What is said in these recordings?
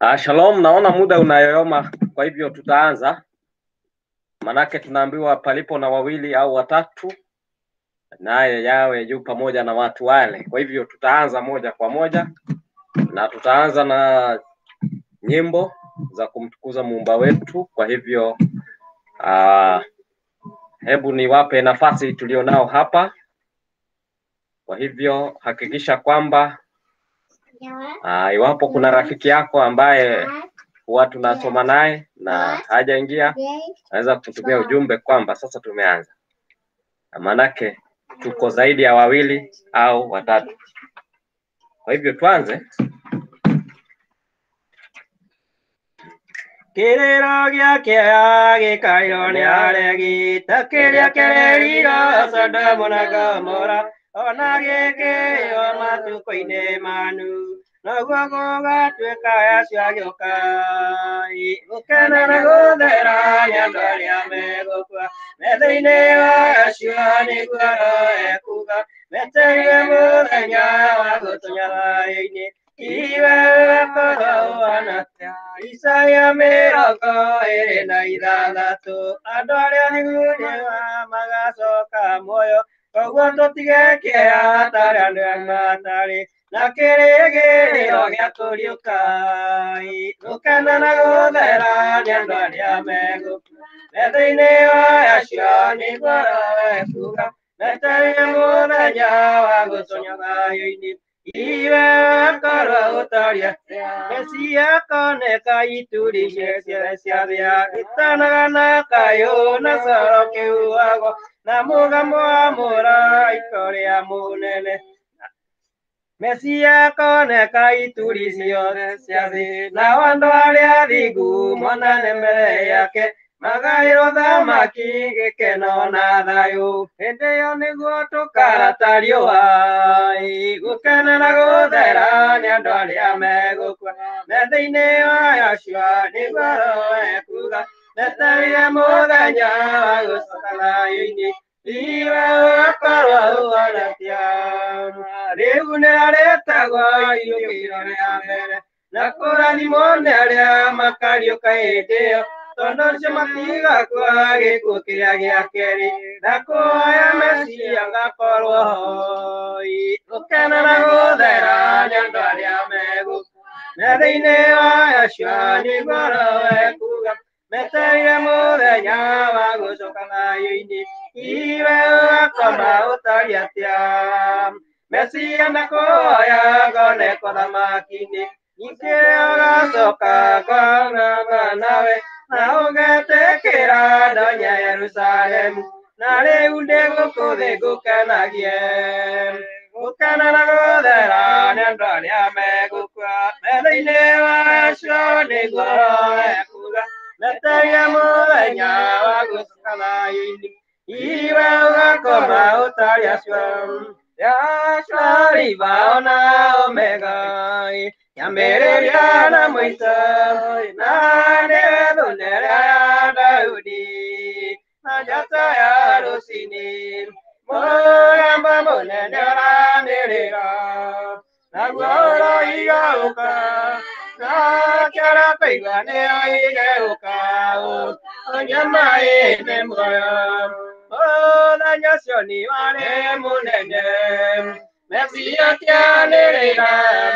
Ah, shalom, naona muda unayoyoma, kwa hivyo tutaanza. Manake tunaambiwa palipo na wawili au watatu, naye yawe juu pamoja na watu wale. Kwa hivyo tutaanza moja kwa moja, na tutaanza na nyimbo za kumtukuza muumba wetu. Kwa hivyo ah, hebu niwape nafasi tulionao hapa. Kwa hivyo hakikisha kwamba ah, iwapo kuna rafiki yako ambaye huwa tunasoma naye na hajaingia, naweza kutumia ujumbe kwamba sasa tumeanza, Na maanake tuko zaidi ya wawili au watatu. Kwa hivyo tuanze. Kiriro gĩake gĩkairwo nĩ aregi ta kĩrĩa kĩreriro Sodomu na Gomora ona gĩkĩo matukũ-inĩ manu naguo gũgatuĩka acio agĩũka gũkena na gũthera nĩ andũ arĩa megũkua metha-inĩ wa acio nĩguo roho ekuga metereire mũthenya wa gũtũnyarara-inĩ iwe korwo ũhana Isaia mĩrongo ĩrĩ na ithathatũ andũ arĩa nĩguo magacoka muoyo koguo tũtigekĩra tarĩ andũ arĩa matarĩ na kĩrĩgĩrĩro gĩa kũriũka gũkena na gũthera nĩ andũ arĩa megũkua metha-inĩ wa acio nĩguo roho ekuga metereire mũthenya wa gũtũnyaga thayũ-inĩ iwe korwo ũtaria mecia koneka ituri ciothe cia thĩa gĩtanaga na kayũ na coro kĩhuagwo na mũgamo wa mũraiko rĩa mũnene mecia koneka ituri ciothe cia thĩ nao andũ arĩa athingu monane mbere yake magaĩrwo thamaki gĩkeno na thayũ hĩndĩ ĩyo nĩguo tũkarata riũa gũkena na gũthera nĩ andũ arĩa megũkua metha-inĩ wa acio nĩguo roho ekuga metereire mũthenya wa gũcoka thayũ-inĩ iwe ũgakorwo ũhonokia rĩu nĩrarĩtagwo iriũkĩro rĩa mbere na kũrathimwo nĩ arĩa makariũka hĩndĩ ĩyo tondũ ũcio matigakua gĩkuũ kĩrĩa gĩa kerĩ na kuoya meciria gakorwo hoi gũkena na gũthera nĩ andũ arĩa megũkua metha-inĩ wa acio nĩguo roho ekuga metereire mũthenya wa gũcoka thayũ-inĩ iwe ũgakoma ũtari atĩa meciria na kuoya ngoneko thamaki-inĩ ningĩ ũgacoka ngonana nawe na ũgetĩkĩra ndonya Yerusalemu na rĩu ndĩgũkũthĩ ngũkenagie gũkena na gũthera nĩ andũ arĩa megũkua metha-inĩ wa acio nĩguo ekuga metereire mũthenya wa gũcoka thayũ-inĩ iwe ũgakoma ũtarĩ acio Yashariba na Omega yambĩrĩria na mũico na nĩwe thũnera ya Daudi na njata ya rũcinĩ mũgamba mũnene ũranĩrĩra naguo ũroigauka na kĩara kũigua nĩyo igeuka ũnyamaĩne muoyo mũthenya ũcio nĩ warĩ mũnene mecia kĩanĩrĩra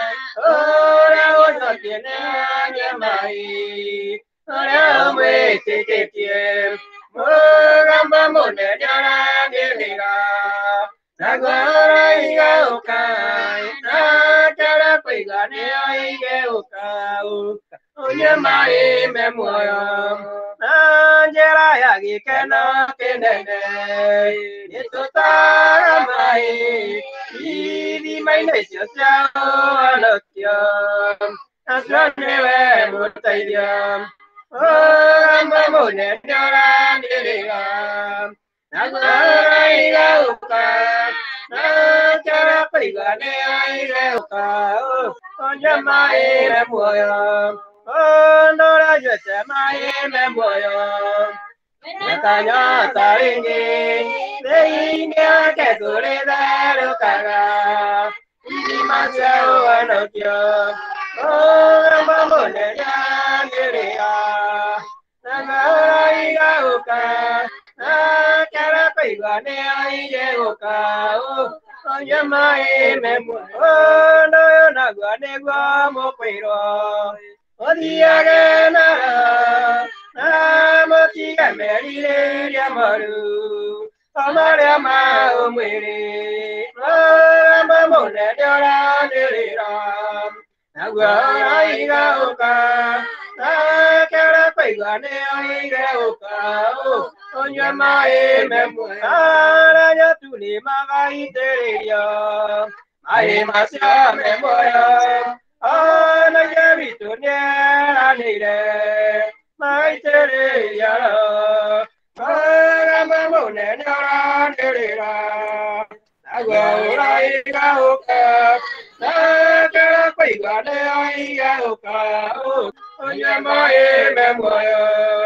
ũrĩa ũcokie nĩ anyamai ũrĩa ũmwĩtĩkĩtie mũgamba mũnene ũranĩrĩra naguo ũroigauka na kĩara kũigua nĩyo igeuka ũnyamaĩme muoyo na njĩra ya gĩkeno kĩnene nĩtũtaga maĩ ithima-inĩ icio cia ũhonokio nacio nĩwe mũteithio ũgamba mũnene ũranĩrĩra naguo ũroigauka na kĩara kũigua nĩyo igeuka ũnyamaĩre muoyo ondorajwete maĩme muoyo Nakanyota wingi thĩinĩ wake kũrĩ therũkaga ithima cia ũhonokio Ongamba munene ngiria. Nangaiga uka. Nakara kaiga ne aige uka. Onye mai memwe. Ono yo nagwa negwa mokwiro. Othiage na na motiga merire iria maru. Amaria ma umwiri. Ongamba munene oranirira. Nagwa aiga uka. Nakara kaiga ne aige uka. Onye mai memwe. Aranya tuli magaiteria. Mai masya memoya. Ana yabitu nyeranire. Maiteria. Agamba munene oranirira. Nagwa aiga uka. Nakara kaiga ne aige uka. Onye mai memwe.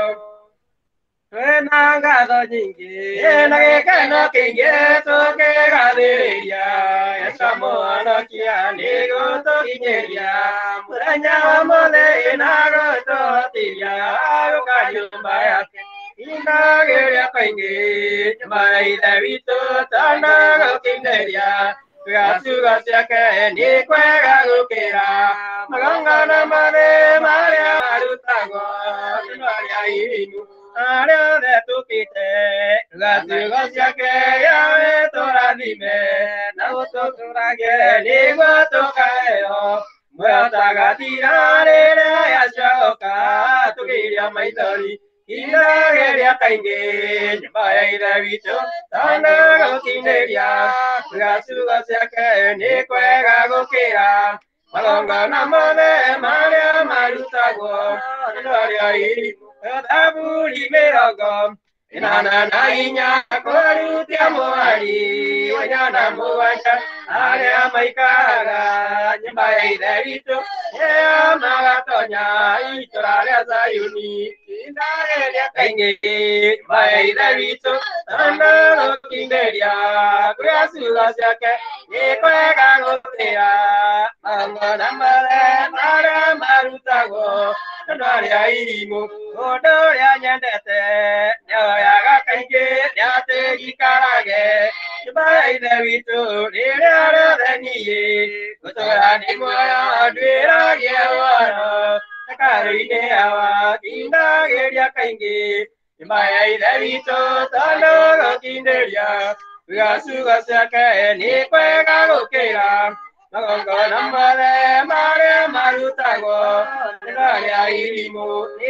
Wena ngatho nyingĩ na gĩkeno kĩingĩ tũkĩgathĩrĩria Yesu mũhonokia nĩ gũtũkinyĩria mũthenya wa mũthĩ na gũtũhotithia gũka nyũmba yake inagĩrĩa kaingĩ nyũmba ya ithe witũ tana gũkinyĩria Gatuga ciake nĩ kwega gũkĩra magongona marĩ marĩa marutagwo nĩ marĩa irimu arĩa othe tũkĩte gatugo ciake yawe tũrathime na gũtũtũragie nĩguo tũkaheo muoyo tagathira rĩrĩa yacoka tũkĩiria maithori inageria kaingĩ nyũmba ya ithe witũ tana gũkinyĩria gatugo ciake nĩ kwega gũkĩra magongona mothe marĩa marutagwo nĩ marĩa irimu thaburi mĩrongo ĩnana na inya kũrutia mũhari wenyana mũgwanja arĩa maikaraga nyũmba ya ithe witũ ĩyo magatonya itũra rĩa Zayuni indageria kaingĩ nyũmba ya ithe witũ tana gũkinyĩria kũrĩa ciugo ciake nĩ kwega gũtĩra magongona mothe marĩa marutagwo andũ arĩa irimũ ũndũ ũrĩa nyendete nĩoyaga kaingĩ nĩatĩgikarage nyũmba ya ithe witũ rĩrĩa rĩothe niĩ gũtũra ndĩ muoyo ndwĩragie ũhoro hekarũ-inĩ yawa kindagĩria kaingĩ nyũmba ya ithe witũ tondũ gũkindĩria kwiga ciugo ciake nĩ kwega gũkĩra magongona mothe marĩa marutagwo nĩ marĩa irimũ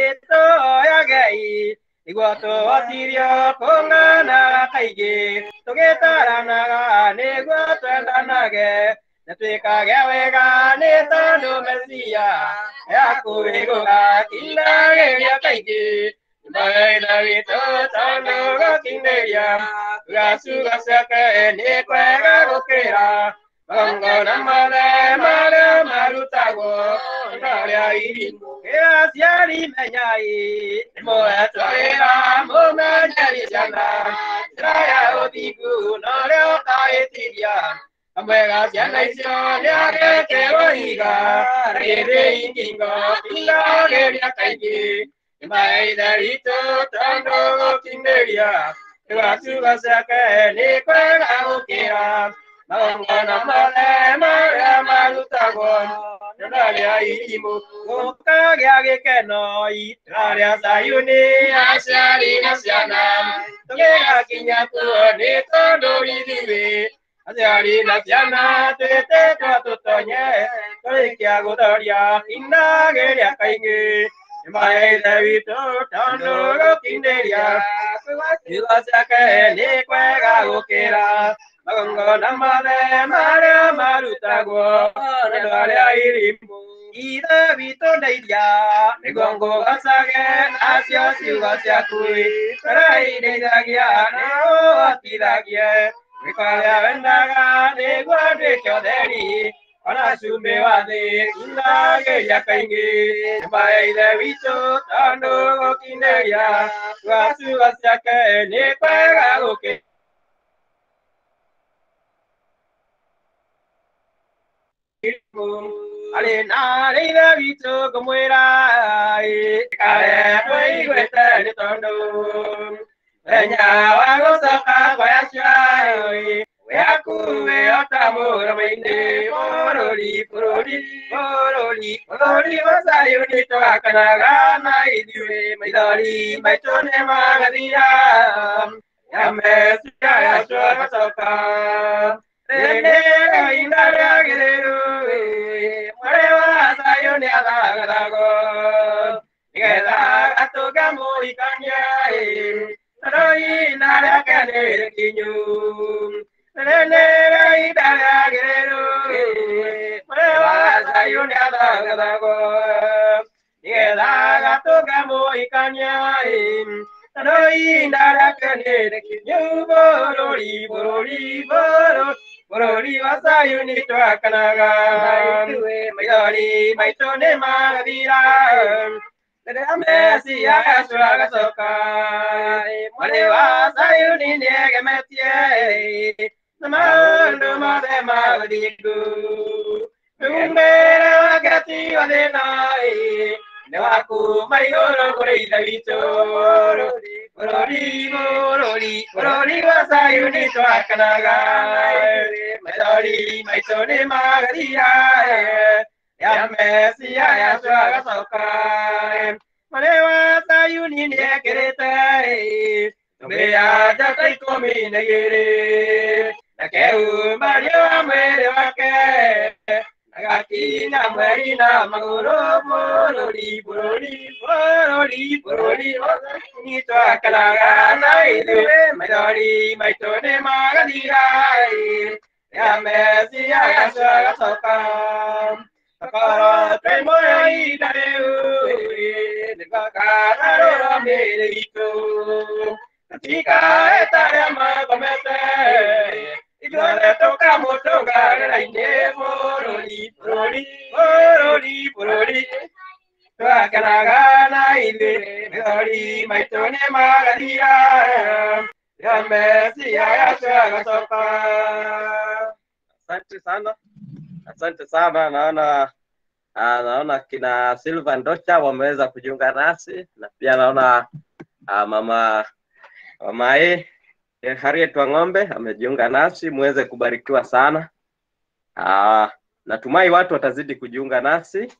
nĩtũoyagei nĩguo tũhotithio kũng'ana kaingĩ tũgĩtaranaga nĩguo twendanage na twĩkage wega nĩ tondũ mesia yakuhĩ gũgakindagĩria kaingĩ Mbaida witũ tondũ gũkinyĩria gacuga ciake nĩ kwega gũkĩra magongona mothe marĩa marutagwo marĩa irimũ aciari menyai nĩmũhetwo wĩra mũmenyeri ciana njĩra ya ũthingu na ũrĩa ũkahĩtithia kamwega ciana icio nĩagekĩrwo iga rĩrĩ ingingo ingagĩria kaingĩ maithe witũ tondũ gũkinyĩria gacuga ciake nĩ kwega gũkĩra magongona mothe marĩa marutagwo nĩ marĩa irimũ gũkagĩa gĩkeno itũra rĩa Zayuni aciari na ciana tũgĩgakinya kuo nĩ tondũ ithuĩ aciari na ciana twĩtĩtwo tũtonye tũrĩkia gũthoria inagĩria kaingĩ maithe witũ tondũ gũkinyĩria kiugo ciake nĩ kwega gũkĩra magongona mothe marĩa marutagwo nĩ andũ arĩa irimũ ithe witũ ndeithia nĩguo ngũgocage nacio ciugo ciaku tũraindeithagia nĩ ũhotithagie gwĩka ũrĩa wendaga nĩguo ndwĩke ũtheri ona cumbĩ wa thĩ ingagĩria kaingĩ nyũmba ya ithe witũ tondũ gũkinyĩria gwa ciugo ciake nĩ kwega gũkĩ arĩ na rĩithe witũ ngũmwĩra kare tũiguĩte nĩ tondũ Enya wa gũcoka kwaya ciayo wĩhakuhĩ ota mũrama-inĩ bũrũri bũrũri bũrũri bũrũri wa Zayuni twakanaga na ithuĩ maithori maitũ nĩ magathira ya Mesia yacu agacoka rĩrĩ ihinda rĩagĩrĩru mwarĩ wa Zayuni athagathagwo nĩgetha atũnge mũhikania tondũ ihinda rĩake nĩ rĩkinyu rĩrĩ nĩ ihinda rĩagĩrĩru mwarĩ wa Zayuni athagathagwo nĩgetha agatũnge mũhikania tondũ ihinda rĩake nĩ rĩkinyu bũrũri bũrũri bũrũri bũrũri wa Zayuni twakanaga maithori maitũ nĩ magathira rĩrĩa Mesia Yesu agacoka mwarĩ wa Zayuni nĩ egemetie na maũndũ mothe ma gũthingu umĩre wake ti wa thĩna nĩ wa kuma igũrũ kũrĩ ithe witũ bũrũri bũrũri bũrũri wa Zayuni twakanaga maithori maitũ nĩ magathira ya Mesia Yesu agacoka mwarĩ wa Zayuni nĩ ekĩrĩte mbĩa njata ikũmi na igĩrĩ na keumbario wa mwĩrĩ wake agakinya mweri na magũrũ bũrũri bũrũri bũrũri bũrũri ni twakanaga na ithuĩ maithori maitũ nĩ magathira ya Mesia Yesu agacoka Takara twĩ muoyo ihinda rĩu nĩtwakararũra mĩĩrĩ itũ tũtikae ta arĩa makomete ithuothe tũkamũtũnga wĩra-inĩ bũrũri bũrũri bũrũri bũrũri twakanaga na ithuĩ mĩthori maitũ nĩ magathira ya Mesia Yesu agacoka Asante sana, asante sana. Naona ah, naona kina Silva Ndocha wameweza kujiunga nasi na pia naona ah, mama mama e Harriet Wang'ombe amejiunga nasi, muweze kubarikiwa sana. Ah, natumai watu watazidi kujiunga nasi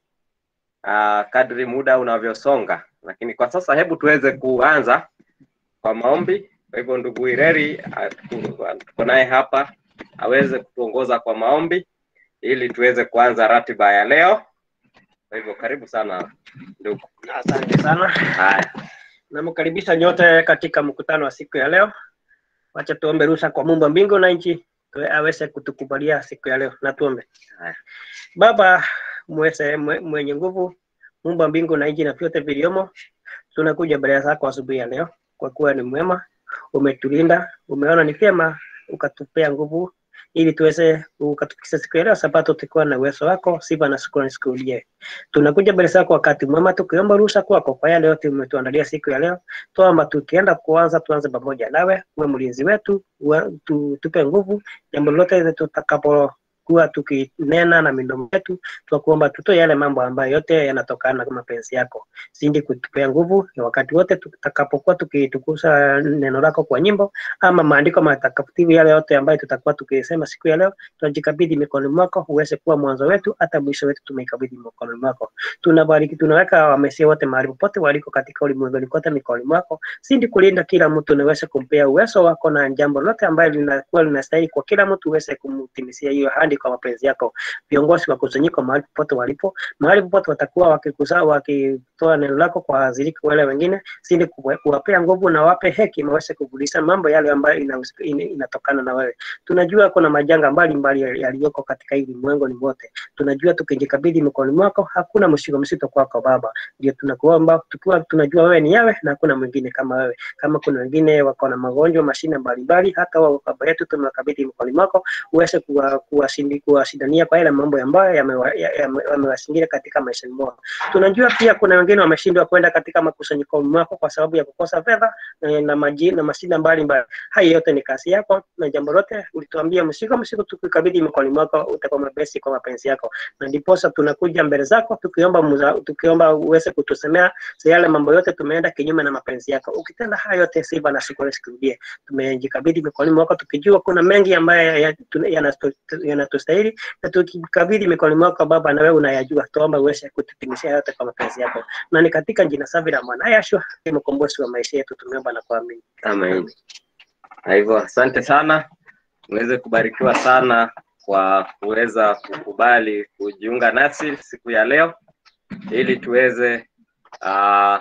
ah, kadri muda unavyosonga, lakini kwa sasa hebu tuweze kuanza kwa maombi. Kwa hivyo ndugu Ireri ah, tuko tuko naye hapa aweze kutuongoza kwa maombi ili tuweze kuanza ratiba ya leo. Kwa hivyo karibu sana ndugu. Asante sana, Haya, namkaribisha nyote katika mkutano wa siku ya leo. Wacha tuombe ruhusa kwa Mungu wa mbingu na nchi tuwe- aweze kutukubalia siku ya leo, na tuombe. Haya. Baba mweze, mwe- mwenye nguvu, Mungu wa mbingu na nchi na vyote viliomo, tunakuja mbele zako asubuhi ya leo, kwa kuwa ni mwema, umetulinda, umeona ni vyema ukatupea nguvu ili tuweze ukatufikisha siku ya leo sabato tukiwa na uwezo wako, sifa na shukrani sikurudie. Tunakuja mbele zako wakati mwema tukiomba ruhusa kwako kwa yale yote umetuandalia siku ya leo. Tuomba tukienda kuanza, tuanze pamoja nawe, uwe mlinzi wetu, uwe- tu, tupe nguvu jambo lolote tutakapokuwa tukinena na midomo yetu, tunakuomba tutoe yale mambo ambayo yote yanatokana na mapenzi yako. Zidi kutupea nguvu ya wakati wote tutakapokuwa tukitukuza neno lako kwa nyimbo ama maandiko matakatifu yale yote ambayo tutakuwa tukisema siku ya leo, tunajikabidhi mikononi mwako, uweze kuwa mwanzo wetu hata mwisho wetu, tumeikabidhi mikononi mwako. Tunabariki, tunaweka wamesia wote mahali popote waliko katika ulimwenguni kote mikononi mwako, zidi kulinda kila mtu, niweze kumpea uwezo wako na jambo lote ambayo linakuwa linastahili kwa kila mtu, uweze kumtimisia hiyo hadi kwa mapenzi yako. Viongozi wa kusanyiko mahali popote walipo, mahali popote watakuwa wakikusa wakitoa neno lako kwa waziriki wale wengine, zidi kuwa- kuwapea nguvu na wape hekima, waweze kuvulisha mambo yale ambayo inahusika- ina- inatokana na wewe. Tunajua kuna majanga mbalimbali yaliyoko katika hili ulimwenguni wote. Tunajua tukijikabidhi mikononi mwako, hakuna mzigo mzito kwako Baba. Ndio tunakuomba tukiwa tunajua wewe ni yawe na hakuna mwingine kama wewe. Kama kuna wengine wako na magonjwa, mashina mbalimbali, hata wao Baba yetu tumewakabidhi mikononi mwako, uweze kuwa- kuwashinda kuwashindi- kuwashindania kwa yale mambo ambayo yamewa- ya- yame- yamewasingira katika maisha mwao. Tunajua pia kuna wengine wameshindwa kwenda katika makusanyiko mwako kwa sababu ya kukosa fedha na, na, maji, na mashida mbalimbali. Haya yote ni kazi yako na jambo lote ulituambia msigo msigo, tukikabidhi mikononi mwako utakuwa mepesi kwa mapenzi yako, na ndiposa tunakuja mbele zako tukiomba muza, tukiomba uweze kutusemea za yale mambo yote tumeenda kinyume na mapenzi yako. Ukitenda haya yote, sifa na shukrani zikurudie. Tumejikabidhi mikononi mwako tukijua kuna mengi ambayo ya- tuna- yanastu- yanatustahili, na tukikabidhi mikononi mwako Baba, na wewe unayajua, tuomba uweze kututimishia yote kwa mapenzi yako, na ni katika jina safi la mwana Yeshua, ndiye mkombozi wa maisha yetu, tumeomba na kuamini. Amen. Kwa hivyo asante sana, uweze kubarikiwa sana kwa kuweza kukubali kujiunga nasi siku ya leo ili tuweze uh,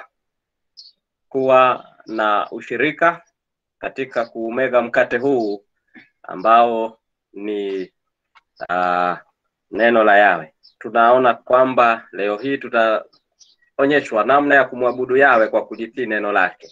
kuwa na ushirika katika kuumega mkate huu ambao ni uh, neno la Yawe. Tunaona kwamba leo hii tutaonyeshwa namna ya kumwabudu Yawe kwa kulitii neno lake.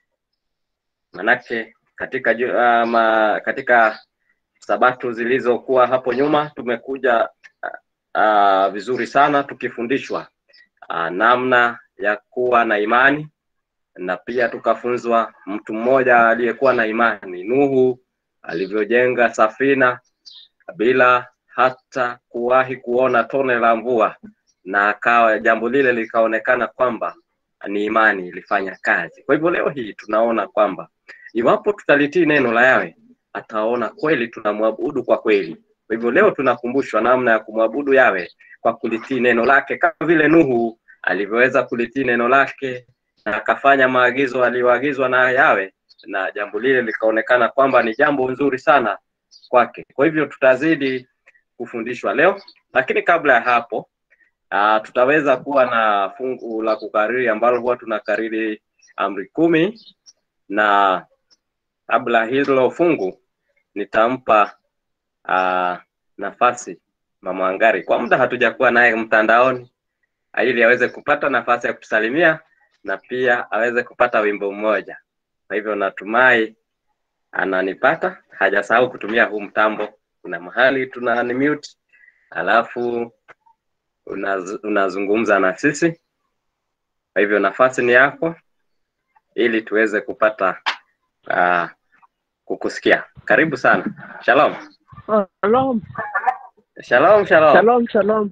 Manake katika ju- uh, ma, katika sabato zilizokuwa hapo nyuma tumekuja uh, uh, vizuri sana tukifundishwa uh, namna ya kuwa na imani na pia tukafunzwa mtu mmoja aliyekuwa na imani Nuhu alivyojenga safina bila hata kuwahi kuona tone la mvua, na akawa jambo lile likaonekana kwamba ni imani ilifanya kazi. Kwa hivyo leo hii tunaona kwamba iwapo tutalitii neno la Yawe, ataona kweli tunamwabudu kwa kweli. Kwa hivyo leo tunakumbushwa namna ya kumwabudu Yawe kwa kulitii neno lake, kama vile Nuhu alivyoweza kulitii neno lake na akafanya maagizo aliyoagizwa na Yawe, na jambo lile likaonekana kwamba ni jambo nzuri sana kwake. Kwa hivyo tutazidi kufundishwa leo, lakini kabla ya hapo uh, tutaweza kuwa na fungu la kukariri ambalo huwa tunakariri amri kumi, na kabla hilo fungu nitampa uh, nafasi Mama Angari. Kwa muda hatujakuwa naye mtandaoni, ili aweze kupata nafasi ya kutusalimia na pia aweze kupata wimbo mmoja. Kwa hivyo natumai ananipata, hajasahau kutumia huu mtambo. Kuna mahali tuna mute, alafu unaz, unazungumza na sisi. Kwa hivyo nafasi ni yako, ili tuweze kupata uh, kukusikia. Karibu sana. Shalom. Shalom, Shalom, shalom. shalom, shalom.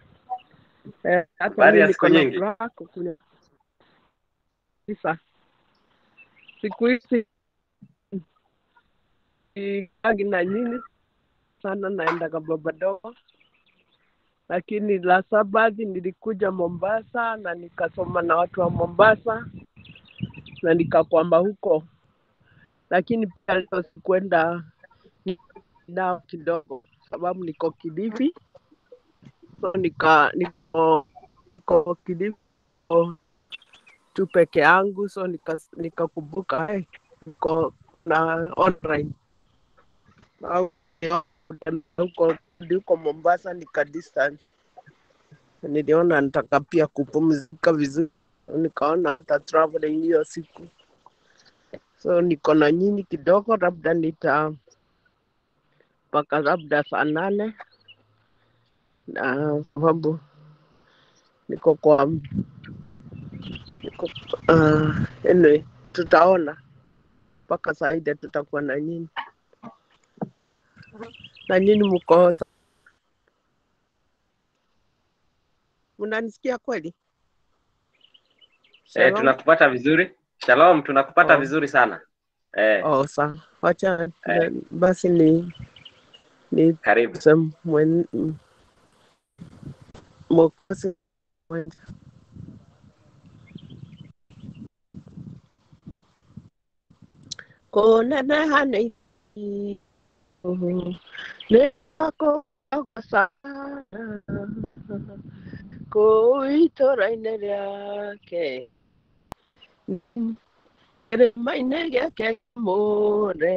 Eh, hata Habari ya mimi siku niko na nyingi. furaha kukunya- kabisa. Siku hizi sikagi na nyinyi sana, naendaga Babadogo, lakini la Sabathi nilikuja Mombasa na nikasoma na watu wa Mombasa na nikakwamba huko, lakini pia leo sikuenda nao kidogo, sababu niko Kilifi, so nika niko, niko Kilifi niko tu peke yangu, so nika- nikakumbuka hey, niko na online au huko huko Mombasa nika distance, niliona nataka pia kupumzika vizuri, nikaona hata traveling hiyo siku, so niko na nyinyi kidogo, labda nita mpaka labda saa nane na sababu niko kwa niko uh, anyway, tutaona mpaka saa ile tutakuwa na nyinyi na nyinyi mko mnanisikia kweli? Eh, Shalom? tunakupata vizuri. Shalom, tunakupata Oh. vizuri sana. Eh, Oh, sawa. Wacha Eh. basi ni ni karibu. sema mwen m- mwokozi mwenza. kuneneha nĩ nĩ akũgũa sana kũu itũũra-inĩ rĩake kĩrĩma-inĩ gĩake kĩamũre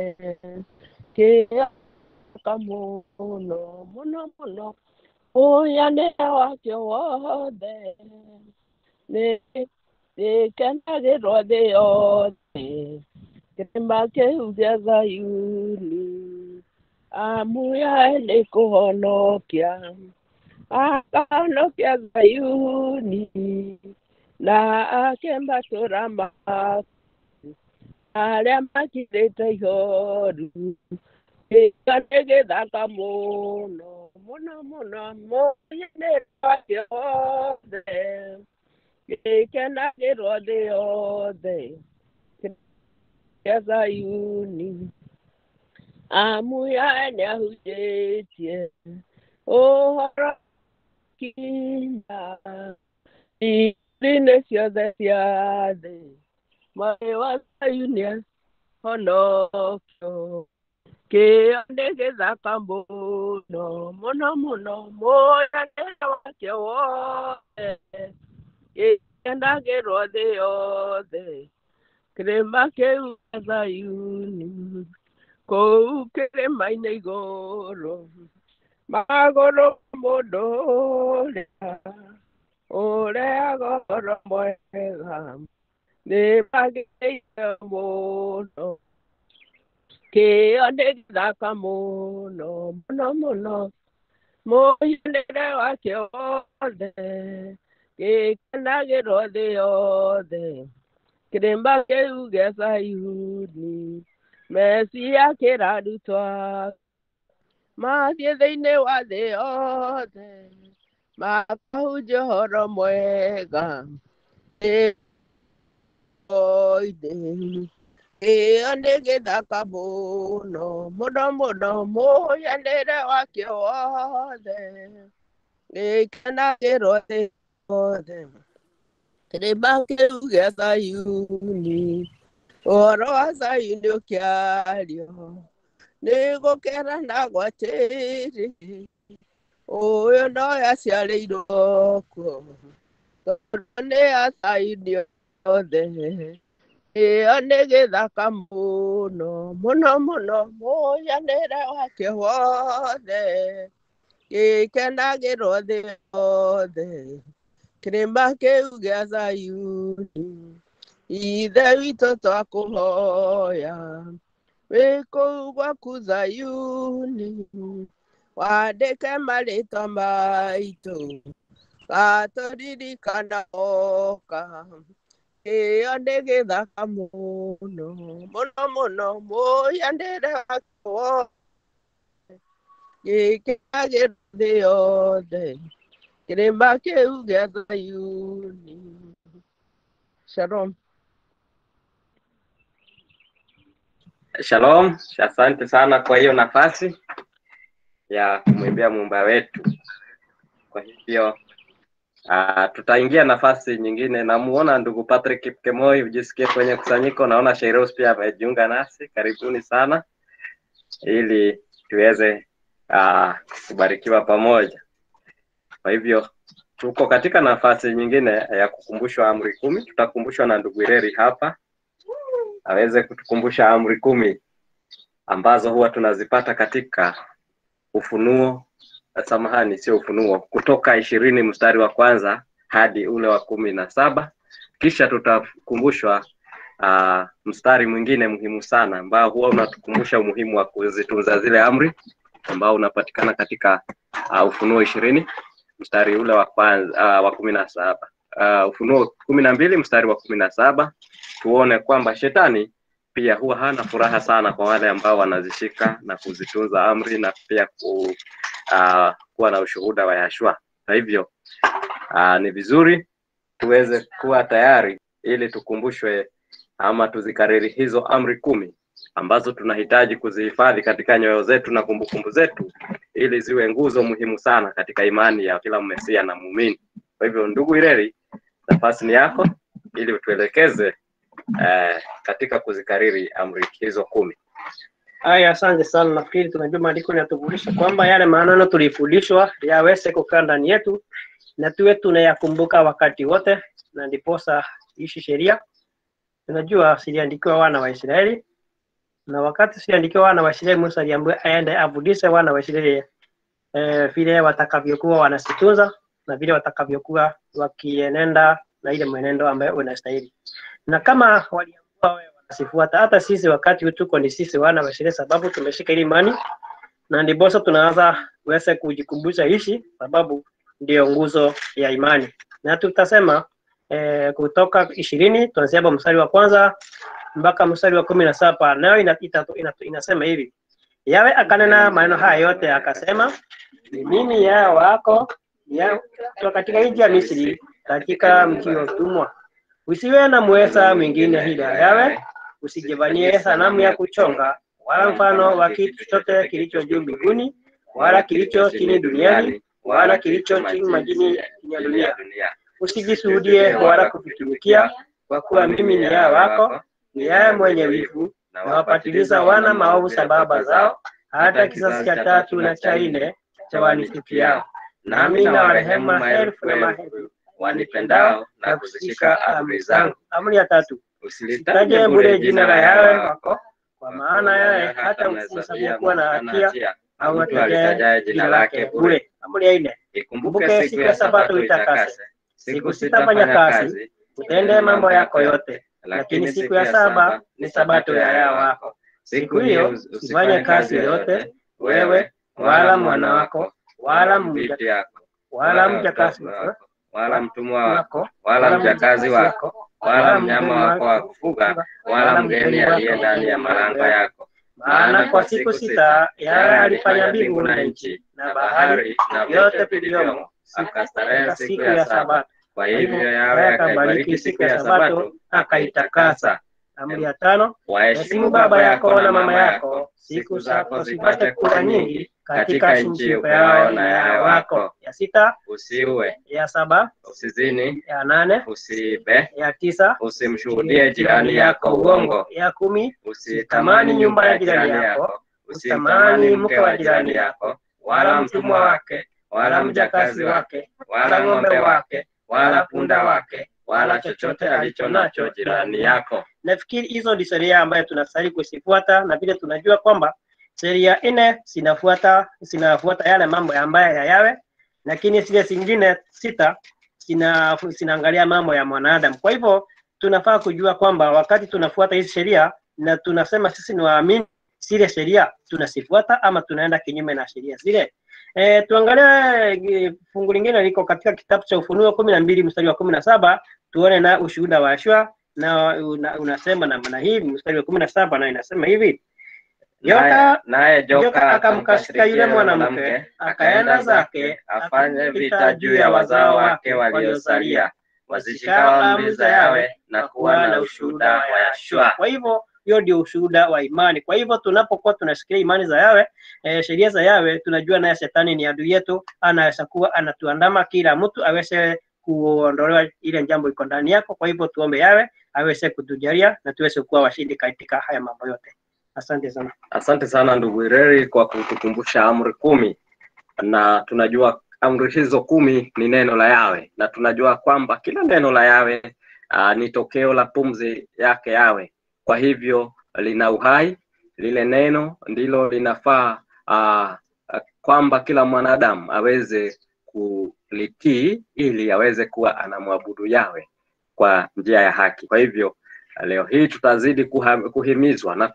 kĩaka mũno mũno mũno ũyanĩra wakĩo wothe nĩ gĩkenagĩrwo thĩ yothe kĩrĩma kĩu gĩa Zayuni amuya nĩ kũhonokia akahonokia Zayuni na ake matũra maku arĩa makirĩte ihoru gĩka nĩ gĩthaka mũno mũno mũno mũnyanĩ wake wothe gĩkenagĩrwo thĩ yothe kĩa Zayuni amuya nĩ ahunjĩtie ũhoro kinya ndini ciothe cia thĩ mwarĩ wa Zayuni honokio kĩo nĩ gĩthaka mũno mũno mũno mũnyanĩre wake wothe gĩkenagĩrwo thĩ yothe kĩrĩma kĩu gĩa Zayuni kũu kĩrĩma-inĩ igũrũ magũrũ ma mũndũ ũrĩa ũrehaga ũhoro mwega nĩ magĩrĩire mũno kĩo nĩ gĩthaka mũno mũno mũno mũhianĩre wake wothe gĩkenagĩrwo thĩ yothe kĩrĩma kĩu gĩa Zayuni mecia kĩrarutwa mathiĩ thĩinĩ wa thĩ yothe makahunjia ũhoro mwega ĩĩ ĩyo nĩ gĩthaka mũno mũno mũno mũhianĩre wake wothe gĩkenagĩrwo thĩ yothe kĩrĩma kĩu gĩa Zayuni ũhoro wa Zayuni ũkĩario nĩ gũkena na gwatĩrĩ ũyũ no yaciarĩirwo kuo tondũ nĩ ya Zayuni yothe ĩyo nĩ gĩthaka mũno mũno mũno mũhianĩre wake wothe gĩkenagĩrwo thĩ yothe kĩrĩma kĩu gĩa Zayuni ithe witũ twakũhoya wĩ kũu gwaku Zayuni wandĩke marĩtwa maitũ gatũririkana oka ĩyo nĩ gĩthaka mũno mũno mũno mũhianĩre wake wothe gĩkenagĩrwo thĩ yothe kĩrĩma kĩu gĩa Zayuni Shalom. Shalom, asante sana kwa hiyo nafasi ya kumwimbia muumba wetu. Kwa hivyo uh, tutaingia nafasi nyingine. Namuona ndugu Patrick Kipkemoi, ujisikie kwenye kusanyiko. Naona Shairos pia amejiunga nasi, karibuni sana ili tuweze uh, kubarikiwa pamoja. Kwa hivyo tuko katika nafasi nyingine ya kukumbushwa amri kumi. Tutakumbushwa na ndugu Ireri hapa aweze kutukumbusha amri kumi ambazo huwa tunazipata katika Ufunuo, samahani, sio Ufunuo, Kutoka ishirini mstari wa kwanza hadi ule wa kumi na saba. Kisha tutakumbushwa uh, mstari mwingine muhimu sana ambao huwa unatukumbusha umuhimu wa kuzitunza zile amri ambao unapatikana katika uh, Ufunuo ishirini mstari ule wa kwanza uh, wa kumi na saba uh, Ufunuo kumi na mbili mstari wa kumi na saba tuone kwamba shetani pia huwa hana furaha sana kwa wale ambao wanazishika na kuzitunza amri na pia ku, uh, kuwa na ushuhuda wa Yashua. Kwa hivyo uh, ni vizuri tuweze kuwa tayari ili tukumbushwe ama tuzikariri hizo amri kumi ambazo tunahitaji kuzihifadhi katika nyoyo zetu na kumbukumbu zetu ili ziwe nguzo muhimu sana katika imani ya kila mmesia na muumini. Kwa hivyo, ndugu Ireri, nafasi ni yako ili utuelekeze eh, katika kuzikariri amri hizo kumi. Haya, asante sana. Nafikiri tunajua maandiko yanatukumbusha kwamba yale maneno tulifundishwa yaweze kukaa ndani yetu na tuwe tunayakumbuka wakati wote, na ndiposa ishi sheria. Tunajua ziliandikiwa wana wa Israeli, na wakati ziliandikiwa wana wa Israeli, Musa aliambiwa aende afundishe wana wa Israeli eh, vile watakavyokuwa wanasitunza na vile watakavyokuwa wakienenda na ile mwenendo ambayo unastahili. Na kama waliambiwa wawe wanasifuata, hata sisi wakati huu tuko ni sisi wana wa Israeli, sababu tumeshika ile imani na ndiposa tunaanza kuweza kujikumbusha hishi, sababu ndio nguzo ya imani, na tutasema eh, kutoka ishirini tuanzia hapo mstari wa kwanza mpaka mstari wa kumi na saba nayo ina, ita, ina, inasema hivi Yawe akanena maneno haya yote akasema, ni mimi Yawe wako ya, kutoka katika nchi ya Misri, katika mji wa utumwa. Usiwe na mweza mwingine ila Yawe, usijivanie sanamu ya kuchonga, wala mfano wa kitu chochote kilicho juu mbinguni, wala kilicho chini duniani, wala kilicho chini majini chini ya dunia. Usijishuhudie wala kuvitumikia, kwa kuwa mimi ni Yawe wako, ni Yawe mwenye wivu, na wapatiliza wana maovu sababu zao, hata kizazi cha tatu na cha nne cha wanisikiao. Nami na warehemu maelfu na maelfu wanipendao na kuzishika amri zangu. Amri ya tatu, usitaje bure jina la Yawe wako, kwa maana Yawe hata mhesabu kuwa na hatia au atajaye jina lake bure. Amri ya nne, kumbuke siku ya Sabato uitakase, siku sita fanya kazi, utende mambo yako yote, lakini siku ya saba ni Sabato ya Yawe wako. Siku hiyo usifanye kazi yoyote, wewe wala mwana wako wala mja wala mjakazi wala mtumwa wako wako wala mjakazi wako wala mnyama wako wa kufuga wala mgeni aliye ndani ya malango yako. maana kwa siku sita Yawe alifanya mbingu na nchi na bahari na yote vilivyomo, akastarehe siku siku ya ya saba. Sabato. Kwa hivyo Yawe akaibariki siku ya Sabato akaitakasa. Amri ya tano, Waheshimu heshimu baba yako na mama yako, siku zako zipate kuwa nyingi katika nchi yao na Yawe wako. Ya sita, Usiue, ya saba, usizini, ya nane, usiibe, ya tisa, usimshuhudie jirani yako uongo, ya kumi, usitamani nyumba ya jirani yako, usitamani mke wa jirani yako, wala mtumwa wake, wala mjakazi wake, wala ng'ombe wake, wala punda wake, wala chochote alicho nacho jirani yako. Nafikiri hizo ndi sheria ambayo tunastahili kuzifuata, na vile tunajua kwamba sheria nne zinafuata zinafuata yale mambo ambayo ya yawe, lakini zile zingine sita zina zinaangalia mambo ya mwanadamu. Kwa hivyo tunafaa kujua kwamba wakati tunafuata hizi sheria na tunasema sisi ni waamini, zile sheria tunazifuata ama tunaenda kinyume na sheria zile. E, tuangalie e, fungu lingine liko katika kitabu cha Ufunuo kumi na mbili mstari wa kumi na saba tuone na ushuhuda wa Yoshua na una, unasema namna hii. Mstari wa kumi na saba na inasema hivi Naye Joka naye joka joka akamkashika yule mwanamke akaenda zake afanye vita juu ya wazao wake waliosalia, wazishikao amri za Yawe na kuwa na ushuhuda wa Yashua. Kwa hivyo hiyo ndio ushuhuda wa imani. Kwa hivyo tunapokuwa tunashikilia imani za Yawe, eh, sheria za Yawe, tunajua naye shetani ni adui yetu, anaweza kuwa anatuandama, kila mtu aweze kuondolewa ile jambo iko ndani yako. Kwa hivyo tuombe Yawe aweze kutujalia na tuweze kuwa washindi katika haya mambo yote. Asante sana. Asante sana ndugu Ireri kwa kutukumbusha amri kumi, na tunajua amri hizo kumi ni neno la Yawe, na tunajua kwamba kila neno la Yawe uh, ni tokeo la pumzi yake Yawe. Kwa hivyo lina uhai, lile neno ndilo linafaa uh, kwamba kila mwanadamu aweze kulitii ili aweze kuwa anamwabudu Yawe kwa njia ya haki. Kwa hivyo leo hii tutazidi kuha, kuhimizwa na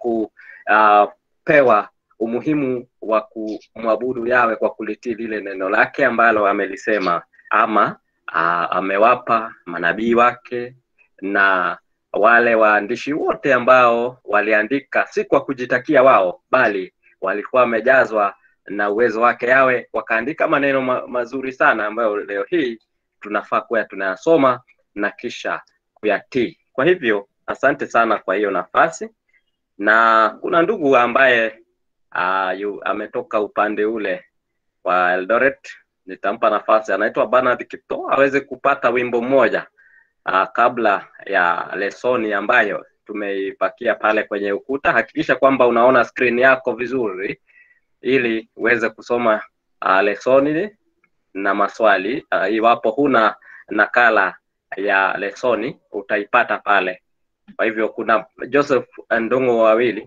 kupewa umuhimu wa kumwabudu Yawe kwa kulitii lile neno lake ambalo amelisema ama a, amewapa manabii wake na wale waandishi wote ambao waliandika si kwa kujitakia wao, bali walikuwa wamejazwa na uwezo wake Yawe, wakaandika maneno ma mazuri sana ambayo leo hii tunafaa kuwa tunayasoma na kisha kuyatii. Kwa hivyo asante sana kwa hiyo nafasi, na kuna ndugu ambaye uh, yu, ametoka upande ule wa Eldoret, nitampa nafasi, anaitwa Bernard Kipto aweze kupata wimbo mmoja uh, kabla ya lesoni ambayo tumeipakia pale kwenye ukuta. Hakikisha kwamba unaona screen yako vizuri ili uweze kusoma uh, lesoni na maswali uh, iwapo huna nakala ya lesoni utaipata pale. Kwa hivyo kuna Joseph Ndungu wawili,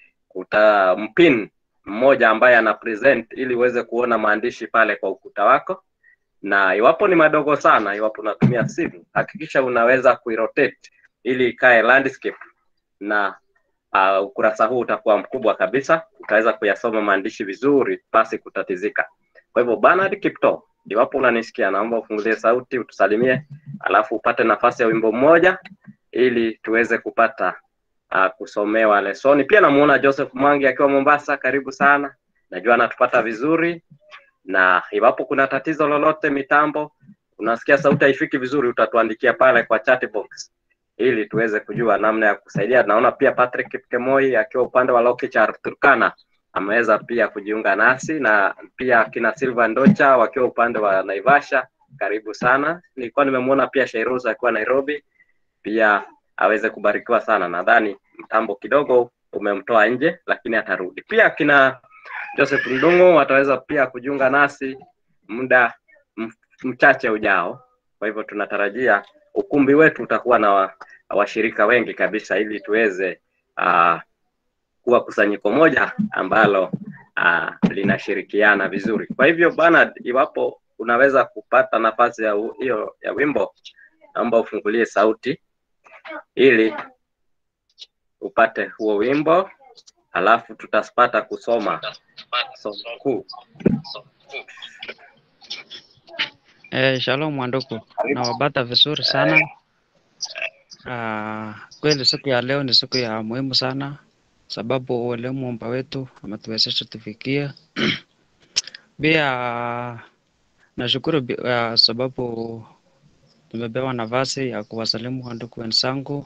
utampin mmoja ambaye ana present ili uweze kuona maandishi pale kwa ukuta wako, na iwapo ni madogo sana, iwapo unatumia simu, hakikisha unaweza kuirotate ili ikae landscape na uh, ukurasa huu utakuwa mkubwa kabisa, utaweza kuyasoma maandishi vizuri pasi kutatizika. Kwa hivyo Bernard Kipto, iwapo unanisikia, naomba ufungulie sauti utusalimie, alafu upate nafasi ya wimbo mmoja ili tuweze kupata uh, kusomewa lesoni. Pia namuona Joseph Mwangi akiwa Mombasa, karibu sana, najua anatupata vizuri, na iwapo kuna tatizo lolote mitambo, unasikia sauti haifiki vizuri, utatuandikia pale kwa chat box ili tuweze kujua namna ya kusaidia. Naona pia Patrick Kemoi akiwa upande wa Lokichar Turkana ameweza pia kujiunga nasi na pia kina Silva Ndocha wakiwa upande wa Naivasha, karibu sana. Nilikuwa nimemwona pia Shairoza akiwa Nairobi, pia aweze kubarikiwa sana. Nadhani mtambo kidogo umemtoa nje, lakini atarudi. Pia kina Joseph Ndungu wataweza pia kujiunga nasi muda mchache ujao. Kwa hivyo tunatarajia ukumbi wetu utakuwa na wa, washirika wengi kabisa ili tuweze uh, kuwa kusanyiko moja ambalo uh, linashirikiana vizuri. Kwa hivyo Bernard, iwapo unaweza kupata nafasi ya hiyo ya wimbo, naomba ufungulie sauti ili upate huo wimbo, alafu tutapata kusoma somo kuu. Eh, shalom wandugu, nawapata vizuri sana. Ah, kweli siku ya leo ni siku ya muhimu sana, sababu ule muumba wetu ametuwezesha tufikie. Pia nashukuru bi- ah, sababu nimepewa nafasi ya kuwasalimu wandugu wenzangu.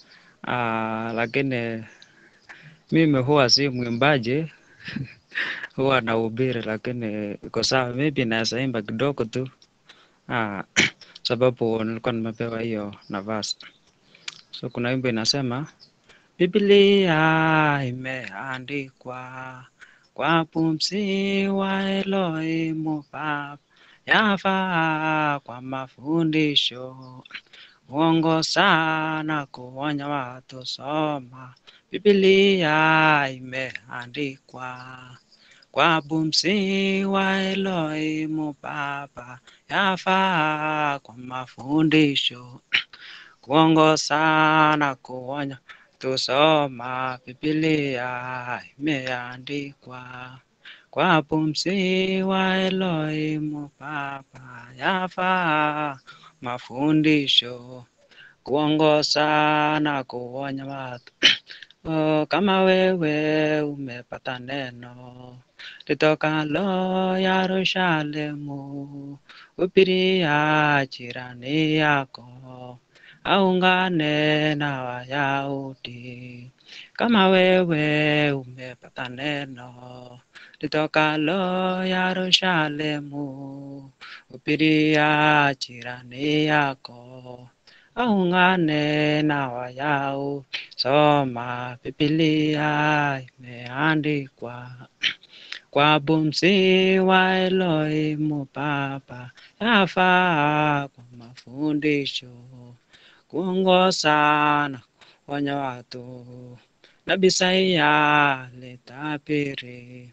Ah, lakini mimi huwa si mwimbaji huwa nahubiri, lakini iko sawa, maybe naweza imba kidogo tu. Ah, sababu nilikuwa nimepewa hiyo nafasi. So kuna wimbo inasema, Biblia imeandikwa kwa pumzi wa Elohimu Baba, yafaa kwa mafundisho, uongo sana kuonya watu. Soma Biblia imeandikwa kwa pumzi wa Elohimu Baba, yafaa kwa mafundisho, kuongoza na kuonya. Tusoma Biblia imeandikwa kwa pumzi wa Elohimu Baba, yafaa mafundisho, kuongoza na kuonya watu. Oh, kama wewe umepata neno litokalo Yerusalemu, hubiria jirani yako, aungane na Wayahudi. Kama wewe umepata neno litokalo Yerusalemu, hubiria jirani yako, aungane na Wayahudi. Soma Biblia imeandikwa kwa pumzi wa Elohimu Baba, yafaa kwa mafundisho, kuongoza na kuonya watu. Nabii Isaya alitabiri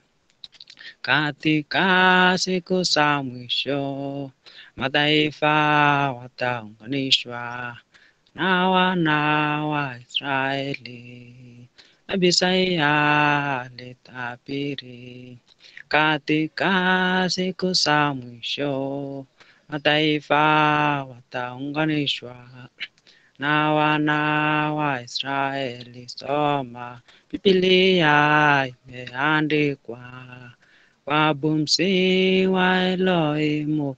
katika siku za mwisho, mataifa wataunganishwa na wana wa Israeli. Nabii Isaya alitabiri katika siku za mwisho, mataifa wataunganishwa na wana wa Israeli. Soma Biblia imeandikwa kwa pumzi wa Elohimu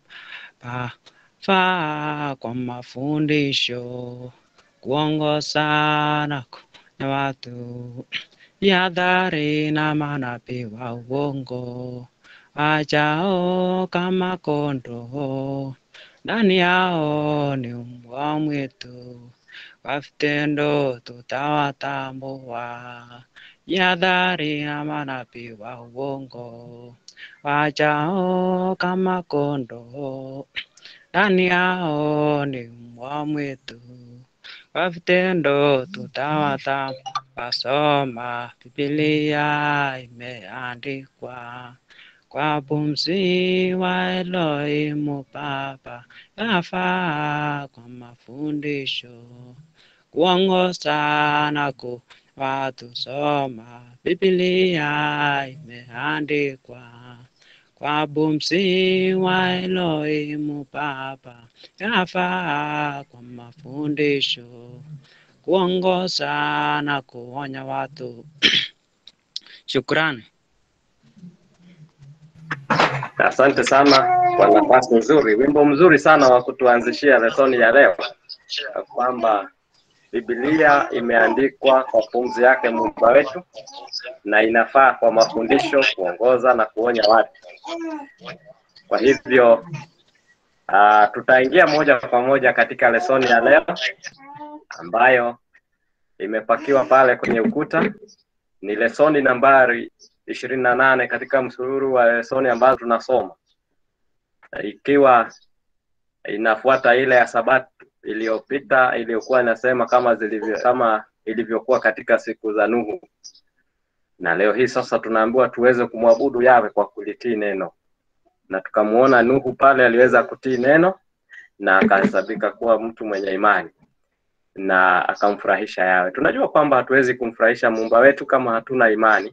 Baba, kwa mafundisho, kuongoza na kuonya watu, jihadhari na manabii wa uongo wajao kama kondoo, ndani yao ni mbwa mwitu, kwa vitendo tutawatambua. Jihadhari na manabii wa uongo wajao kama kondoo, ndani yao ni mbwa mwitu, kwa vitendo tutawatambua. Soma Biblia imeandikwa kwa pumzi wa Elohimu Baba, yafaa kwa mafundisho, kuongoza na kuonya watu soma Biblia imeandikwa kwa bumsi wa Elohimu Baba, yafaa kwa mafundisho, kuongoza na kuonya watu. Shukrani. Asante sana kwa nafasi nzuri, wimbo mzuri sana wa kutuanzishia lesoni ya leo, ya kwamba Biblia imeandikwa kwa pumzi yake Muumba wetu na inafaa kwa mafundisho, kuongoza na kuonya watu. Kwa hivyo uh, tutaingia moja kwa moja katika lesoni ya leo ambayo imepakiwa pale kwenye ukuta. Ni lesoni nambari ishirini na nane katika msururu wa lesoni ambazo tunasoma, ikiwa inafuata ile ya Sabato iliyopita iliyokuwa inasema kama zilivyo kama ilivyokuwa katika siku za Nuhu, na leo hii sasa tunaambiwa tuweze kumwabudu Yawe kwa kulitii neno, na tukamuona Nuhu pale aliweza kutii neno na akahesabika kuwa mtu mwenye imani na akamfurahisha Yawe. Tunajua kwamba hatuwezi kumfurahisha muumba wetu kama hatuna imani,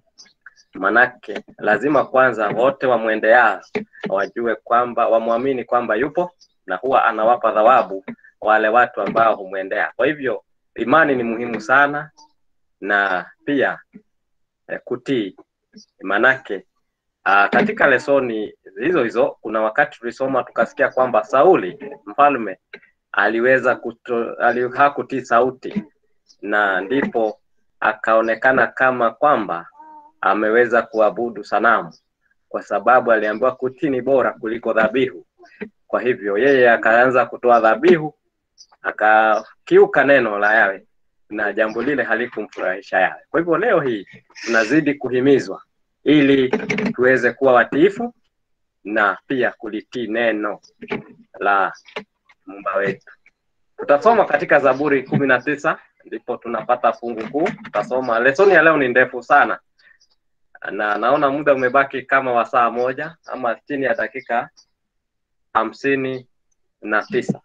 manake lazima kwanza wote wamwendeao wajue kwamba wamwamini kwamba yupo na huwa anawapa thawabu wale watu ambao humwendea. Kwa hivyo imani ni muhimu sana, na pia eh, kutii manake Uh, katika lesoni hizo hizo kuna wakati tulisoma tukasikia kwamba Sauli mfalme aliweza kuto, ali, hakutii sauti na ndipo akaonekana kama kwamba ameweza kuabudu sanamu, kwa sababu aliambiwa kutii ni bora kuliko dhabihu. Kwa hivyo yeye akaanza kutoa dhabihu, akakiuka neno la Yawe na jambo lile halikumfurahisha Yawe. Kwa hivyo leo hii tunazidi kuhimizwa ili tuweze kuwa watiifu na pia kulitii neno la Muumba wetu. Tutasoma katika Zaburi kumi na tisa ndipo tunapata fungu kuu. Tutasoma lesoni ya leo ni ndefu sana, na naona muda umebaki kama wa saa moja ama chini ya dakika hamsini na tisa.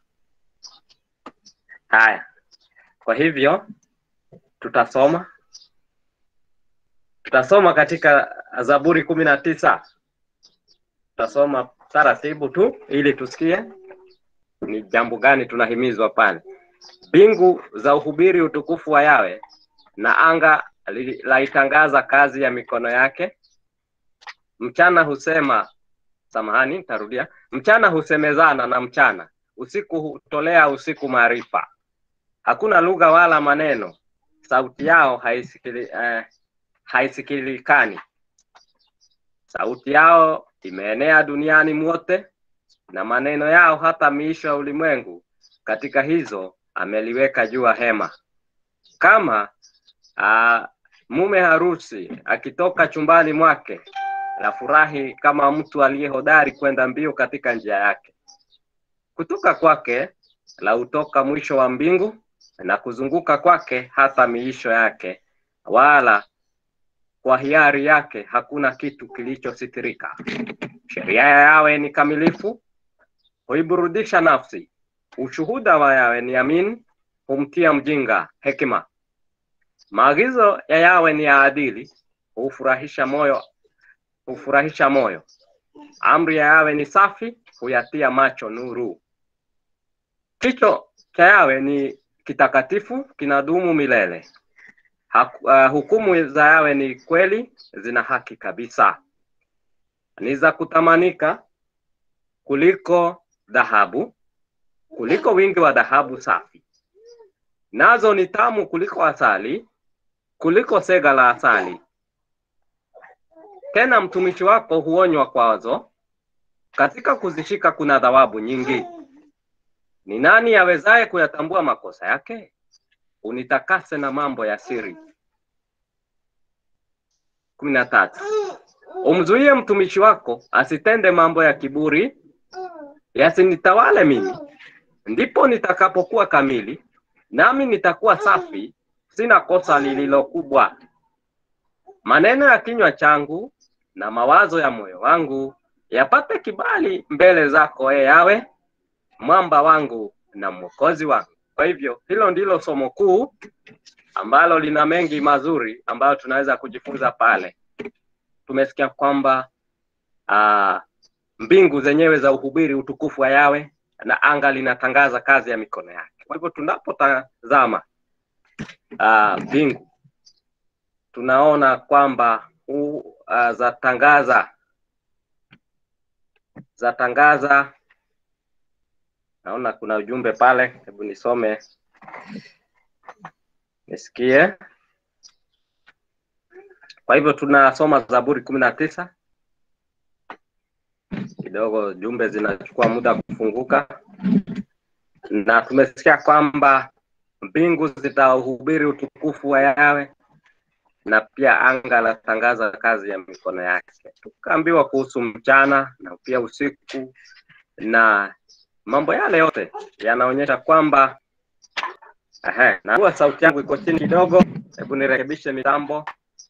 Haya, kwa hivyo tutasoma tutasoma katika Zaburi kumi na tisa. Tutasoma taratibu tu ili tusikie ni jambo gani tunahimizwa pale. Mbingu za uhubiri utukufu wa Yawe, na anga li- laitangaza kazi ya mikono yake. Mchana husema, samahani, nitarudia. Mchana husemezana na mchana, usiku hutolea usiku maarifa. Hakuna lugha wala maneno, sauti yao haisikili, eh, haisikilikani. Sauti yao imeenea duniani mwote, na maneno yao hata miisho ya ulimwengu. Katika hizo ameliweka jua hema. Kama uh, mume harusi akitoka chumbani mwake, na furahi kama mtu aliye hodari kwenda mbio katika njia yake. Kutoka kwake la utoka mwisho wa mbingu, na kuzunguka kwake hata miisho yake, wala kwa hiari yake hakuna kitu kilichositirika. Sheria ya Yawe ni kamilifu, huiburudisha nafsi. Ushuhuda wa Yawe ni amin, humtia mjinga hekima. Maagizo ya Yawe ni ya adili, hufurahisha moyo, hufurahisha moyo. Amri ya Yawe ni safi, huyatia macho nuru. Kicho cha Yawe ni kitakatifu, kinadumu milele. Haku, uh, hukumu za Yawe ni kweli, zina haki kabisa, ni za kutamanika kuliko dhahabu, kuliko wingi wa dhahabu safi. Nazo ni tamu kuliko asali, kuliko sega la asali. Tena mtumishi wako huonywa kwazo, katika kuzishika kuna thawabu nyingi. Ni nani awezaye kuyatambua makosa yake? Unitakase na mambo ya siri. kumi na tatu. Umzuie mtumishi wako asitende mambo ya kiburi, yasinitawale mimi. Ndipo nitakapokuwa kamili, nami nitakuwa safi, sina kosa lililo kubwa. Maneno ya kinywa changu na mawazo ya moyo wangu yapate kibali mbele zako, e Yawe, mwamba wangu na mwokozi wangu. Kwa hivyo hilo ndilo somo kuu ambalo lina mengi mazuri ambayo tunaweza kujifunza pale. Tumesikia kwamba uh, mbingu zenyewe za uhubiri utukufu wa Yawe na anga linatangaza kazi ya mikono yake. Kwa hivyo tunapotazama uh, mbingu tunaona kwamba uh, zatangaza zatangaza naona kuna ujumbe pale, hebu nisome nisikie. Kwa hivyo tunasoma Zaburi kumi na tisa kidogo, jumbe zinachukua muda kufunguka, na tumesikia kwamba mbingu zitahubiri utukufu wa Yawe na pia anga latangaza kazi ya mikono yake. Tukaambiwa kuhusu mchana na pia usiku na mambo yale yote yanaonyesha kwamba ehe, na sauti yangu iko chini kidogo, hebu nirekebishe mitambo.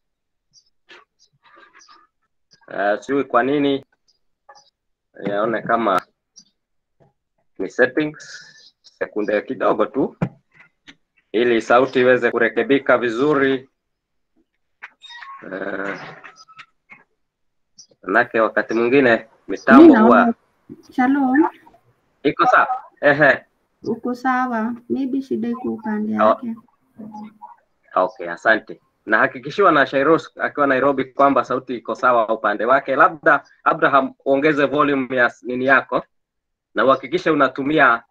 Uh, sijui kwa nini yaone kama ni settings, sekunde kidogo tu ili sauti iweze kurekebika vizuri. Uh, manake wakati mwingine mitambo Mi huwa naona Shalom, iko sawa. Ehe, uko sawa? Maybe shida iko upande Oh. yake. okay, asante. Nahakikishiwa na Shairos akiwa Nairobi kwamba sauti iko sawa upande wake. Labda Abraham, ongeze volume ya nini yako na uhakikishe unatumia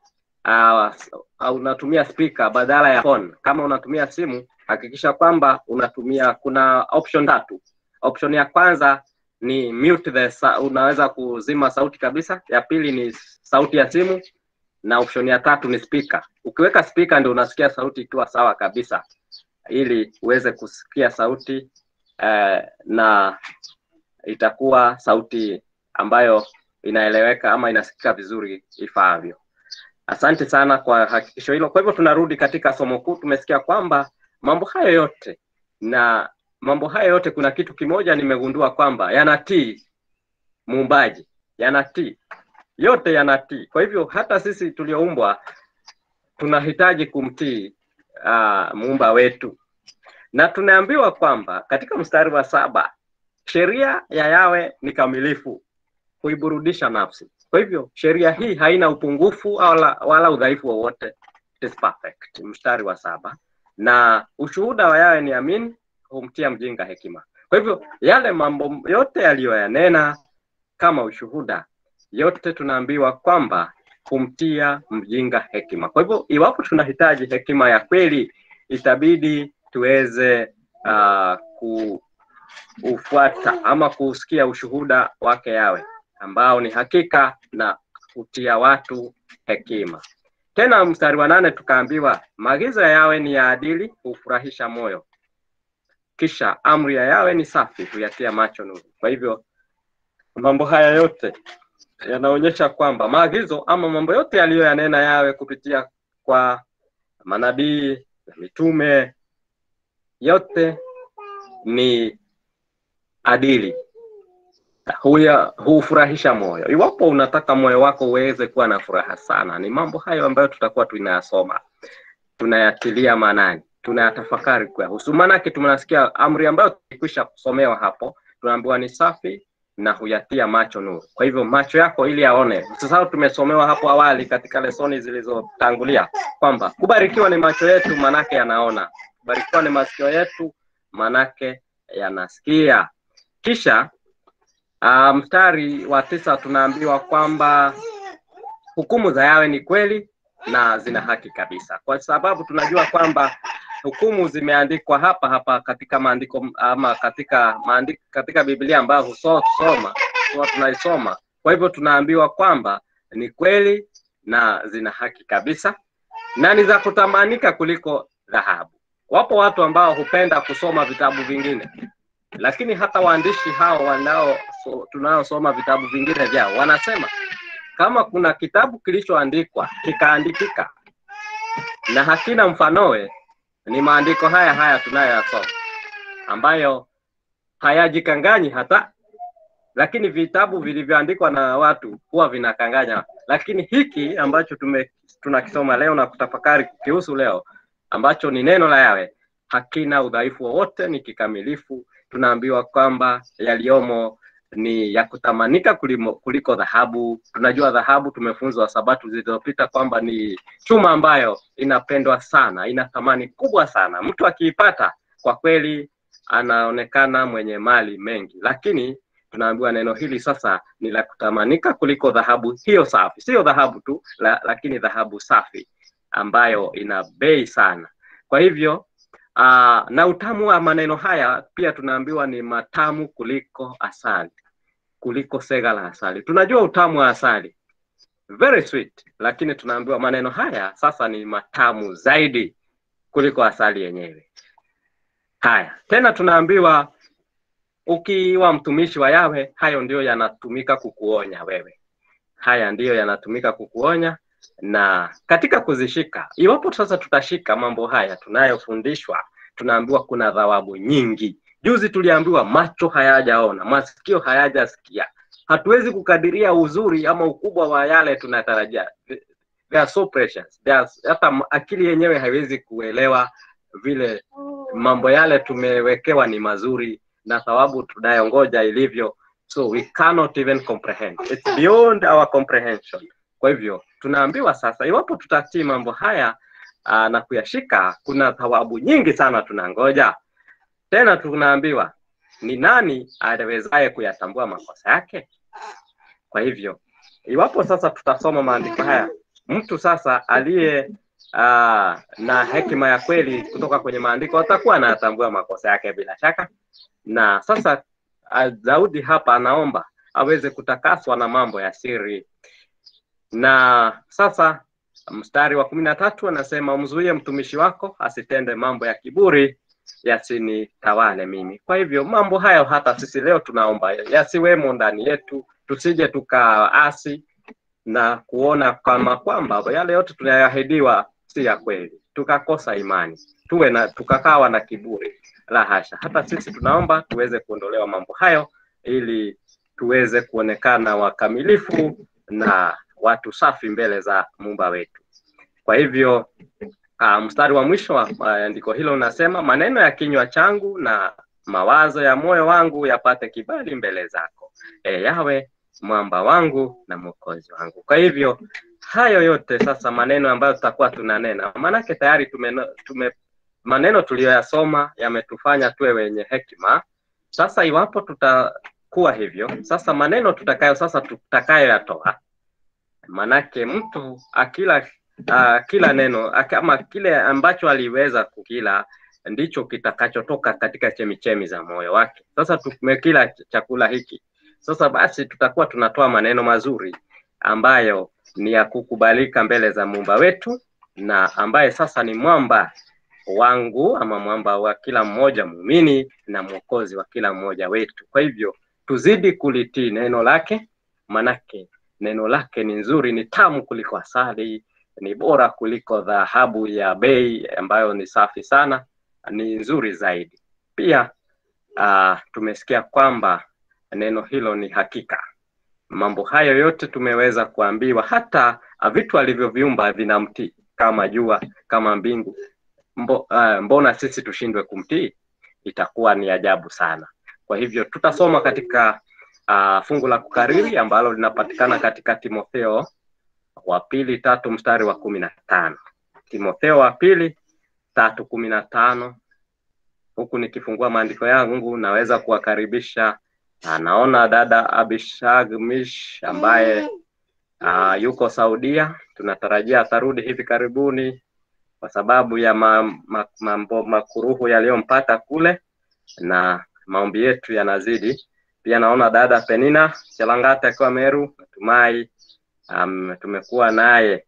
uh, unatumia speaker badala ya phone. Kama unatumia simu, hakikisha kwamba unatumia, kuna option tatu. Option ya kwanza ni mute the sa unaweza kuzima sauti kabisa. Ya pili ni sauti ya simu na option ya tatu ni speaker. Ukiweka speaker ndio unasikia sauti ikiwa sawa kabisa, ili uweze kusikia sauti eh, na itakuwa sauti ambayo inaeleweka ama inasikika vizuri ifaavyo. Asante sana kwa hakikisho hilo. Kwa hivyo tunarudi katika somo kuu. Tumesikia kwamba mambo hayo yote na mambo hayo yote, kuna kitu kimoja nimegundua kwamba yanatii muumbaji, yanatii yote yanatii. Kwa hivyo hata sisi tulioumbwa tunahitaji kumtii uh, muumba wetu, na tunaambiwa kwamba katika mstari wa saba sheria ya Yawe ni kamilifu, huiburudisha nafsi. Kwa hivyo sheria hii haina upungufu wala, wala udhaifu wowote, it is perfect. Mstari wa saba na ushuhuda wa Yawe ni amin, humtia mjinga hekima. Kwa hivyo yale mambo yote yaliyoyanena kama ushuhuda, yote tunaambiwa kwamba humtia mjinga hekima. Kwa hivyo iwapo tunahitaji hekima ya kweli, itabidi tuweze uh, kuufuata ama kusikia ushuhuda wake Yawe ambao ni hakika na kutia watu hekima. Tena mstari wa nane tukaambiwa maagizo ya Yawe ni ya adili, hufurahisha moyo. Kisha amri ya Yawe ni safi, huyatia macho nuru. Kwa hivyo mambo haya yote yanaonyesha kwamba maagizo ama mambo yote yaliyoyanena Yawe kupitia kwa manabii na mitume yote ni adili, huya hufurahisha moyo. Iwapo unataka moyo wako uweze kuwa na furaha sana, ni mambo hayo ambayo tutakuwa tunayasoma, tunayatilia maanani, tunayatafakari kuyahusu. Maanake tunasikia amri ambayo tulikwisha kusomewa hapo, tunaambiwa ni safi na huyatia macho nuru. Kwa hivyo macho yako ili yaone. Sasa tumesomewa hapo awali katika lesoni zilizotangulia kwamba kubarikiwa ni macho yetu, manake yanaona. Kubarikiwa ni masikio yetu, manake yanasikia. Kisha uh, mstari wa tisa tunaambiwa kwamba hukumu za Yawe ni kweli na zina haki kabisa, kwa sababu tunajua kwamba hukumu zimeandikwa hapa hapa katika maandiko ama katika maandiko, katika Biblia ambayo husoma huwa tunaisoma. Kwa hivyo tunaambiwa kwamba ni kweli na zina haki kabisa na ni za kutamanika kuliko dhahabu. Wapo watu ambao hupenda kusoma vitabu vingine, lakini hata waandishi hao wanao so, tunaosoma vitabu vingine vyao wanasema kama kuna kitabu kilichoandikwa kikaandikika na hakina mfanowe ni maandiko haya haya tunayoyasoma ambayo hayajikanganyi hata, lakini vitabu vilivyoandikwa na watu huwa vinakanganya. Lakini hiki ambacho tume tunakisoma leo na kutafakari kukihusu leo, ambacho ni neno la Yawe, hakina udhaifu wowote, ni kikamilifu. Tunaambiwa kwamba yaliyomo ni ya kutamanika kulimo, kuliko dhahabu. Tunajua dhahabu, tumefunzwa Sabato zilizopita kwamba ni chuma ambayo inapendwa sana, ina thamani kubwa sana. Mtu akiipata kwa kweli anaonekana mwenye mali mengi, lakini tunaambiwa neno hili sasa ni la kutamanika kuliko dhahabu hiyo safi, sio dhahabu tu la, lakini dhahabu safi ambayo ina bei sana. Kwa hivyo aa, na utamu wa maneno haya pia tunaambiwa ni matamu kuliko asali, kuliko sega la asali. Tunajua utamu wa asali very sweet, lakini tunaambiwa maneno haya sasa ni matamu zaidi kuliko asali yenyewe. Haya, tena tunaambiwa ukiwa mtumishi wa Yawe, hayo ndiyo yanatumika kukuonya wewe. Haya ndiyo yanatumika kukuonya na katika kuzishika. Iwapo sasa tutashika mambo haya tunayofundishwa, tunaambiwa kuna thawabu nyingi. Juzi tuliambiwa macho hayajaona, masikio hayajasikia. Hatuwezi kukadiria uzuri ama ukubwa wa yale tunatarajia. They are so precious. They are, hata akili yenyewe haiwezi kuelewa vile mambo yale tumewekewa ni mazuri na thawabu tunayongoja ilivyo, so we cannot even comprehend. It's beyond our comprehension. Kwa hivyo tunaambiwa sasa, iwapo tutatii mambo haya aa, na kuyashika, kuna thawabu nyingi sana tunangoja. Tena tunaambiwa ni nani awezaye kuyatambua makosa yake? Kwa hivyo iwapo sasa tutasoma maandiko haya, mtu sasa aliye aa, na hekima ya kweli kutoka kwenye maandiko atakuwa anayatambua makosa yake bila shaka. Na sasa ah, Daudi hapa anaomba aweze kutakaswa na mambo ya siri, na sasa mstari wa kumi na tatu anasema umzuie mtumishi wako asitende mambo ya kiburi yasinitawale mimi. Kwa hivyo mambo hayo hata sisi leo tunaomba yasiwemo ndani yetu, tusije tukaasi na kuona kama kwamba yale yote tunayoahidiwa si ya kweli, tukakosa imani, tuwe na tukakawa na kiburi. La hasha, hata sisi tunaomba tuweze kuondolewa mambo hayo, ili tuweze kuonekana wakamilifu na watu safi mbele za Muumba wetu. Kwa hivyo uh, mstari wa mwisho wa uh, andiko hilo unasema, maneno ya kinywa changu na mawazo ya moyo wangu yapate kibali mbele zako, e Yawe mwamba wangu na mwokozi wangu. Kwa hivyo hayo yote sasa, maneno ambayo tutakuwa tunanena, maanake tayari tume, tume maneno tuliyoyasoma yametufanya tuwe wenye hekima. Sasa iwapo tutakuwa hivyo, sasa maneno tutakayo sasa tutakayoyatoa, manake mtu akila uh, kila neno ak- ama kile ambacho aliweza kukila ndicho kitakachotoka katika chemichemi za moyo wake. Sasa tumekila ch- chakula hiki, sasa basi tutakuwa tunatoa maneno mazuri ambayo ni ya kukubalika mbele za muumba wetu na ambaye sasa ni mwamba wangu ama mwamba wa kila mmoja muumini na mwokozi wa kila mmoja wetu. Kwa hivyo tuzidi kulitii neno lake, manake neno lake ni nzuri, ni tamu kuliko asali, ni bora kuliko dhahabu ya bei ambayo ni safi sana, ni nzuri zaidi. Pia uh, tumesikia kwamba neno hilo ni hakika. Mambo hayo yote tumeweza kuambiwa, hata uh, vitu alivyoviumba vinamtii kama jua, kama mbingu. Mbo, uh, mbona sisi tushindwe kumtii? Itakuwa ni ajabu sana. Kwa hivyo tutasoma katika uh, fungu la kukariri ambalo linapatikana katika Timotheo wa pili tatu mstari wa kumi na tano Timotheo wa pili tatu kumi na tano huku nikifungua maandiko yangu naweza kuwakaribisha ah, naona dada Abishag Mish ambaye uh, yuko Saudia tunatarajia atarudi hivi karibuni kwa sababu ya ma, ma, mambo makuruhu yaliyompata kule na maombi yetu yanazidi pia naona dada Penina Chelangata akiwa Meru natumai um, tumekuwa naye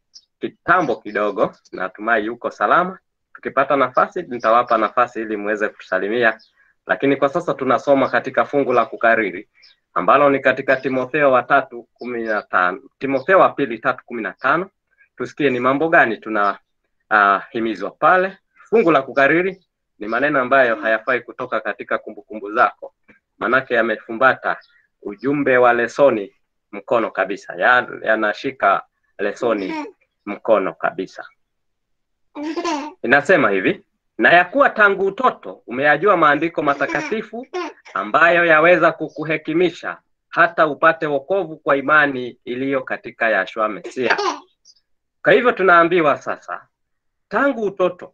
kitambo kidogo, natumai yuko salama. Tukipata nafasi nitawapa nafasi ili muweze kutusalimia, lakini kwa sasa tunasoma katika fungu la kukariri ambalo ni katika Timotheo wa tatu kumi na tano Timotheo wa pili tatu kumi na tano tusikie ni mambo gani tuna uh, himizwa pale. Fungu la kukariri ni maneno ambayo hayafai kutoka katika kumbukumbu zako, manake yamefumbata ujumbe wa lesoni mkono kabisa, Ya- yanashika lesoni mkono kabisa. Inasema hivi: na ya kuwa tangu utoto umeyajua maandiko matakatifu ambayo yaweza kukuhekimisha hata upate wokovu kwa imani iliyo katika Yahshua Mesia. Kwa hivyo tunaambiwa sasa, tangu utoto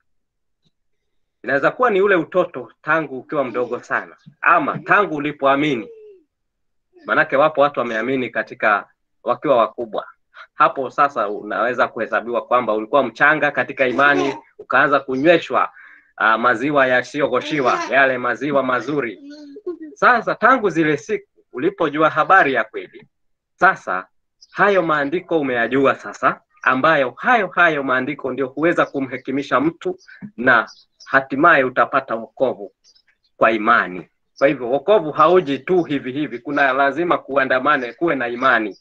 inaweza kuwa ni ule utoto tangu ukiwa mdogo sana, ama tangu ulipoamini. Manake wapo watu wameamini katika wakiwa wakubwa. Hapo sasa unaweza kuhesabiwa kwamba ulikuwa mchanga katika imani, ukaanza kunyweshwa uh, maziwa yasiyogoshiwa, yale maziwa mazuri. Sasa tangu zile siku ulipojua habari ya kweli, sasa hayo maandiko umeyajua sasa, ambayo hayo hayo maandiko ndio huweza kumhekimisha mtu na hatimaye utapata wokovu kwa imani. Kwa hivyo wokovu hauji tu hivi hivi, kuna lazima kuandamane, kuwe na imani,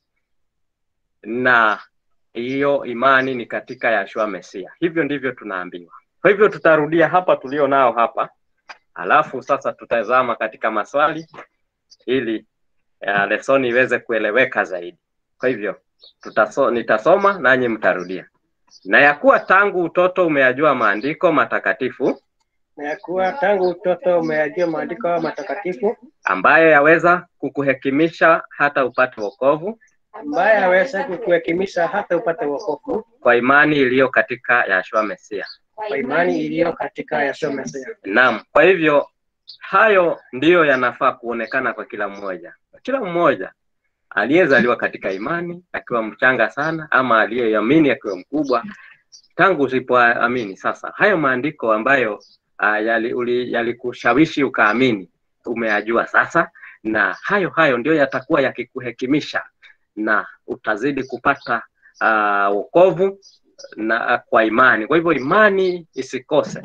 na hiyo imani ni katika Yahshua Mesia. Hivyo ndivyo tunaambiwa. Kwa hivyo tutarudia hapa tulio nao hapa, alafu sasa tutazama katika maswali ili uh, lesoni iweze kueleweka zaidi. Kwa hivyo tutaso, nitasoma nanyi mtarudia. Na ya kuwa tangu utoto umeyajua maandiko matakatifu na ya kuwa tangu utoto umeyajua maandiko matakatifu ambayo yaweza kukuhekimisha hata upate wokovu ambaye aweza kukuhekimisha hata upate wokovu kwa imani iliyo katika Yahshua Mesia. kwa imani iliyo katika Yahshua Mesia. Naam, kwa hivyo hayo ndiyo yanafaa kuonekana kwa kila mmoja, kila mmoja aliyezaliwa katika imani akiwa mchanga sana, ama aliyeamini akiwa mkubwa. Tangu usipoamini sasa, hayo maandiko ambayo uh, yalikushawishi yali ukaamini, umeyajua sasa, na hayo hayo ndio yatakuwa yakikuhekimisha na utazidi kupata uh, wokovu na kwa imani. Kwa hivyo imani isikose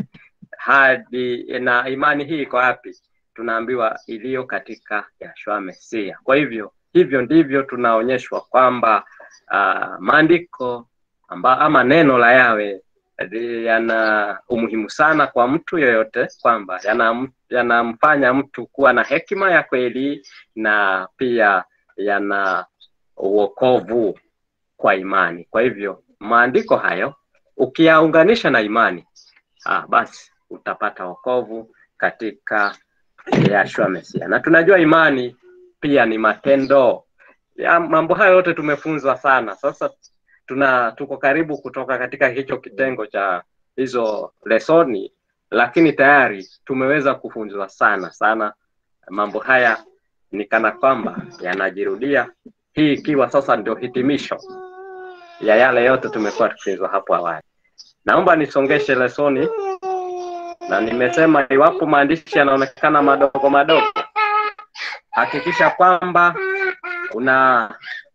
hadi, na imani hii iko wapi? Tunaambiwa iliyo katika Yahshua Mesia. Kwa hivyo hivyo ndivyo tunaonyeshwa kwamba uh, maandiko amba, ama neno la Yawe yana umuhimu sana kwa mtu yoyote, kwamba yanamfanya yana mtu kuwa na hekima ya kweli na pia yana uokovu kwa imani. Kwa hivyo maandiko hayo ukiyaunganisha na imani ah, basi utapata wokovu katika Yahshua Mesia, na tunajua imani pia ni matendo ya mambo hayo yote tumefunzwa sana. Sasa tuna tuko karibu kutoka katika hicho kitengo cha hizo lesoni, lakini tayari tumeweza kufunzwa sana sana. Mambo haya ni kana kwamba yanajirudia, hii ikiwa sasa ndio hitimisho ya yale yote tumekuwa tukifunzwa hapo awali. Naomba nisongeshe lesoni, na nimesema iwapo maandishi yanaonekana madogo madogo hakikisha kwamba una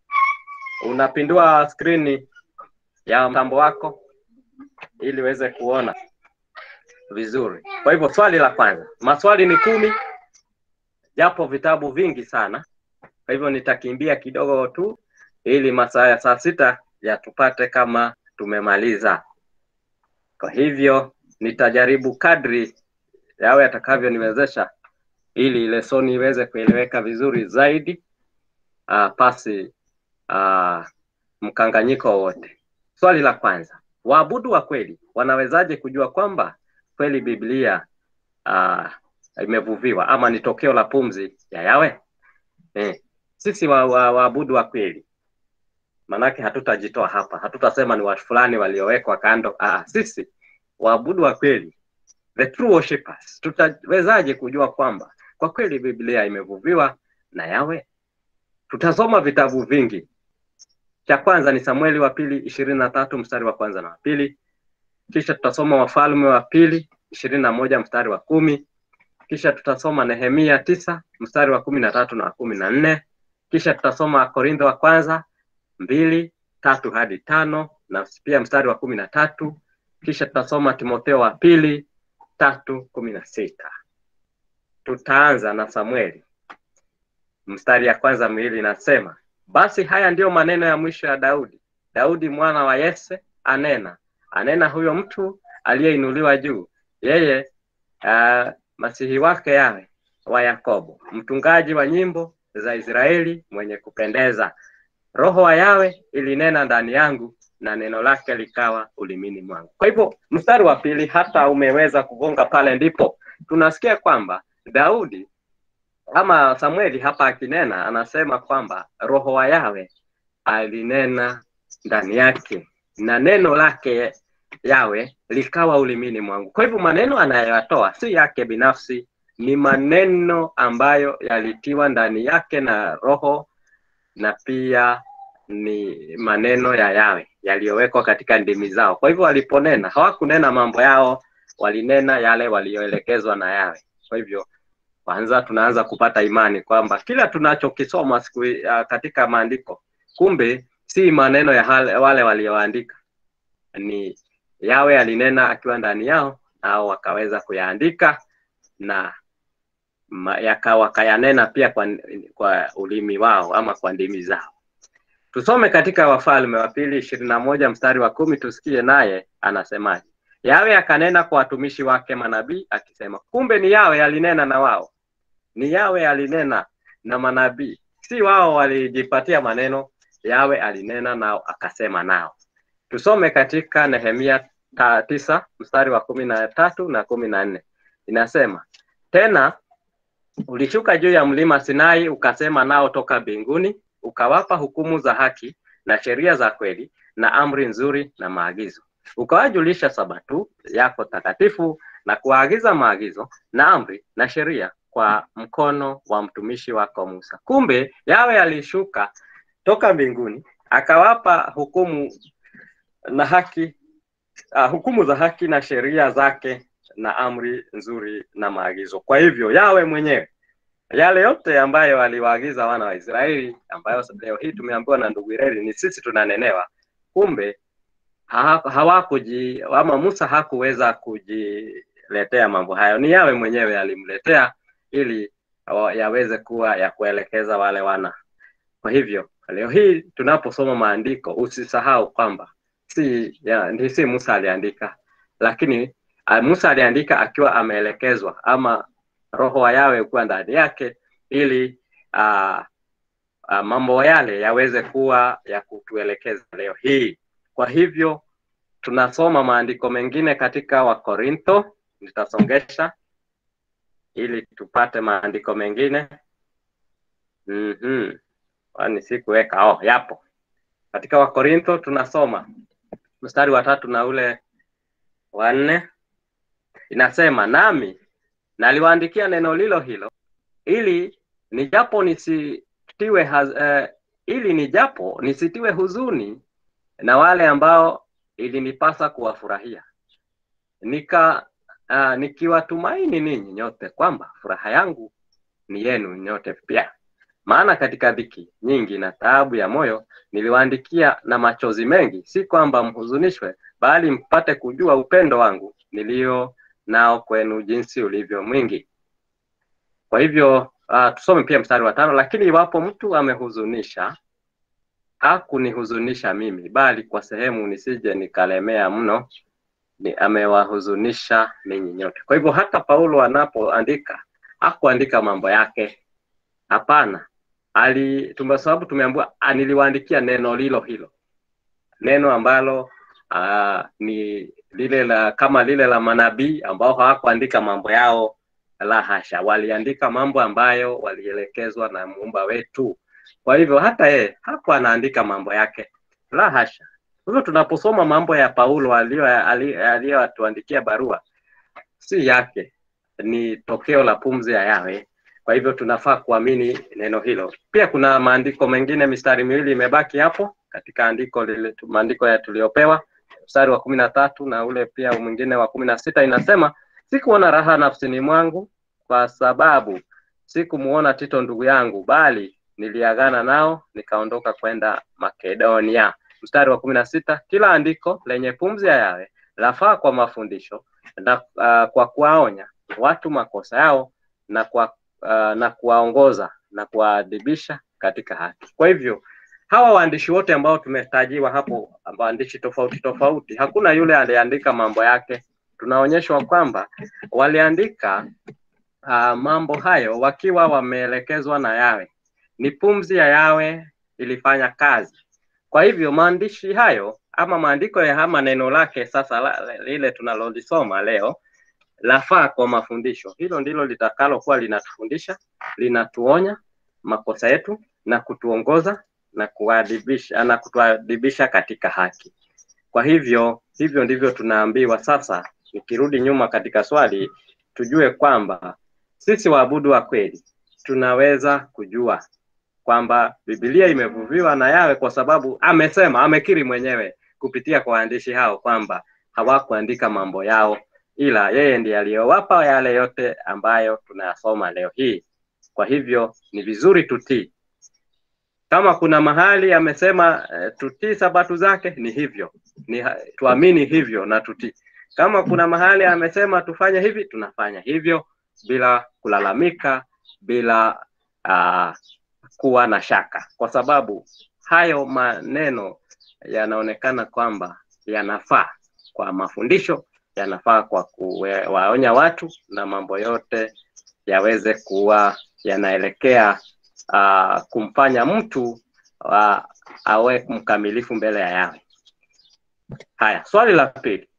unapindua skrini ya mtambo wako ili uweze kuona vizuri. Kwa hivyo swali la kwanza, maswali ni kumi, japo vitabu vingi sana. Kwa hivyo nitakimbia kidogo tu ili masaa ya saa sita yatupate kama tumemaliza. Kwa hivyo nitajaribu kadri yawe atakavyoniwezesha ili lesoni iweze kueleweka vizuri zaidi uh, pasi uh, mkanganyiko wowote. Swali la kwanza, waabudu wa kweli wanawezaje kujua kwamba kweli Biblia uh, imevuviwa ama ni tokeo la pumzi ya Yawe? Eh, sisi waabudu wa, wa, wa kweli manake hatutajitoa hapa, hatutasema ni watu fulani waliowekwa kando. Ah, sisi waabudu wa kweli, the true worshippers, tutawezaje kujua kwamba kwa kweli Biblia imevuviwa na Yawe? Tutasoma vitabu vingi. Cha kwanza ni Samueli wa pili ishirini na tatu mstari wa kwanza na wa pili, kisha tutasoma Wafalme wa pili ishirini na moja mstari wa kumi, kisha tutasoma Nehemia tisa mstari wa kumi na tatu na wa kumi na nne, kisha tutasoma Korintho wa kwanza mbili tatu hadi tano na pia mstari wa kumi na tatu, kisha tutasoma Timotheo wa pili tatu kumi na sita. Tutaanza na Samueli mstari ya kwanza miwili inasema, basi haya ndiyo maneno ya mwisho ya Daudi. Daudi mwana wa Yese anena, anena huyo mtu aliyeinuliwa juu, yeye uh, masihi wake Yawe wa Yakobo, mtungaji wa nyimbo za Israeli, mwenye kupendeza. Roho wa Yawe ilinena ndani yangu, na neno lake likawa ulimini mwangu. Kwa hivyo mstari wa pili hata umeweza kugonga pale, ndipo tunasikia kwamba Daudi ama Samueli hapa akinena, anasema kwamba roho wa Yawe alinena ndani yake na neno lake Yawe likawa ulimini mwangu. Kwa hivyo maneno anayoyatoa si yake binafsi, ni maneno ambayo yalitiwa ndani yake na roho na pia ni maneno ya Yawe yaliyowekwa katika ndimi zao. Kwa hivyo waliponena, hawakunena mambo yao, walinena yale walioelekezwa na Yawe. Kwa hivyo kwanza tunaanza kupata imani kwamba kila tunachokisoma siku uh, katika maandiko kumbe si maneno ya hale, wale walioandika, ni Yawe alinena akiwa ndani yao, nao wakaweza kuyaandika na ma- yaka wakayanena pia kwa, kwa ulimi wao ama kwa ndimi zao. Tusome katika Wafalme wa pili ishirini na moja mstari wa kumi tusikie naye anasemaje. Yawe akanena kwa watumishi wake manabii akisema, kumbe ni Yawe alinena na wao, ni Yawe alinena na manabii, si wao walijipatia maneno. Yawe alinena nao akasema nao. Tusome katika Nehemia ta, tisa mstari wa kumi na tatu na kumi na nne inasema tena ulishuka juu ya mlima Sinai ukasema nao toka mbinguni, ukawapa hukumu za haki na sheria za kweli na amri nzuri na maagizo, ukawajulisha sabatu yako takatifu na kuwaagiza maagizo na amri na sheria kwa mkono wa mtumishi wako Musa. Kumbe Yawe alishuka toka mbinguni akawapa hukumu na haki uh, hukumu za haki na sheria zake na amri nzuri na maagizo. Kwa hivyo Yawe mwenyewe yale yote ambayo aliwaagiza wana wa Israeli, ambayo leo hii tumeambiwa na ndugu Ireli, ni sisi tunanenewa. Kumbe ha- hawakuji ama Musa hakuweza kujiletea mambo hayo, ni Yawe mwenyewe alimletea ili wa- yaweze kuwa ya kuelekeza wale wana. Kwa hivyo leo hii tunaposoma maandiko, usisahau kwamba si ya, ndi si Musa aliandika, lakini uh, Musa aliandika akiwa ameelekezwa ama roho wa Yawe kuwa ndani yake ili uh, uh, mambo yale yaweze kuwa ya kutuelekeza leo hii. Kwa hivyo tunasoma maandiko mengine katika Wakorintho, nitasongesha ili tupate maandiko mengine. Mhm. Kwani sikuweka? Oh, yapo. Katika Wakorintho tunasoma mstari wa tatu na ule wa nne inasema, nami naliwaandikia neno lilo hilo ili nijapo nisitiwe haz, eh, ili nijapo nisitiwe huzuni na wale ambao ilinipasa kuwafurahia nika uh, nikiwatumaini ninyi nyote kwamba furaha yangu ni yenu nyote pia. Maana katika dhiki nyingi na taabu ya moyo niliwaandikia na machozi mengi, si kwamba mhuzunishwe, bali mpate kujua upendo wangu nilio nao kwenu jinsi ulivyo mwingi. Kwa hivyo uh, tusome pia mstari wa tano. Lakini iwapo mtu amehuzunisha, hakunihuzunisha mimi, bali kwa sehemu nisije nikalemea mno, ni amewahuzunisha ninyi nyote. Kwa hivyo hata Paulo anapoandika hakuandika mambo yake, hapana, ali tume sababu tumeambiwa ah, niliwaandikia neno lilo hilo, neno ambalo uh, ni lile la kama lile la manabii ambao hawakuandika mambo yao, la hasha, waliandika mambo ambayo walielekezwa na muumba wetu. Kwa hivyo hata yeye hakuwa anaandika mambo yake, la hasha. Kwa hivyo tunaposoma mambo ya Paulo aliyo- ali- aliyotuandikia barua, si yake, ni tokeo la pumzi ya Yawe. Kwa hivyo tunafaa kuamini neno hilo. Pia kuna maandiko mengine, mistari miwili imebaki hapo katika andiko lile, maandiko ya tuliopewa, mstari wa kumi na tatu na ule pia mwingine wa kumi na sita inasema, sikuona raha nafsini mwangu kwa sababu sikumuona Tito ndugu yangu, bali niliagana nao nikaondoka kwenda Makedonia. Mstari wa kumi na sita kila andiko lenye pumzi ya Yawe lafaa kwa mafundisho na uh, kwa kuwaonya watu makosa yao na kwa uh, na kuwaongoza na kuwaadhibisha katika haki. Kwa hivyo hawa waandishi wote ambao tumetajiwa hapo, waandishi tofauti tofauti, hakuna yule aliandika mambo yake. Tunaonyeshwa kwamba waliandika uh, mambo hayo wakiwa wameelekezwa na Yawe, ni pumzi ya Yawe ilifanya kazi. Kwa hivyo maandishi hayo ama maandiko ya ama neno lake sasa la, lile tunalolisoma leo lafaa kwa mafundisho. Hilo ndilo litakalokuwa linatufundisha, linatuonya makosa yetu na kutuongoza na kuadibisha na kutuadibisha katika haki. Kwa hivyo hivyo ndivyo tunaambiwa sasa. Nikirudi nyuma katika swali, tujue kwamba sisi waabudu wa kweli tunaweza kujua kwamba Biblia imevuviwa na Yawe kwa sababu amesema, amekiri mwenyewe kupitia kwa waandishi hao kwamba hawakuandika mambo yao, ila yeye ndiye aliyowapa yale yote ambayo tunayasoma leo hii. Kwa hivyo ni vizuri tutii. Kama kuna mahali amesema eh, tutii sabato zake, ni hivyo, ni tuamini hivyo na tutii. Kama kuna mahali amesema tufanye hivi, tunafanya hivyo bila kulalamika, bila uh, kuwa na shaka, kwa sababu hayo maneno yanaonekana kwamba yanafaa kwa mafundisho, yanafaa kwa kuwaonya watu na mambo yote yaweze kuwa yanaelekea uh, kumfanya mtu uh, awe mkamilifu mbele ya Yawe. Haya, swali la pili,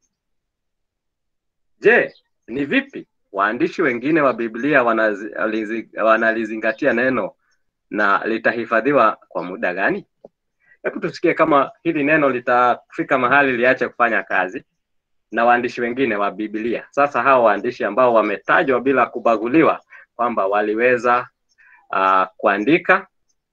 je, ni vipi waandishi wengine wa Biblia wanalizi, wanalizingatia neno na litahifadhiwa kwa muda gani? Hebu tusikie kama hili neno litafika mahali liache kufanya kazi na waandishi wengine wa Biblia. Sasa hao waandishi ambao wametajwa bila kubaguliwa kwamba waliweza uh, kuandika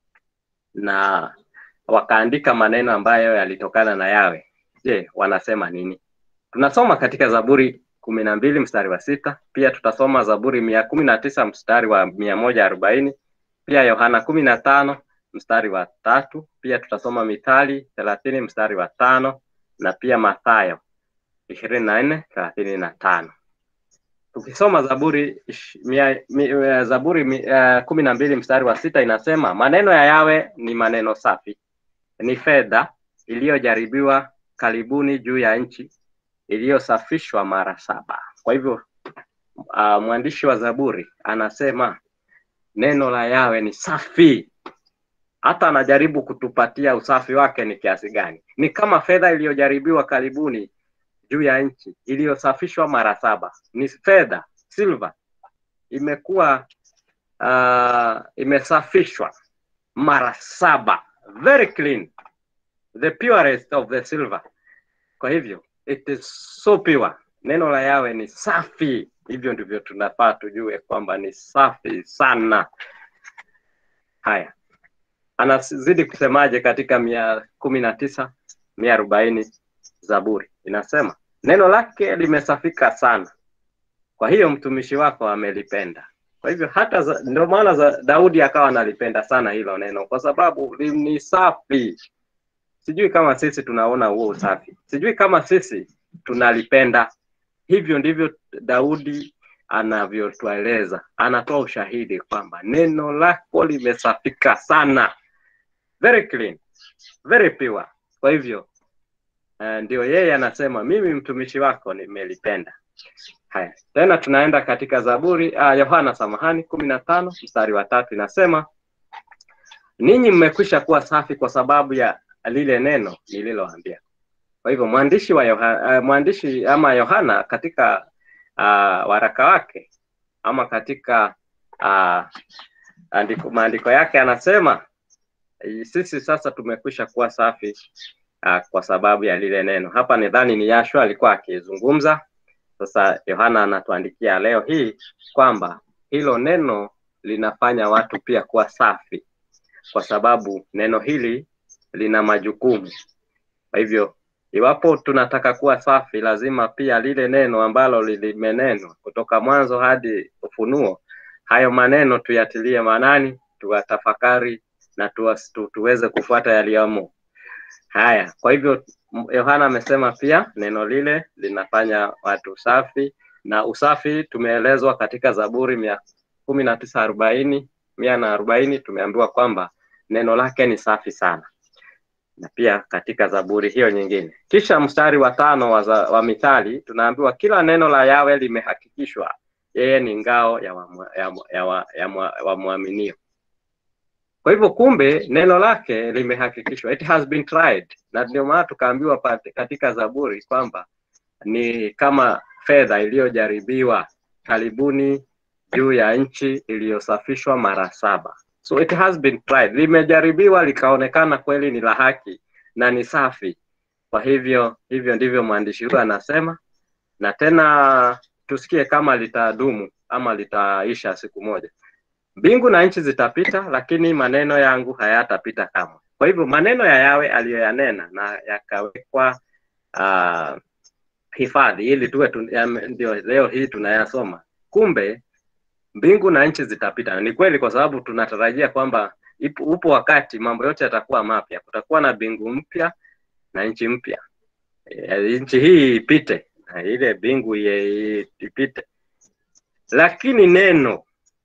na wakaandika maneno ambayo yalitokana na Yawe. Je, wanasema nini? Tunasoma katika Zaburi kumi na mbili mstari wa sita pia tutasoma Zaburi mia kumi na tisa mstari wa mia moja arobaini pia Yohana kumi na tano mstari wa tatu pia tutasoma Mithali thelathini mstari wa tano na pia Mathayo ishirini na nne thelathini na tano tukisoma Zaburi mia, mia, Zaburi uh, kumi na mbili mstari wa sita inasema maneno ya Yawe ni maneno safi, ni fedha iliyojaribiwa karibuni juu ya nchi, iliyosafishwa mara saba. Kwa hivyo uh, mwandishi wa Zaburi anasema neno la Yawe ni safi, hata anajaribu kutupatia usafi wake ni kiasi gani. Ni kama fedha iliyojaribiwa karibuni juu ya nchi iliyosafishwa mara saba. Ni fedha silver, imekuwa uh, imesafishwa mara saba, very clean, the purest of the silver. Kwa hivyo it is so pure, neno la Yawe ni safi. Hivyo ndivyo tunafaa tujue kwamba ni safi sana. Haya, anazidi kusemaje katika mia kumi na tisa mia arobaini Zaburi inasema neno lake limesafika sana, kwa hiyo mtumishi wako amelipenda. Kwa hivyo hata ndio maana za Daudi akawa analipenda sana hilo neno, kwa sababu ni safi. Sijui kama sisi tunaona huo usafi, sijui kama sisi tunalipenda. Hivyo ndivyo Daudi anavyotueleza, anatoa ushahidi kwamba neno lako limesafika sana, very clean, very pure. Kwa hivyo uh, ndio yeye anasema mimi mtumishi wako nimelipenda. Haya, tena tunaenda katika Zaburi uh, Yohana samahani kumi na tano mstari wa tatu inasema ninyi mmekwisha kuwa safi kwa sababu ya lile neno nililoambia. Kwa hivyo mwandishi wa Yohana, uh, mwandishi ama Yohana katika uh, waraka wake ama katika uh, andiko, maandiko yake anasema sisi sasa tumekwisha kuwa safi uh, kwa sababu ya lile neno. Hapa nidhani ni Yashua alikuwa akizungumza. Sasa Yohana anatuandikia leo hii kwamba hilo neno linafanya watu pia kuwa safi, kwa sababu neno hili lina majukumu. Kwa hivyo iwapo tunataka kuwa safi, lazima pia lile neno ambalo limenenwa kutoka mwanzo hadi Ufunuo, hayo maneno tuyatilie maanani, tuwatafakari na tuwas, tu, tuweze kufuata yaliyomo. Haya, kwa hivyo Yohana amesema pia neno lile linafanya watu safi, na usafi tumeelezwa katika Zaburi mia kumi na tisa arobaini mia na arobaini tumeambiwa kwamba neno lake ni safi sana na pia katika Zaburi hiyo nyingine. Kisha mstari wa tano wa, za, wa Mithali tunaambiwa kila neno la Yawe limehakikishwa, yeye ni ngao ya wamwaminio. Ya, ya, ya, ya, ya Kwa Kwa hivyo kumbe neno lake limehakikishwa, it has been tried, na ndio maana tukaambiwa pate- katika Zaburi kwamba ni kama fedha iliyojaribiwa karibuni juu ya nchi iliyosafishwa mara saba. So it has been tried, limejaribiwa likaonekana kweli ni la haki na ni safi. Kwa hivyo hivyo ndivyo mwandishi huyu anasema, na tena tusikie kama litadumu ama litaisha siku moja. Mbingu na nchi zitapita, lakini maneno yangu hayatapita kamwe. Kwa hivyo maneno ya Yawe aliyoyanena na yakawekwa uh, hifadhi ili tuwe tu, ya, ndio leo hii tunayasoma. Kumbe mbingu na nchi zitapita, na ni kweli, kwa sababu tunatarajia kwamba ipo, upo wakati mambo yote yatakuwa mapya, kutakuwa na mbingu mpya na nchi mpya. E, nchi hii ipite na ile mbingu ye- ipite, lakini neno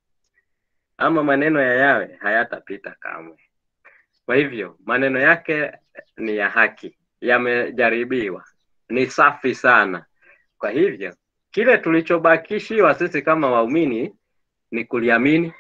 ama maneno ya Yawe hayatapita kamwe. Kwa hivyo maneno yake ni ya haki, yamejaribiwa, ni safi sana. Kwa hivyo kile tulichobakishiwa sisi kama waumini ni kuliamini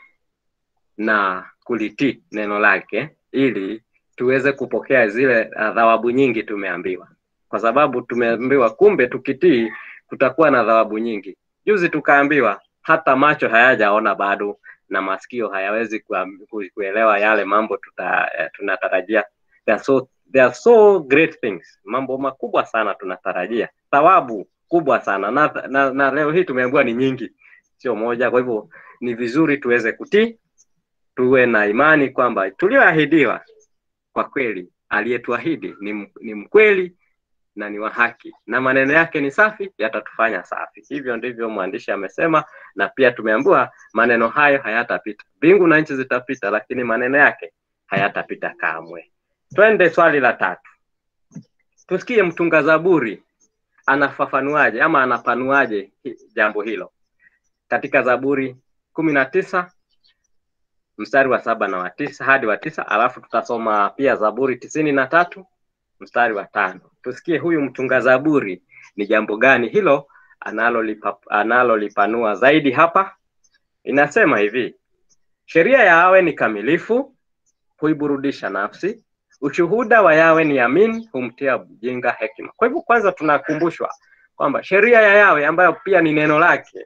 na kulitii neno lake, ili tuweze kupokea zile uh, thawabu nyingi tumeambiwa, kwa sababu tumeambiwa kumbe tukitii kutakuwa na thawabu nyingi. Juzi tukaambiwa hata macho hayajaona bado na masikio hayawezi kuam- ku- kuelewa yale mambo tuta, eh, tunatarajia. They are so, they are so great things, mambo makubwa sana tunatarajia, thawabu kubwa sana na, na, na leo hii tumeambiwa ni nyingi, sio moja. Kwa hivyo ni vizuri tuweze kutii, tuwe na imani kwamba tulioahidiwa kwa kweli, aliyetuahidi ni, m- ni mkweli na ni wa haki na maneno yake ni safi, yatatufanya safi. Hivyo ndivyo mwandishi amesema, na pia tumeambiwa maneno hayo hayatapita. Mbingu na nchi zitapita, lakini maneno yake hayatapita kamwe. Twende swali la tatu, tusikie mtunga Zaburi anafafanuaje ama anapanuaje hi- jambo hilo katika Zaburi kumi na tisa mstari wa saba na wa tisa hadi wa tisa alafu tutasoma pia Zaburi tisini na tatu mstari wa tano. Tusikie huyu mtunga Zaburi ni jambo gani hilo analolipa, analolipanua zaidi hapa. Inasema hivi: sheria ya Yawe ni kamilifu, huiburudisha nafsi. Ushuhuda wa Yawe ni amin, humtia mjinga hekima. Kwa hivyo, kwanza tunakumbushwa kwamba sheria ya Yawe ambayo pia ni neno lake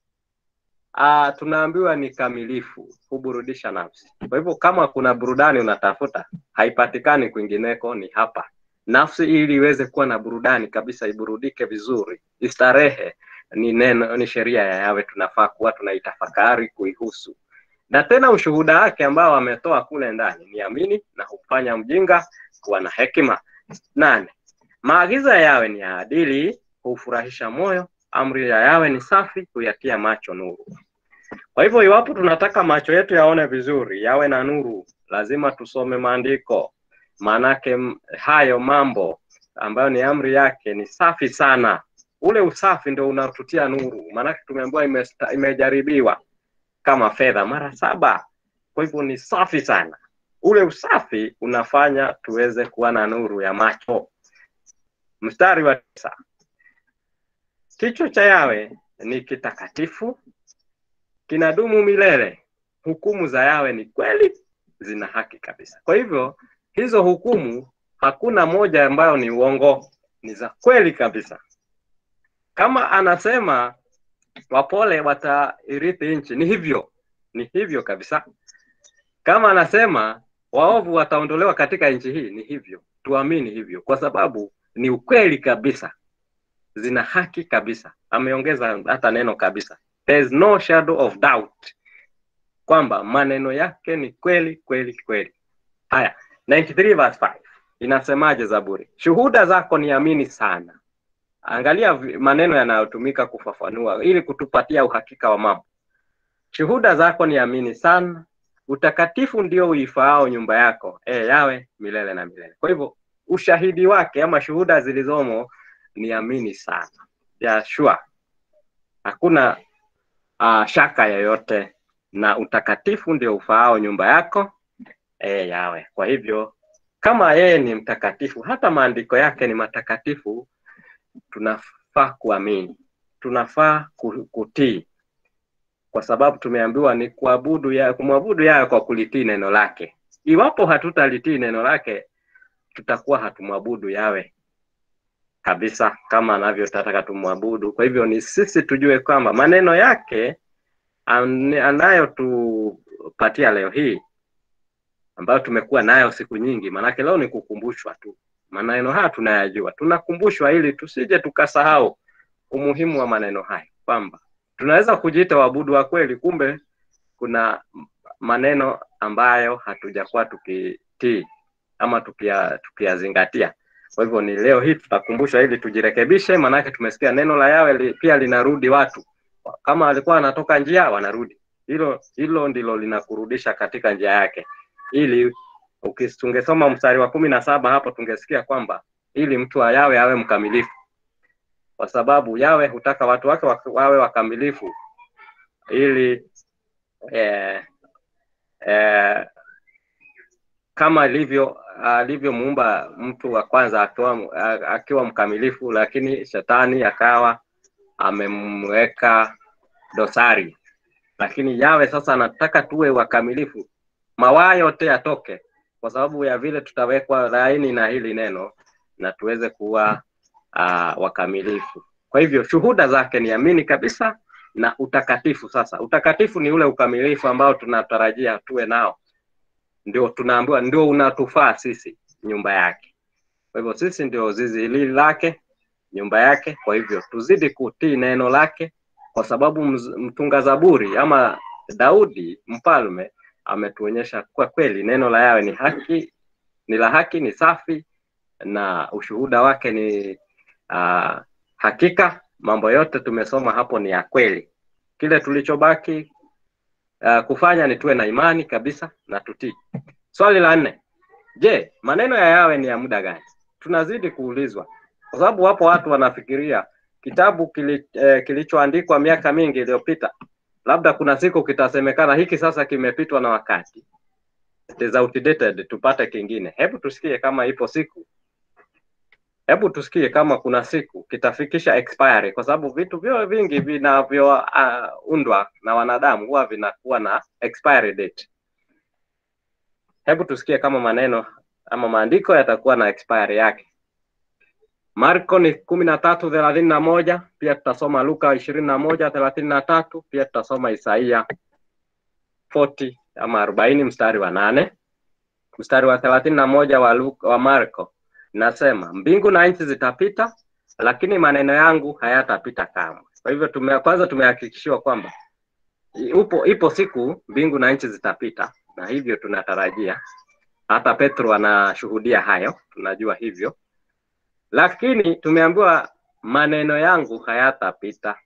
Ah, tunaambiwa ni kamilifu, huburudisha nafsi. Kwa hivyo kama kuna burudani unatafuta, haipatikani kwingineko, ni hapa. Nafsi ili iweze kuwa na burudani kabisa, iburudike vizuri, istarehe, ni neno, ni sheria ya Yawe, tunafaa kuwa tunaitafakari kuihusu. Na tena ushuhuda wake ambao ametoa kule ndani ni amini na hufanya mjinga kuwa na hekima. Nane, maagizo ya Yawe ni ya adili, hufurahisha moyo. Amri ya Yawe ni safi, huyatia macho nuru. Kwa hivyo iwapo tunataka macho yetu yaone vizuri, yawe na nuru, lazima tusome maandiko, maanake m- hayo mambo ambayo ni amri yake ni safi sana. Ule usafi ndio unatutia nuru, maanake tumeambiwa imesta- imejaribiwa kama fedha mara saba. Kwa hivyo ni safi sana. Ule usafi unafanya tuweze kuwa na nuru ya macho. Mstari wa tisa, kichwa cha Yawe ni kitakatifu, kinadumu milele. Hukumu za Yawe ni kweli, zina haki kabisa. Kwa hivyo hizo hukumu hakuna moja ambayo ni uongo, ni za kweli kabisa. Kama anasema wapole watairithi nchi, ni hivyo, ni hivyo kabisa. Kama anasema waovu wataondolewa katika nchi hii, ni hivyo. Tuamini hivyo, kwa sababu ni ukweli kabisa, zina haki kabisa. Ameongeza hata neno kabisa, there is no shadow of doubt kwamba maneno yake ni kweli kweli kweli. Haya, 93 verse 5 inasemaje Zaburi? Shuhuda zako ni amini sana. Angalia vi- maneno yanayotumika kufafanua ili kutupatia uhakika wa mambo. Shuhuda zako ni amini sana, utakatifu ndio uifaao nyumba yako, e yawe milele na milele. Kwa hivyo ushahidi wake ama shuhuda zilizomo ni amini sana, ya sure, hakuna uh, shaka yoyote, na utakatifu ndio ufaao nyumba yako, e yawe. Kwa hivyo kama yeye ni mtakatifu, hata maandiko yake ni matakatifu, tunafaa kuamini, tunafaa ku- kutii, kwa sababu tumeambiwa ni kuabudu ya kumwabudu yeye kwa kulitii neno lake, iwapo hatutalitii neno lake, tutakuwa hatumwabudu yawe kabisa kama anavyotaka tumwabudu. Kwa hivyo ni sisi tujue kwamba maneno yake an- anayotupatia leo hii ambayo tumekuwa nayo siku nyingi, maanake leo ni kukumbushwa tu. Maneno haya tunayajua, tunakumbushwa ili tusije tukasahau umuhimu wa maneno haya, kwamba tunaweza kujiita waabudu wa kweli, kumbe kuna maneno ambayo hatujakuwa tukitii ama tukia- tukiyazingatia. Kwa hivyo ni leo hii tutakumbushwa ili tujirekebishe, maanake tumesikia neno la Yawe li, pia linarudi watu, kama walikuwa wanatoka njia wanarudi. Hilo hilo ndilo linakurudisha katika njia yake, ili ukis- tungesoma mstari wa kumi na saba hapo tungesikia kwamba ili mtu wa Yawe awe mkamilifu, kwa sababu Yawe hutaka watu wake wak- wawe wakamilifu ili eh, eh, kama ilivyo alivyomuumba mtu wa kwanza akiwa, akiwa mkamilifu, lakini shetani akawa amemweka dosari. Lakini Yawe sasa anataka tuwe wakamilifu, mawaa yote yatoke, kwa sababu ya vile tutawekwa laini na hili neno na tuweze kuwa uh, wakamilifu. Kwa hivyo shuhuda zake ni amini kabisa na utakatifu. Sasa utakatifu ni ule ukamilifu ambao tunatarajia tuwe nao ndio tunaambiwa ndio unatufaa sisi nyumba yake. Kwa hivyo sisi ndio zizi hili lake, nyumba yake. Kwa hivyo tuzidi kutii neno lake, kwa sababu mz- mtunga zaburi ama Daudi mfalme ametuonyesha kwa kweli neno la Yawe ni haki, ni la haki, ni safi na ushuhuda wake ni uh, hakika. Mambo yote tumesoma hapo ni ya kweli. Kile tulichobaki uh, kufanya ni tuwe na imani kabisa na tutii. Swali la nne, je, maneno ya Yawe ni ya muda gani? Tunazidi kuulizwa kwa sababu wapo watu wanafikiria kitabu kili, eh, kilichoandikwa miaka mingi iliyopita, labda kuna siku kitasemekana hiki sasa kimepitwa na wakati, it is outdated, tupate kingine. Hebu tusikie kama ipo siku, hebu tusikie kama kuna siku kitafikisha expiry, kwa sababu vitu vyo vingi vinavyoundwa uh, na wanadamu huwa vinakuwa na expiry date. Hebu tusikie kama maneno ama maandiko yatakuwa na expiry yake. Marko ni kumi na tatu thelathini na moja pia tutasoma Luka ishirini na moja thelathini na tatu pia tutasoma Isaia 40 ama arobaini mstari wa nane mstari wa thelathini na moja wa, Luka, wa Marko nasema mbingu na nchi zitapita, lakini maneno yangu hayatapita kamwe. Kwa hivyo tume, kwanza tumehakikishiwa kwamba upo ipo siku mbingu na nchi zitapita, na hivyo tunatarajia hata Petro anashuhudia hayo, tunajua hivyo, lakini tumeambiwa maneno yangu hayatapita.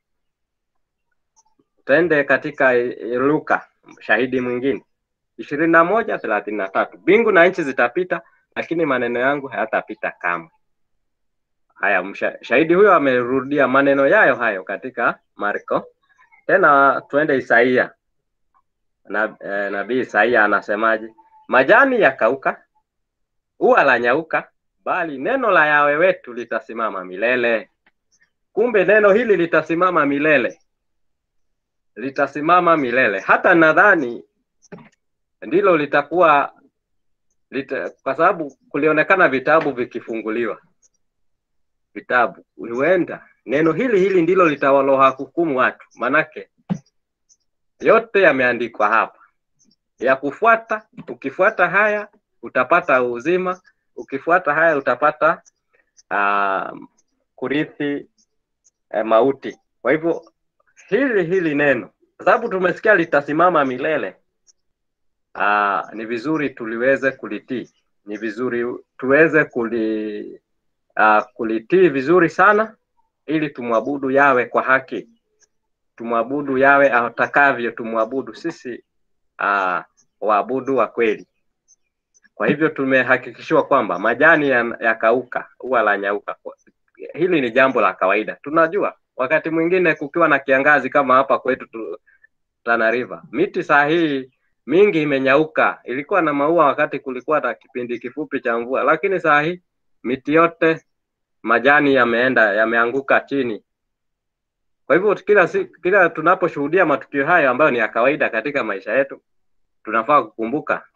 Twende katika Luka, shahidi mwingine ishirini na moja thelathini na tatu mbingu na nchi zitapita, lakini maneno yangu hayatapita kamwe. Haya, msha, shahidi huyo amerudia maneno yayo hayo katika Marko. Tena tuende Isaia na, eh, nabii Isaia anasemaje? Majani yakauka, ua la nyauka, bali neno la Yawe wetu litasimama milele. Kumbe neno hili litasimama milele, litasimama milele. Hata nadhani ndilo litakuwa lita, kwa sababu kulionekana vitabu vikifunguliwa, vitabu huenda neno hili hili ndilo litawaloha hukumu watu, manake yote yameandikwa hapa ya kufuata. Ukifuata haya utapata uzima, ukifuata haya utapata uh, kurithi uh, mauti. Kwa hivyo hili hili neno, kwa sababu tumesikia litasimama milele, uh, ni vizuri tuliweze kulitii, ni vizuri tuweze kuli uh, kulitii vizuri sana, ili tumwabudu Yawe kwa haki, tumwabudu Yawe atakavyo tumwabudu sisi uh, waabudu wa kweli. Kwa hivyo tumehakikishiwa kwamba majani yakauka, ya ua la nyauka. Hili ni jambo la kawaida, tunajua. Wakati mwingine kukiwa na kiangazi kama hapa kwetu tu, Tana River, miti saa hii mingi imenyauka. Ilikuwa na maua wakati kulikuwa na kipindi kifupi cha mvua, lakini saa hii miti yote majani yameenda yameanguka chini. Kwa hivyo kila siku, kila tunaposhuhudia matukio hayo ambayo ni ya kawaida katika maisha yetu, tunafaa kukumbuka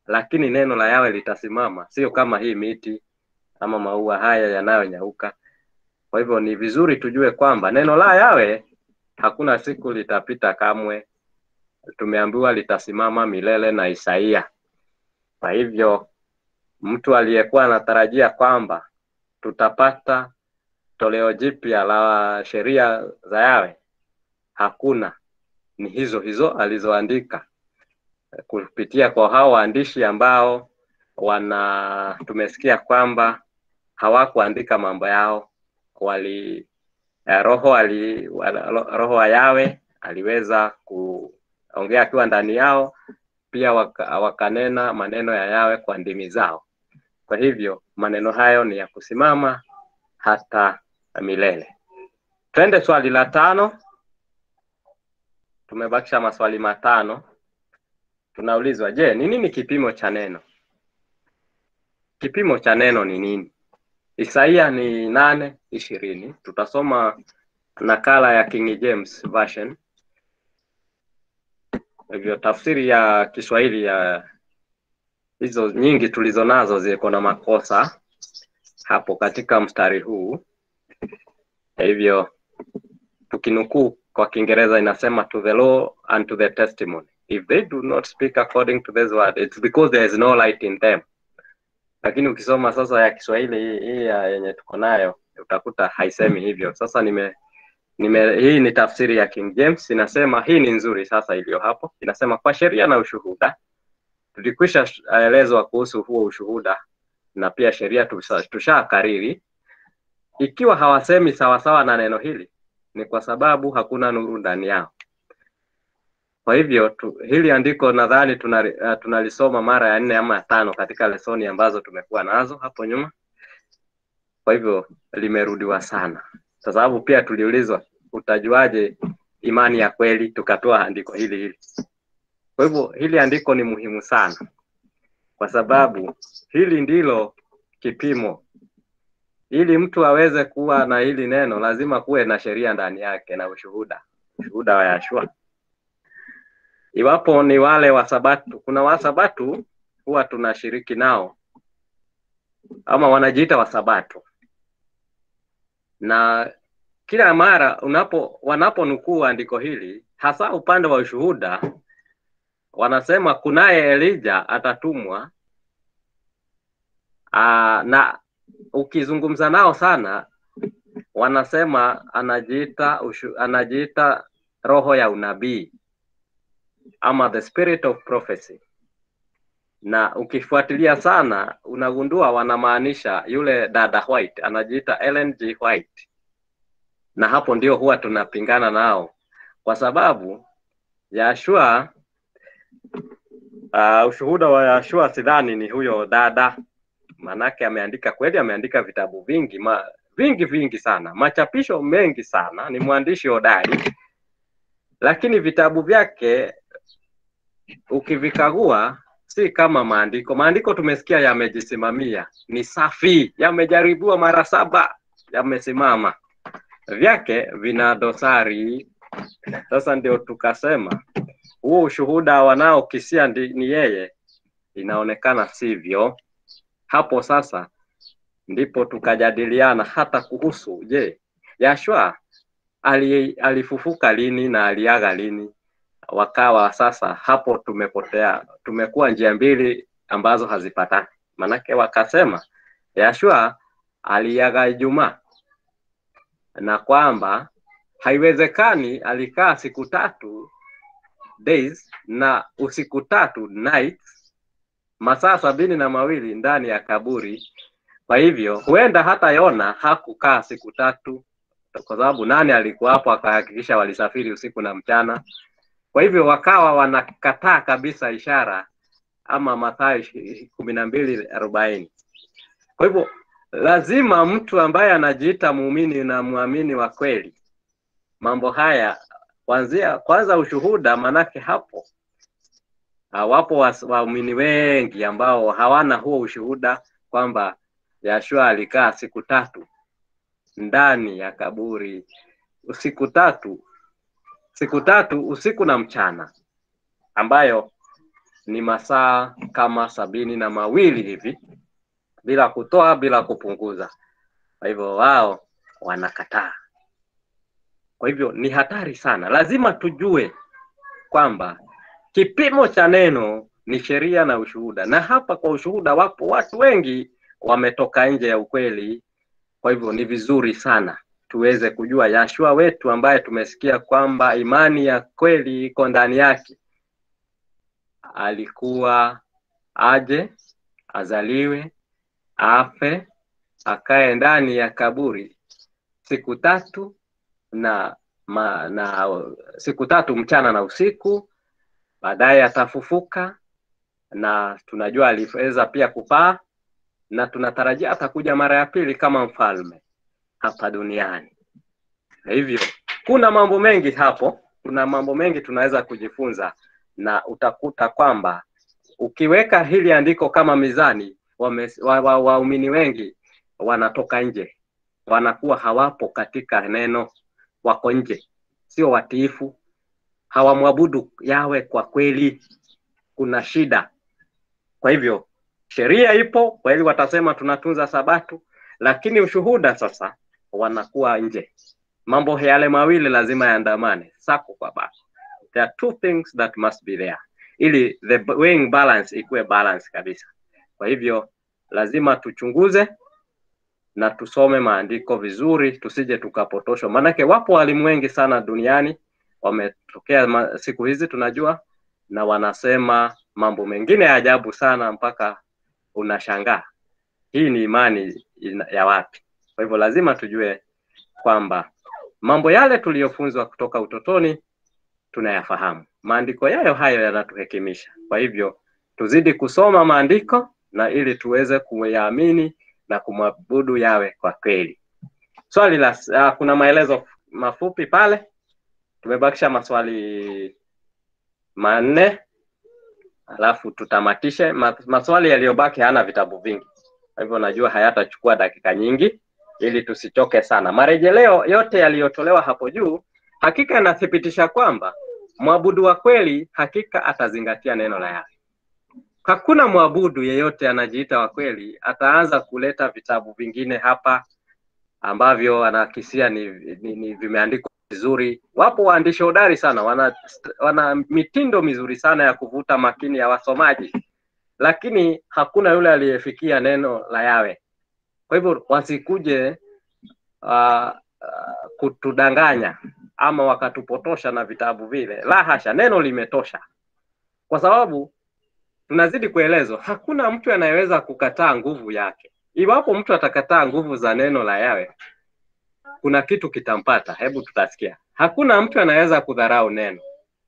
lakini neno la Yawe litasimama, sio kama hii miti ama maua haya yanayonyauka. Kwa hivyo ni vizuri tujue kwamba neno la Yawe hakuna siku litapita kamwe, tumeambiwa litasimama milele na Isaia. Kwa hivyo mtu aliyekuwa anatarajia kwamba tutapata toleo jipya la sheria za Yawe, hakuna. Ni hizo hizo alizoandika kupitia kwa hao waandishi ambao wana tumesikia kwamba hawakuandika mambo yao, wali eh, roho ali, wala- roho wa Yawe aliweza kuongea akiwa ndani yao, pia waka, wakanena maneno ya Yawe kwa ndimi zao. Kwa hivyo maneno hayo ni ya kusimama hata milele. Twende swali la tano. Tumebakisha maswali matano. Tunaulizwa, je, ni nini kipimo cha neno? Kipimo cha neno ni nini? Isaia ni nane ishirini. Tutasoma nakala ya King James Version. Hivyo tafsiri ya Kiswahili ya hizo nyingi tulizo nazo ziko na makosa hapo katika mstari huu. Hivyo tukinukuu kwa Kiingereza inasema to the law and to the testimony. If they do not speak according to this word, it's because there is no light in them. Lakini ukisoma sasa ya Kiswahili hii, hii ya yenye tuko nayo utakuta haisemi hivyo. Sasa nime nime hii ni tafsiri ya King James inasema, hii ni nzuri sasa iliyo hapo, inasema kwa sheria na ushuhuda. Tulikwisha elezwa kuhusu huo ushuhuda na pia sheria tusha- tushakariri. Ikiwa hawasemi sawasawa na neno hili, ni kwa sababu hakuna nuru ndani yao. Kwa hivyo tu, hili andiko nadhani tunali, uh, tunalisoma mara ya nne ama ya tano katika lesoni ambazo tumekuwa nazo hapo nyuma. Kwa hivyo limerudiwa sana, kwa sababu pia tuliulizwa utajuaje imani ya kweli, tukatoa andiko hili hili. Kwa hivyo hili andiko ni muhimu sana, kwa sababu hili ndilo kipimo. Ili mtu aweze kuwa na hili neno, lazima kuwe na sheria ndani yake na ushuhuda, ushuhuda wa Yashua. Iwapo ni wale wa Sabatu, kuna Wasabatu huwa tunashiriki nao ama wanajiita Wasabatu, na kila mara unapo wanaponukuu andiko hili, hasa upande wa ushuhuda, wanasema kunaye Elija atatumwa. Aa, na ukizungumza nao sana wanasema anajiita ushu, anajiita roho ya unabii ama the spirit of prophecy, na ukifuatilia sana unagundua wanamaanisha yule dada White, anajiita Ellen G. White, na hapo ndio huwa tunapingana nao kwa sababu Yashua uh, ushuhuda wa Yashua sidhani ni huyo dada, manake ameandika kweli, ameandika vitabu vingi ma, vingi vingi sana, machapisho mengi sana, ni mwandishi hodari, lakini vitabu vyake ukivikagua si kama maandiko. Maandiko tumesikia yamejisimamia, ni safi, yamejaribiwa mara saba, yamesimama. Vyake vina dosari. Sasa ndio tukasema huo ushuhuda wanaokisia ndi- ni yeye, inaonekana sivyo. Hapo sasa ndipo tukajadiliana hata kuhusu je, Yashua ali, alifufuka lini na aliaga lini? Wakawa sasa hapo tumepotea, tumekuwa njia mbili ambazo hazipatani. Manake wakasema Yashua aliaga Ijumaa na kwamba haiwezekani alikaa siku tatu days na usiku tatu nights, masaa sabini na mawili ndani ya kaburi. Kwa hivyo huenda hata Yona hakukaa siku tatu, kwa sababu nani alikuwa hapo akahakikisha walisafiri usiku na mchana. Kwa hivyo wakawa wanakataa kabisa ishara ama Mathayo ishi- kumi na mbili arobaini. Kwa hivyo lazima mtu ambaye anajiita muumini na mwamini wa kweli, mambo haya kwanzia kwanza ushuhuda, manake hapo ah, wapo was- waumini wengi ambao hawana huo ushuhuda kwamba Yashua alikaa siku tatu ndani ya kaburi, siku tatu siku tatu usiku na mchana, ambayo ni masaa kama sabini na mawili hivi bila kutoa bila kupunguza. Kwa hivyo wao wanakataa. Kwa hivyo ni hatari sana, lazima tujue kwamba kipimo cha neno ni sheria na ushuhuda, na hapa kwa ushuhuda wapo watu wengi wametoka nje ya ukweli. Kwa hivyo ni vizuri sana tuweze kujua Yashua wetu ambaye tumesikia kwamba imani ya kweli iko ndani yake, alikuwa aje, azaliwe, afe, akae ndani ya kaburi siku tatu na, ma, na siku tatu mchana na usiku, baadaye atafufuka, na tunajua aliweza pia kupaa, na tunatarajia atakuja mara ya pili kama mfalme hapa duniani. Na hivyo kuna mambo mengi hapo, kuna mambo mengi tunaweza kujifunza, na utakuta kwamba ukiweka hili andiko kama mizani, waumini wa, wa, waumini wengi wanatoka nje, wanakuwa hawapo katika neno, wako nje, sio watiifu, hawamwabudu Yawe kwa kweli, kuna shida. Kwa hivyo sheria ipo kweli, watasema tunatunza Sabato, lakini ushuhuda sasa wanakuwa nje. Mambo yale mawili lazima yaandamane sako kwa bako. There are two things that must be there ili the weighing balance ikuwe balance kabisa. Kwa hivyo lazima tuchunguze na tusome maandiko vizuri, tusije tukapotoshwa, maanake wapo walimu wengi sana duniani wametokea ma- siku hizi tunajua, na wanasema mambo mengine ya ajabu sana mpaka unashangaa hii ni imani ina- ya wapi? Kwa hivyo lazima tujue kwamba mambo yale tuliyofunzwa kutoka utotoni tunayafahamu. Maandiko yayo hayo yanatuhekimisha. Kwa hivyo tuzidi kusoma maandiko na ili tuweze kuyaamini na kumwabudu yawe kwa kweli. Swali la uh, kuna maelezo mafupi pale, tumebakisha maswali manne alafu tutamatishe. Ma, maswali yaliyobaki hana vitabu vingi, kwa hivyo najua hayatachukua dakika nyingi ili tusichoke sana. Marejeleo yote yaliyotolewa hapo juu hakika yanathibitisha kwamba mwabudu wa kweli hakika atazingatia neno la Yahwe. Hakuna mwabudu yeyote anajiita wa kweli ataanza kuleta vitabu vingine hapa ambavyo anakisia ni, ni, ni vimeandikwa vizuri. Wapo waandishi hodari sana, wana, wana mitindo mizuri sana ya kuvuta makini ya wasomaji, lakini hakuna yule aliyefikia neno la Yawe. Kwa hivyo wasikuje uh, uh, kutudanganya ama wakatupotosha na vitabu vile. La hasha, neno limetosha, kwa sababu tunazidi kuelezwa, hakuna mtu anayeweza kukataa nguvu yake. Iwapo mtu atakataa nguvu za neno la Yawe, kuna kitu kitampata. Hebu tutasikia. Hakuna mtu anaweza kudharau neno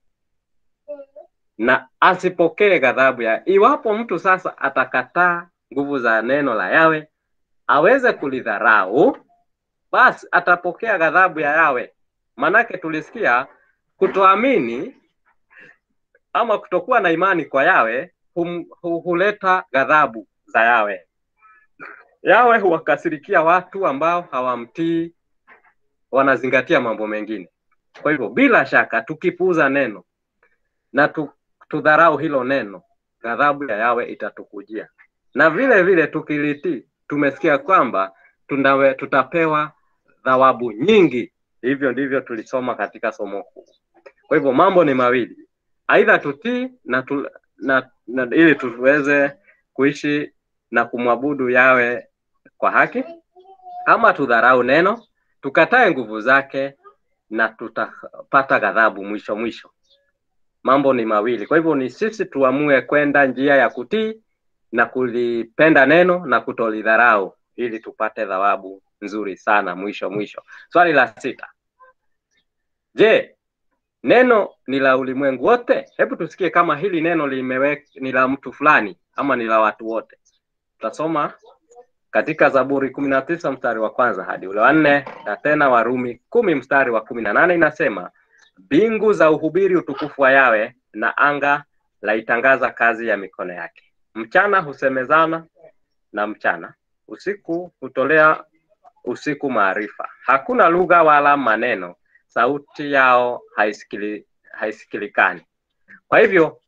na asipokee ghadhabu ya. Iwapo mtu sasa atakataa nguvu za neno la Yawe, aweze kulidharau, basi atapokea ghadhabu ya Yawe. Manake tulisikia kutoamini ama kutokuwa na imani kwa Yawe hum, hu, huleta ghadhabu za Yawe. Yawe huwakasirikia watu ambao hawamtii, wanazingatia mambo mengine. Kwa hivyo bila shaka tukipuuza neno na tu, tudharau hilo neno, ghadhabu ya Yawe itatukujia, na vile vile tukilitii, tumesikia kwamba tunawe, tutapewa thawabu nyingi. Hivyo ndivyo tulisoma katika somo kuu. Kwa hivyo mambo ni mawili, aidha tutii na, tu, na, na ili tuweze kuishi na kumwabudu Yawe kwa haki, ama tudharau neno, tukatae nguvu zake na tutapata ghadhabu mwisho mwisho. Mambo ni mawili, kwa hivyo ni sisi tuamue kwenda njia ya kutii na kulipenda neno na kutolidharau ili tupate thawabu nzuri sana mwisho mwisho. Swali la sita, je, neno ni la ulimwengu wote? Hebu tusikie kama hili neno limewe, ni la mtu fulani ama ni la watu wote. Tutasoma katika Zaburi kumi na tisa mstari wa kwanza hadi ule wa nne na tena Warumi kumi mstari wa kumi na nane inasema mbingu za uhubiri utukufu wa Yawe na anga laitangaza kazi ya mikono yake. Mchana husemezana na mchana, usiku hutolea usiku maarifa. Hakuna lugha wala maneno, sauti yao haisikili, haisikilikani. Kwa hivyo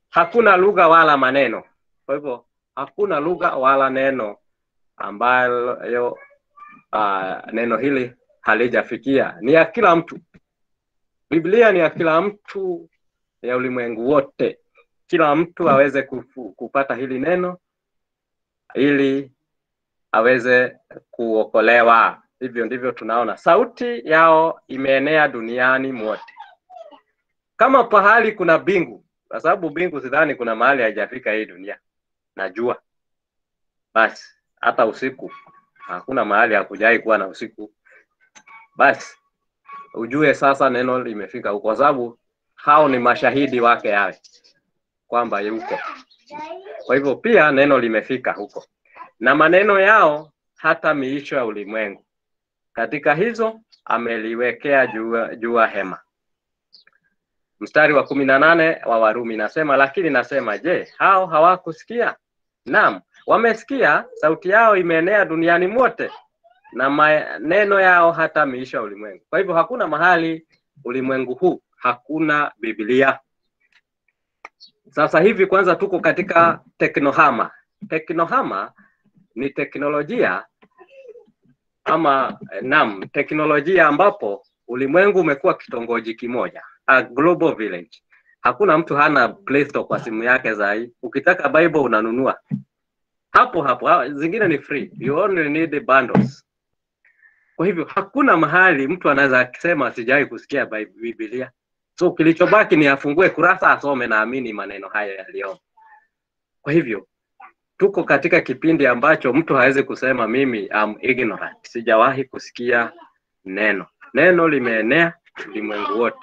hakuna lugha wala maneno. Kwa hivyo hakuna lugha wala neno ambayo uh, neno hili halijafikia. Ni ya kila mtu. Biblia ni ya kila mtu, ya ulimwengu wote. Kila mtu aweze kufu, kupata hili neno ili aweze kuokolewa. Hivyo ndivyo tunaona sauti yao imeenea duniani mwote, kama pahali kuna bingu, kwa sababu bingu sidhani kuna mahali haijafika hii dunia. Najua basi hata usiku hakuna mahali hakujai kuwa na usiku. Basi ujue sasa neno limefika huko, kwa sababu hao ni mashahidi wake yawe kwamba yuko. Kwa hivyo pia neno limefika huko, na maneno yao hata miisho ya ulimwengu. Katika hizo ameliwekea jua, jua hema. Mstari wa kumi na nane wa Warumi nasema, lakini nasema, je, hao hawakusikia? Naam, wamesikia, sauti yao imeenea duniani mote na maneno yao hata miisho ya ulimwengu. Kwa hivyo hakuna mahali ulimwengu huu hakuna Biblia. Sasa hivi kwanza tuko katika teknohama. Teknohama ni teknolojia ama nam teknolojia ambapo ulimwengu umekuwa kitongoji kimoja, a global village. Hakuna mtu hana Play Store kwa simu yake zai. Ukitaka Bible unanunua hapo hapo, zingine ni free, you only need the bundles. Kwa hivyo hakuna mahali mtu anaweza akisema sijawahi kusikia Biblia. So kilichobaki ni afungue kurasa asome, naamini maneno hayo yaliyomo. Kwa hivyo tuko katika kipindi ambacho mtu hawezi kusema mimi am ignorant, sijawahi kusikia neno. Neno limeenea ulimwengu wote,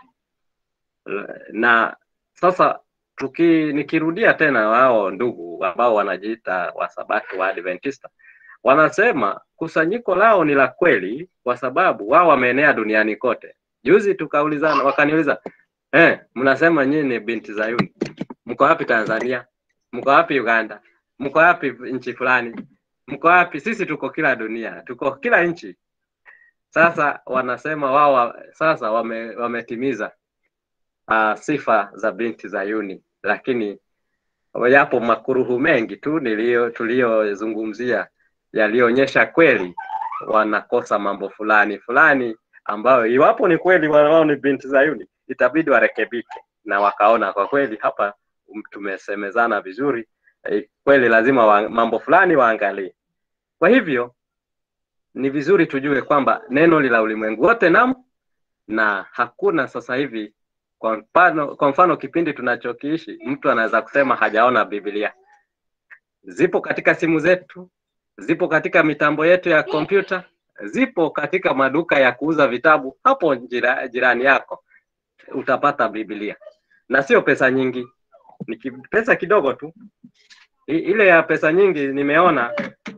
na sasa tuki nikirudia tena, wao ndugu ambao wanajiita Wasabato wa Adventista wanasema kusanyiko lao ni la kweli, kwa sababu wao wameenea duniani kote. Juzi tukaulizana, wakaniuliza eh, mnasema nyinyi ni binti Zayuni, mko wapi Tanzania? Mko wapi Uganda? Mko wapi nchi fulani? Mko wapi? Sisi tuko kila dunia, tuko kila nchi. Sasa wanasema wao sasa wame, wametimiza uh, sifa za binti Zayuni, lakini yapo makuruhu mengi tu nilio tuliyozungumzia yaliyoonyesha kweli wanakosa mambo fulani fulani ambayo iwapo ni kweli wao ni binti Zayuni itabidi warekebike, na wakaona kwa kweli hapa tumesemezana vizuri e, kweli lazima wa, mambo fulani waangalie. Kwa hivyo ni vizuri tujue kwamba neno lila ulimwengu wote nam na hakuna sasa hivi kwa mfano, kwa mfano kipindi tunachokiishi mtu anaweza kusema hajaona Biblia. Zipo katika simu zetu, zipo katika mitambo yetu ya kompyuta, zipo katika maduka ya kuuza vitabu. Hapo jira, jirani yako utapata Biblia, na sio pesa nyingi, ni pesa kidogo tu. I, ile ya pesa nyingi nimeona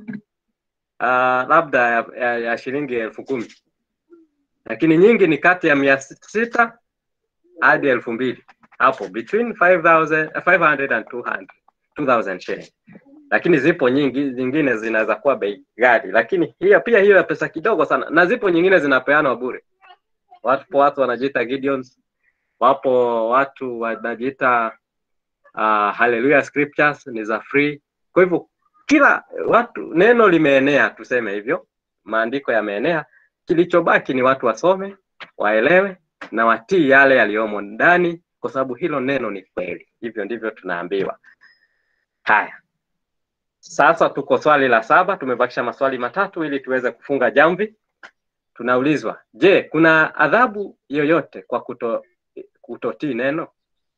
uh, labda ya, ya, ya shilingi elfu kumi lakini nyingi ni kati ya mia sita hadi elfu mbili hapo between 5000 500 and 200 2000 shilling lakini zipo nyingi zingine zinaweza kuwa bei ghali, lakini hiyo pia hiyo ya pesa kidogo sana, na zipo nyingine zinapeanwa bure. Wapo watu wanajiita Gideons, wapo watu wanajiita uh, Hallelujah Scriptures ni za free. Kwa hivyo kila watu, neno limeenea, tuseme hivyo, maandiko yameenea. Kilichobaki ni watu wasome, waelewe na watii yale yaliyomo ndani, kwa sababu hilo neno ni kweli. Hivyo ndivyo tunaambiwa. Haya, sasa tuko swali la saba, tumebakisha maswali matatu ili tuweze kufunga jamvi. Tunaulizwa, je, kuna adhabu yoyote kwa kuto, kutotii neno?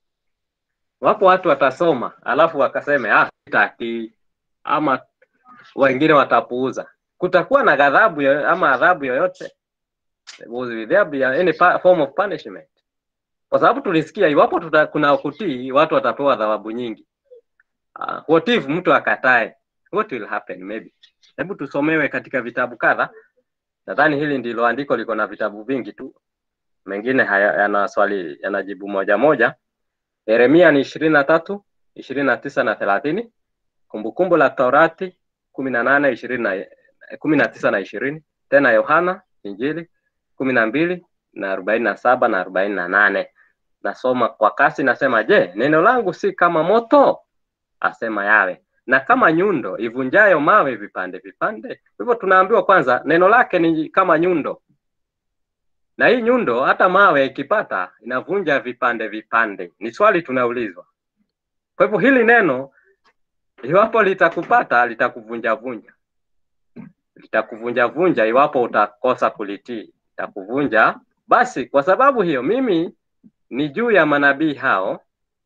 Wapo watu watasoma alafu wakaseme ah, sitaki, ama wengine watapuuza. Kutakuwa na ghadhabu ama adhabu yoyote? Will there be any form of punishment? Kwa sababu tulisikia iwapo tuta, kuna kutii watu watapewa adhabu nyingi. Uh, what if mtu akatae? What will happen maybe? Hebu tusomewe katika vitabu kadha. Nadhani hili ndilo andiko liko na vitabu vingi tu, mengine yana swali yanajibu moja moja. Yeremia ni ishirini na tatu ishirini na tisa na thelathini Kumbukumbu la Torati kumi na nane ishirini na kumi na tisa na ishirini tena Yohana Injili kumi na mbili na arobaini na saba na arobaini na nane nasoma kwa kasi, nasema je, neno langu si kama moto? Asema yawe, na kama nyundo ivunjayo mawe vipande vipande. Hivyo tunaambiwa kwanza neno lake ni kama nyundo, na hii nyundo hata mawe ikipata inavunja vipande vipande. Ni swali tunaulizwa. Kwa hivyo hili neno iwapo litakupata litakuvunja vunja, litakuvunja vunja iwapo utakosa kulitii, litakuvunja. Basi kwa sababu hiyo mimi ni juu ya manabii hao,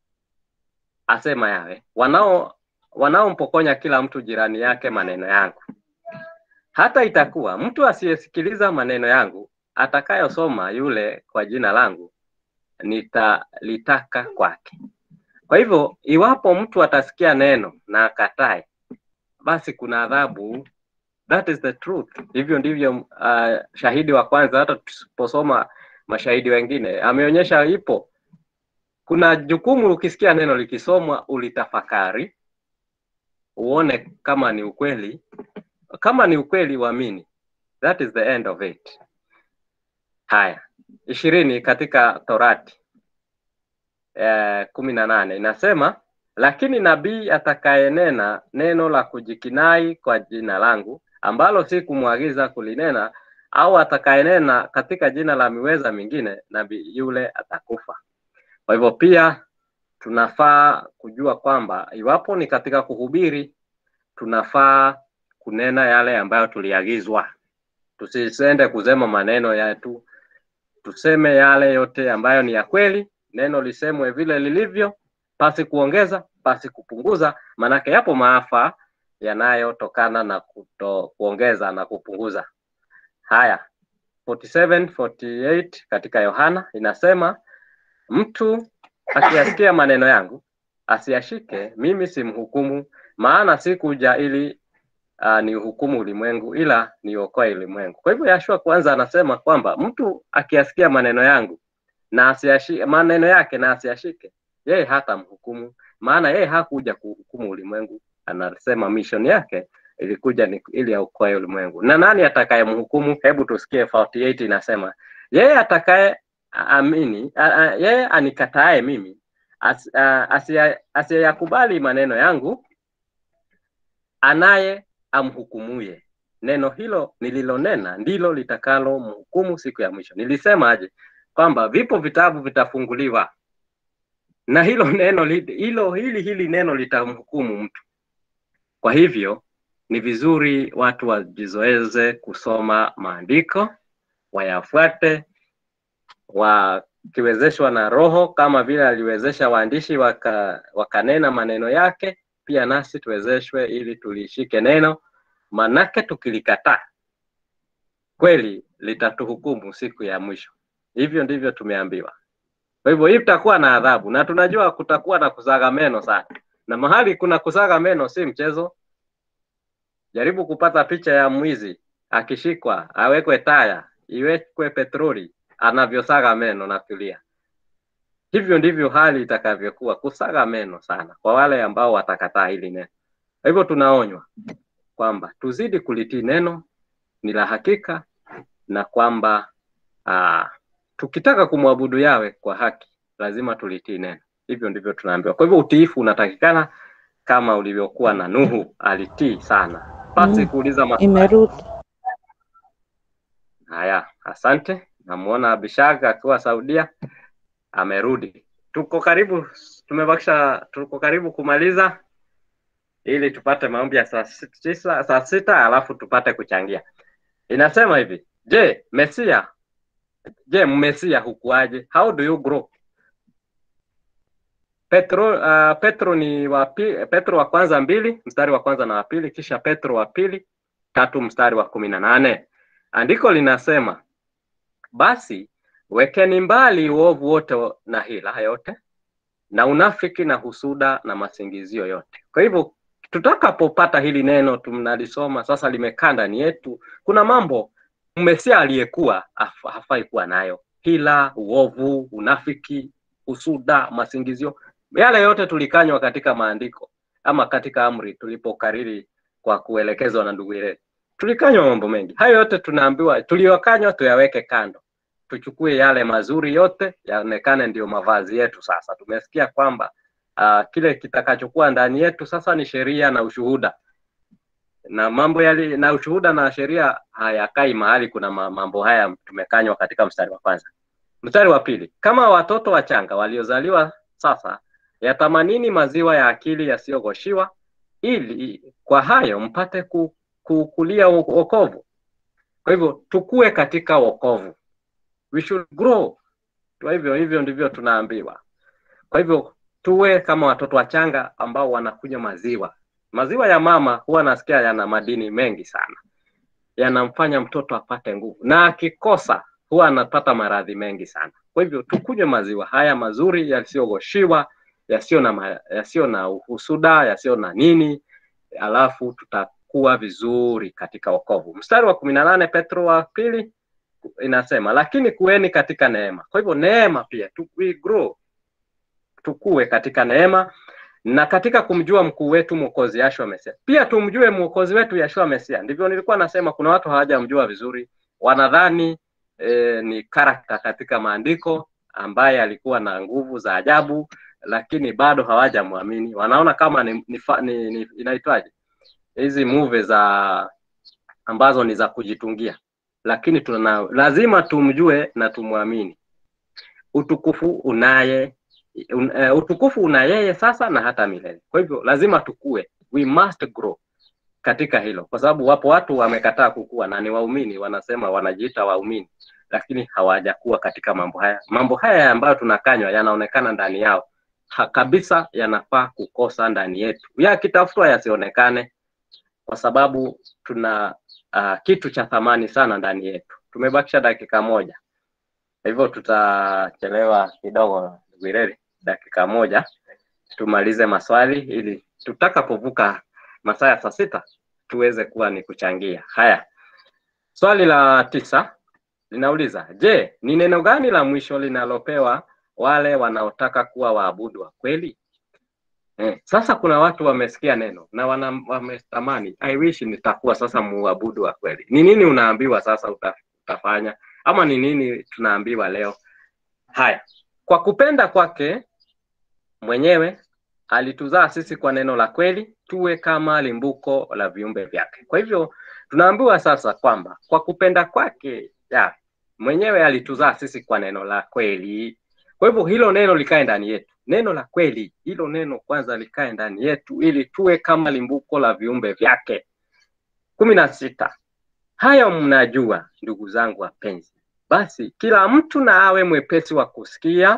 asema yawe, wanao wanaompokonya kila mtu jirani yake maneno yangu. Hata itakuwa mtu asiyesikiliza maneno yangu atakayosoma yule kwa jina langu nitalitaka kwake. Kwa hivyo iwapo mtu atasikia neno na akatae, basi kuna adhabu. That is the truth. Hivyo ndivyo uh, shahidi wa kwanza, hata tusiposoma mashahidi wengine, ameonyesha ipo. Kuna jukumu, ukisikia neno likisomwa ulitafakari, uone kama ni ukweli. Kama ni ukweli, uamini. That is the end of it. Haya, ishirini katika Torati eh, kumi na nane inasema lakini nabii atakayenena neno la kujikinai kwa jina langu ambalo si kumwagiza kulinena, au atakayenena katika jina la miweza mingine, nabii yule atakufa. Kwa hivyo pia tunafaa kujua kwamba iwapo ni katika kuhubiri, tunafaa kunena yale ambayo tuliagizwa. Tusisende kusema maneno yetu, tuseme yale yote ambayo ni ya kweli. Neno lisemwe vile lilivyo, pasi kuongeza, pasi kupunguza, maanake yapo maafa yanayotokana na kuto kuongeza na kupunguza. Haya, 47 48 katika Yohana inasema mtu akiyasikia maneno yangu asiyashike, mimi simhukumu, maana sikuja ili uh, ni uhukumu ulimwengu, ila niokoe ulimwengu. Kwa hivyo Yashua kwanza anasema kwamba mtu akiyasikia maneno yangu na asiyashike maneno yake na asiyashike, yeye hata mhukumu, maana yeye hakuja kuhukumu ulimwengu. Anasema mission yake ilikuja ni ili aokoe ulimwengu. Na nani atakayemhukumu? Hebu tusikie 48 inasema yeye atakaye amini a, a, yeye anikatae mimi as, asiyakubali maneno yangu, anaye amhukumuye. Neno hilo nililonena ndilo litakalo mhukumu siku ya mwisho. Nilisema aje kwamba vipo vitabu vitafunguliwa na hilo neno hilo hili hili neno litamhukumu mtu. Kwa hivyo ni vizuri watu wajizoeze kusoma maandiko, wayafuate, wakiwezeshwa na Roho kama vile aliwezesha waandishi waka, wakanena maneno yake, pia nasi tuwezeshwe ili tulishike neno, manake tukilikataa kweli litatuhukumu siku ya mwisho. Hivyo ndivyo tumeambiwa. Kwa hivyo hii tutakuwa na adhabu, na tunajua kutakuwa na kusaga meno sana, na mahali kuna kusaga meno si mchezo. Jaribu kupata picha ya mwizi akishikwa, awekwe taya, iwekwe petroli, anavyosaga meno na kulia. Hivyo ndivyo hali itakavyokuwa, kusaga meno sana kwa wale ambao watakataa hili neno. Kwa hivyo tunaonywa kwamba tuzidi kulitii neno, ni la hakika, na kwamba aa, tukitaka kumwabudu yawe kwa haki lazima tulitii neno. Hivyo ndivyo tunaambiwa. Kwa hivyo utiifu unatakikana kama ulivyokuwa na Nuhu, alitii sana pasi Mm, kuuliza maswali. Imerudi. Haya, asante. Namuona Abishag akiwa Saudia amerudi. Tuko karibu, tumebakisha, tuko karibu kumaliza ili tupate maombi ya saa si- tisa, saa sita alafu tupate kuchangia. Inasema hivi, je, Mesia, je, Mmesia hukuaje? How do you grow? Petro, uh, Petro ni wa pi- Petro wa kwanza mbili mstari wa kwanza na wa pili, kisha Petro wa pili tatu mstari wa kumi na nane. Andiko linasema basi wekeni mbali uovu wote na hila yote na unafiki na husuda na masingizio yote. Kwa hivyo tutakapopata hili neno tunalisoma sasa, limekaa ndani yetu, kuna mambo mmesia aliyekuwa haf- hafai kuwa nayo: hila, uovu, unafiki, husuda, masingizio. Yale yote tulikanywa katika maandiko ama katika amri tulipokariri kwa kuelekezwa na ndugu yetu, tulikanywa mambo mengi. Hayo yote tunaambiwa tuliyokanywa tuyaweke kando tuchukue yale mazuri yote yaonekane ndio mavazi yetu. Sasa tumesikia kwamba uh, kile kitakachokuwa ndani yetu sasa ni sheria na ushuhuda, na mambo yali, na ushuhuda na sheria hayakai mahali kuna mambo haya tumekanywa katika mstari wa kwanza. Mstari wa pili, kama watoto wachanga waliozaliwa sasa, yatamanini maziwa ya akili yasiyogoshiwa, ili kwa hayo mpate ku, kukulia wokovu. Kwa hivyo tukue katika wokovu, we should grow. Kwa hivyo hivyo ndivyo tunaambiwa. Kwa hivyo tuwe kama watoto wachanga ambao wanakunywa maziwa. Maziwa ya mama huwa nasikia yana madini mengi sana, yanamfanya mtoto apate nguvu, na akikosa huwa anapata maradhi mengi sana. Kwa hivyo tukunywe maziwa haya mazuri yasiyogoshiwa, yasiyo na yasiyo na uhusuda, yasiyo na nini, alafu tutakuwa vizuri katika wokovu. Mstari wa kumi na nane Petro wa pili inasema lakini kuweni katika neema. Kwa hivyo neema pia tu, we grow, tukue katika neema na katika kumjua mkuu wetu mwokozi Yashua Mesia. Pia tumjue mwokozi wetu Yashua Mesia. Ndivyo nilikuwa nasema, kuna watu hawajamjua vizuri, wanadhani e, ni karakta katika maandiko ambaye alikuwa na nguvu za ajabu, lakini bado hawajamwamini. Wanaona kama ni, ni, ni, ni inaitwaje hizi movie za ambazo ni za kujitungia, lakini tuna lazima tumjue na tumwamini. Utukufu unaye un, uh, utukufu una yeye sasa na hata milele. Kwa hivyo lazima tukue, we must grow katika hilo, kwa sababu wapo watu wamekataa kukua na ni waumini, wanasema wanajiita waumini, lakini hawajakuwa katika mambo haya. Mambo haya ambayo tunakanywa yanaonekana ndani yao ha, kabisa, yanafaa kukosa ndani yetu, yakitafutwa yasionekane, kwa sababu tuna uh, kitu cha thamani sana ndani yetu. Tumebakisha dakika moja, hivyo tutachelewa kidogo, Gwireri, dakika moja tumalize maswali ili tutakapovuka masaa ya saa sita tuweze kuwa ni kuchangia. Haya, swali la tisa linauliza, je, ni neno gani la mwisho linalopewa wale wanaotaka kuwa waabudu wa kweli? Eh, sasa kuna watu wamesikia neno na wana, wametamani I wish nitakuwa sasa muabudu wa kweli. Ni nini unaambiwa sasa uta, utafanya ama ni nini tunaambiwa leo? Haya, kwa kupenda kwake mwenyewe alituzaa sisi kwa neno la kweli, tuwe kama limbuko la viumbe vyake. Kwa hivyo tunaambiwa sasa kwamba kwa kupenda kwake ya mwenyewe alituzaa sisi kwa neno la kweli. Kwa hivyo hilo neno likae ndani yetu, neno la kweli, hilo neno kwanza likae ndani yetu, ili tuwe kama limbuko la viumbe vyake. kumi na sita. Hayo mnajua, ndugu zangu wapenzi, basi kila mtu na awe mwepesi wa kusikia,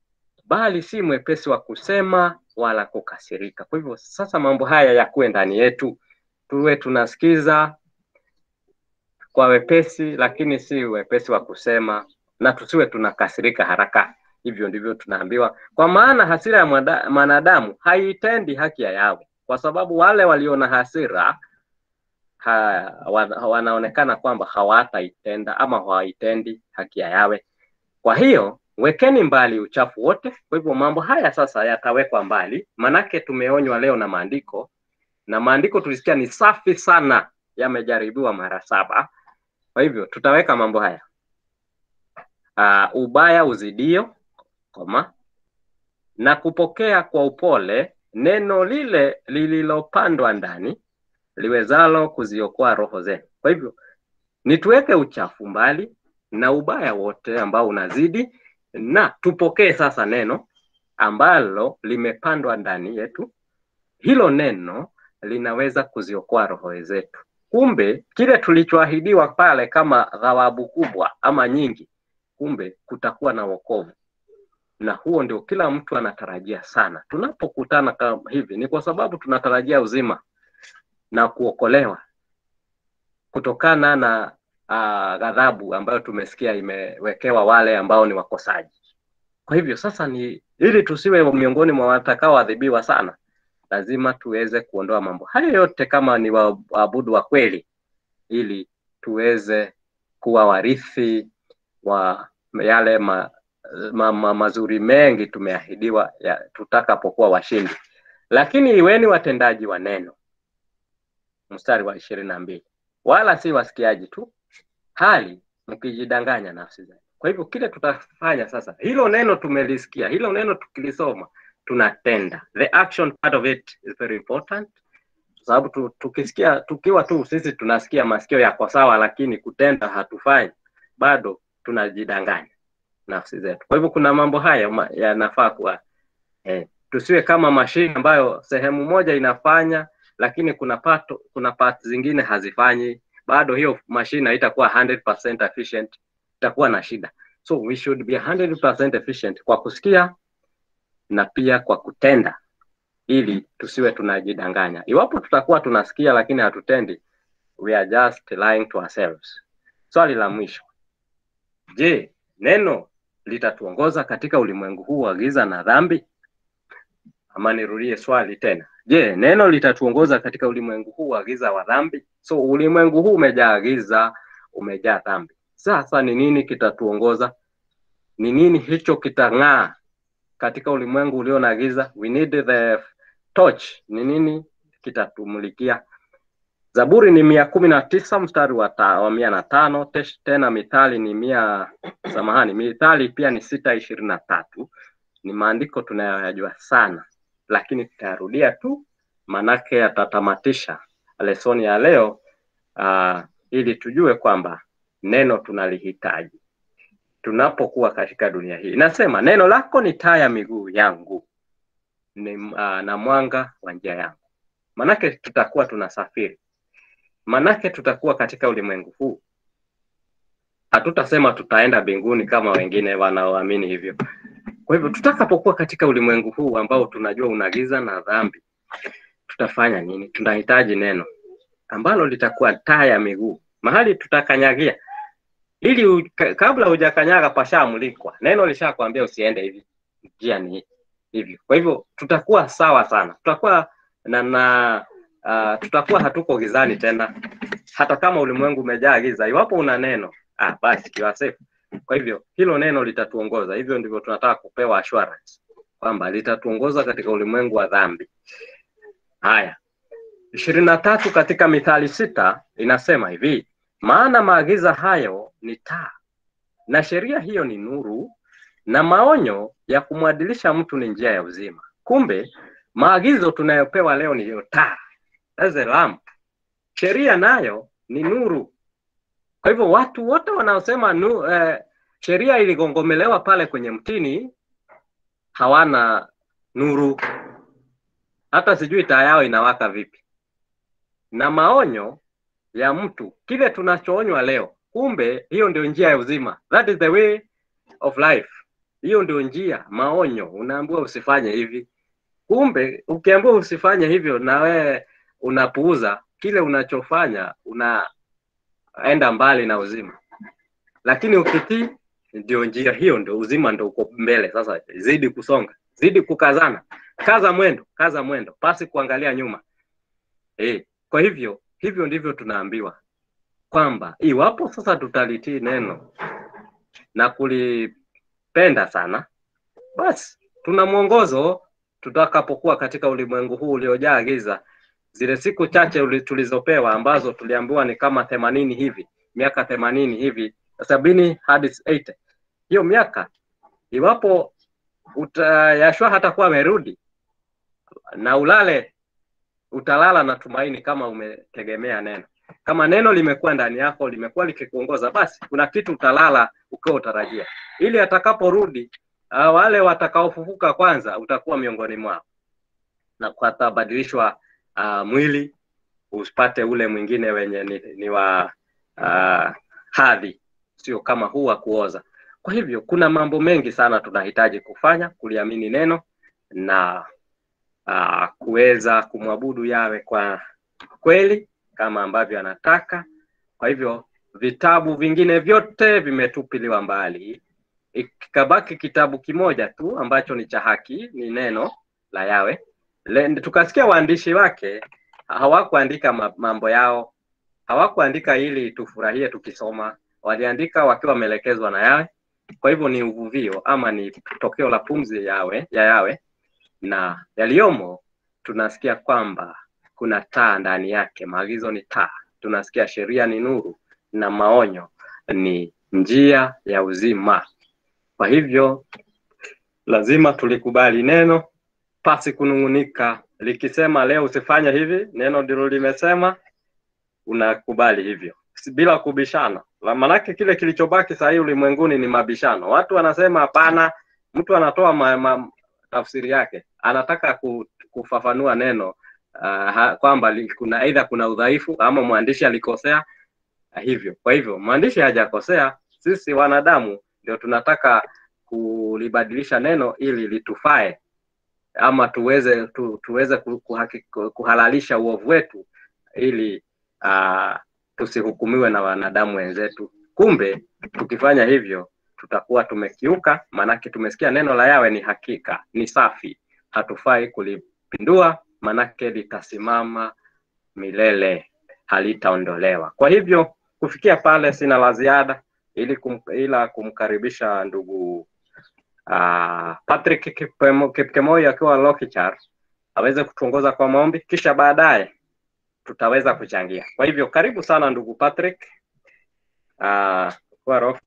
bali si mwepesi wa kusema wala kukasirika. Kwa hivyo sasa mambo haya yakuwe ndani yetu, tuwe tunasikiza kwa wepesi, lakini si wepesi wa kusema, na tusiwe tunakasirika haraka. Hivyo ndivyo tunaambiwa, kwa maana hasira ya mwanadamu haitendi haki ya Yawe, kwa sababu wale walio na hasira ha, wanaonekana kwamba hawataitenda ama hawaitendi haki ya Yawe. Kwa hiyo wekeni mbali uchafu wote. Kwa hivyo mambo haya sasa yatawekwa mbali, manake tumeonywa leo na maandiko, na maandiko tulisikia ni safi sana, yamejaribiwa mara saba. Kwa hivyo tutaweka mambo haya uh, ubaya uzidio koma na kupokea kwa upole neno lile lililopandwa ndani liwezalo kuziokoa roho zenu. Kwa hivyo ni tuweke uchafu mbali na ubaya wote ambao unazidi, na tupokee sasa neno ambalo limepandwa ndani yetu. Hilo neno linaweza kuziokoa roho zetu. Kumbe kile tulichoahidiwa pale kama thawabu kubwa ama nyingi, kumbe kutakuwa na wokovu, na huo ndio kila mtu anatarajia sana. Tunapokutana kama hivi, ni kwa sababu tunatarajia uzima na kuokolewa kutokana na uh, ghadhabu ambayo tumesikia imewekewa wale ambao ni wakosaji. Kwa hivyo sasa ni ili tusiwe miongoni mwa watakaoadhibiwa sana, lazima tuweze kuondoa mambo hayo yote kama ni waabudu wa kweli, ili tuweze kuwa warithi wa yale ma, ma, ma, mazuri mengi tumeahidiwa ya, tutakapokuwa washindi. Lakini iweni watendaji wa neno, mstari wa ishirini na mbili wala si wasikiaji tu, hali mkijidanganya nafsi zenu. Kwa hivyo kile tutafanya sasa, hilo neno tumelisikia, hilo neno tukilisoma tunatenda. The action part of it is very important, kwa sababu tu, tukisikia tukiwa tu sisi tunasikia masikio yako sawa, lakini kutenda hatufanyi, bado tunajidanganya nafsi zetu. Kwa hivyo kuna mambo haya ma- yanafaa kuwa eh, tusiwe kama mashine ambayo sehemu moja inafanya lakini kuna pato, kuna parts zingine hazifanyi, bado hiyo mashine haitakuwa 100% efficient, itakuwa na shida. So we should be 100% efficient kwa kusikia na pia kwa kutenda, ili tusiwe tunajidanganya. Iwapo tutakuwa tunasikia lakini hatutendi, we are just lying to ourselves. Swali la mwisho, je, neno litatuongoza katika ulimwengu huu wa giza na dhambi? Ama nirudie swali tena, je, neno litatuongoza katika ulimwengu huu wa giza wa dhambi? So ulimwengu huu umejaa giza, umejaa dhambi. Sasa ni nini kitatuongoza? Ni nini hicho kitang'aa katika ulimwengu ulio na giza? We need the torch. Ni nini kitatumulikia? Zaburi ni mia kumi na tisa mstari wa, ta, wa mia na tano Tesh- tena Mithali ni mia samahani, Mithali pia ni sita ishirini na tatu Ni maandiko tunayoyajua sana, lakini tutayarudia tu, manake yatatamatisha lesoni ya leo uh, ili tujue kwamba neno tunalihitaji tunapokuwa katika dunia hii. Inasema neno lako ni taa ya miguu yangu ni, uh, na mwanga wa njia yangu. Manake tutakuwa tunasafiri manake tutakuwa katika ulimwengu huu. Hatutasema tutaenda mbinguni kama wengine wanaoamini hivyo. Kwa hivyo tutakapokuwa katika ulimwengu huu ambao tunajua una giza na dhambi, tutafanya nini? Tunahitaji neno ambalo litakuwa taa ya miguu, mahali tutakanyagia, ili u, ka, kabla hujakanyaga pashamulikwa, neno lishakwambia usiende hivi, njia ni hivyo. Kwa hivyo tutakuwa sawa sana, tutakuwa na, na uh, tutakuwa hatuko gizani tena, hata kama ulimwengu umejaa giza. Iwapo una neno ah, basi you are safe. Kwa hivyo hilo neno litatuongoza. Hivyo ndivyo tunataka kupewa assurance kwamba litatuongoza katika ulimwengu wa dhambi. Haya, ishirini na tatu katika Mithali sita inasema hivi, maana maagiza hayo ni taa na sheria hiyo ni nuru na maonyo ya kumwadilisha mtu ni njia ya uzima. Kumbe maagizo tunayopewa leo ni hiyo taa, that's a lamp. Sheria nayo ni nuru. Kwa hivyo watu wote wanaosema nu, eh, sheria iligongomelewa pale kwenye mtini hawana nuru, hata sijui taa yao inawaka vipi. Na maonyo ya mtu, kile tunachoonywa leo, kumbe hiyo ndio njia ya uzima, that is the way of life. Hiyo ndio njia, maonyo. Unaambiwa usifanye hivi, kumbe ukiambiwa usifanye hivyo na wewe unapuuza kile unachofanya, unaenda mbali na uzima. Lakini ukitii, ndio njia hiyo, ndio uzima, ndio uko mbele. Sasa zidi kusonga, zidi kukazana, kaza mwendo, kaza mwendo, pasi kuangalia nyuma. Eh, kwa hivyo hivyo ndivyo tunaambiwa kwamba iwapo sasa tutalitii neno na kulipenda sana, basi tuna mwongozo tutakapokuwa katika ulimwengu huu uliojaa giza. Zile siku chache uli- tulizopewa ambazo tuliambiwa ni kama themanini hivi, miaka themanini hivi, sabini hadi 80 hiyo miaka, iwapo uta, Yashua hatakuwa amerudi na ulale, utalala na tumaini kama umetegemea neno. Kama neno limekuwa ndani yako, limekuwa likikuongoza, basi kuna kitu utalala ukiwa utarajia, ili atakaporudi uh, wale watakaofufuka kwanza utakuwa miongoni mwao na kwatabadilishwa uh, mwili usipate ule mwingine wenye ni, ni wa uh, hadhi, sio kama huu wa kuoza. Kwa hivyo kuna mambo mengi sana tunahitaji kufanya, kuliamini neno na uh, kuweza kumwabudu yawe kwa kweli kama ambavyo anataka. Kwa hivyo vitabu vingine vyote vimetupiliwa mbali, ikabaki kitabu kimoja tu ambacho ni cha haki, ni neno la Yawe. Le, tukasikia waandishi wake hawakuandika ma- mambo yao, hawakuandika ili tufurahie tukisoma, waliandika wakiwa wameelekezwa na Yawe. Kwa hivyo ni uvuvio ama ni tokeo la pumzi yawe, ya Yawe, na yaliyomo tunasikia kwamba kuna taa ndani yake. Maagizo ni taa, tunasikia sheria ni nuru na maonyo ni njia ya uzima. Kwa hivyo lazima tulikubali neno pasi kunung'unika. Likisema leo usifanye hivi, neno ndilo limesema, unakubali hivyo Si- bila kubishana. La- Maanake kile kilichobaki saa hii ulimwenguni ni mabishano. Watu wanasema hapana, mtu anatoa ma, ma, tafsiri yake, anataka ku, kufafanua neno uh, kwamba li- kuna aidha kuna udhaifu ama mwandishi alikosea uh, hivyo. Kwa hivyo mwandishi hajakosea, sisi wanadamu ndio tunataka kulibadilisha neno ili litufae ama tuweze tu, tuweze ku- kuhaki- kuhalalisha uovu wetu ili uh, tusihukumiwe na wanadamu wenzetu. Kumbe tukifanya hivyo tutakuwa tumekiuka, maanake tumesikia neno la Yawe ni hakika, ni safi, hatufai kulipindua, maanake litasimama milele, halitaondolewa. Kwa hivyo kufikia pale sina la ziada, ili kum, ila kumkaribisha ndugu uh, Patrick Kipkemo- Kipkemoi akiwa Lokichar aweze kutuongoza kwa maombi, kisha baadaye tutaweza kuchangia. Kwa hivyo karibu sana ndugu Patrick. Uh, kwa roho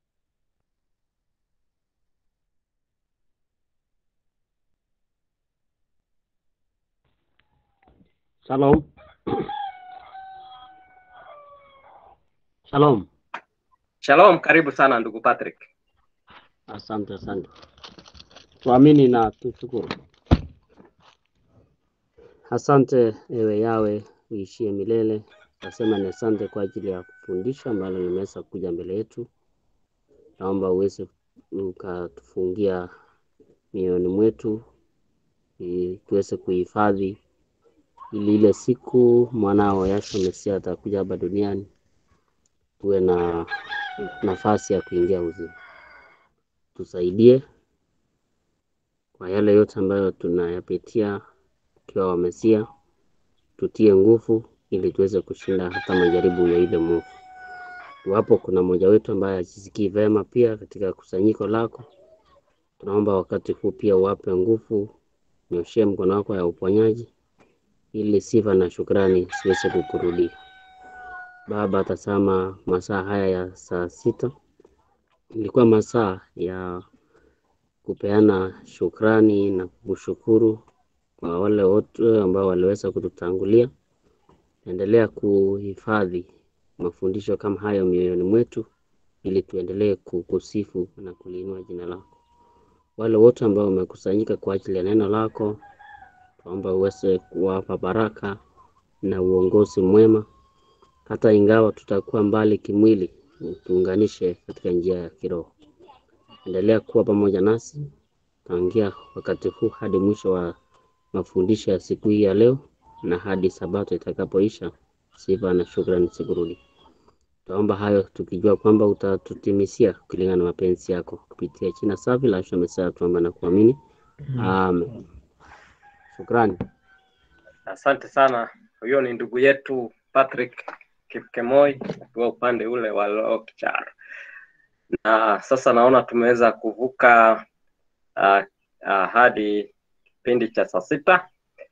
Shalom. Shalom. Shalom, karibu sana ndugu Patrick. Asante, asante. Tuamini na tushukuru. Asante ewe Yawe uishie milele. Nasema ni asante kwa ajili ya fundisho ambalo limeweza kuja mbele yetu. Naomba uweze ukatufungia mioyoni mwetu ili tuweze kuhifadhi ili ile siku mwanao Yahshua Mesia atakuja hapa duniani tuwe na nafasi ya kuingia uzima. Tusaidie kwa yale yote ambayo tunayapitia tukiwa wa Mesia, tutie nguvu ili tuweze kushinda hata majaribu ya ile mwovu. Iwapo kuna mmoja wetu ambaye hajisikii vema pia katika kusanyiko lako, tunaomba wakati huu pia uwape nguvu, nyoshee mkono wako ya uponyaji ili sifa na shukrani siweze kukurudia. Baba, tazama masaa haya ya saa sita ilikuwa masaa ya kupeana shukrani na kushukuru kwa wale wote ambao waliweza kututangulia. Endelea kuhifadhi mafundisho kama hayo mioyoni mwetu, ili tuendelee kukusifu na kuliinua jina lako. Wale wote ambao wamekusanyika kwa ajili ya neno lako, tuomba uweze kuwapa baraka na uongozi mwema, hata ingawa tutakuwa mbali kimwili, tuunganishe katika njia ya kiroho. Endelea kuwa pamoja nasi tangia wakati huu hadi mwisho wa mafundisho ya siku hii ya leo na hadi sabato itakapoisha. Sifa na shukrani zikurudi. Tuomba hayo tukijua kwamba utatutimisia kulingana na mapenzi yako kupitia jina safi la Yahshua Mesia, tuomba na kuamini, amen. Shukrani. Asante sana. Huyo ni ndugu yetu Patrick Kipkemoi akiwa upande ule wa Lokichar, na sasa naona tumeweza kuvuka uh, uh, hadi kipindi cha saa sita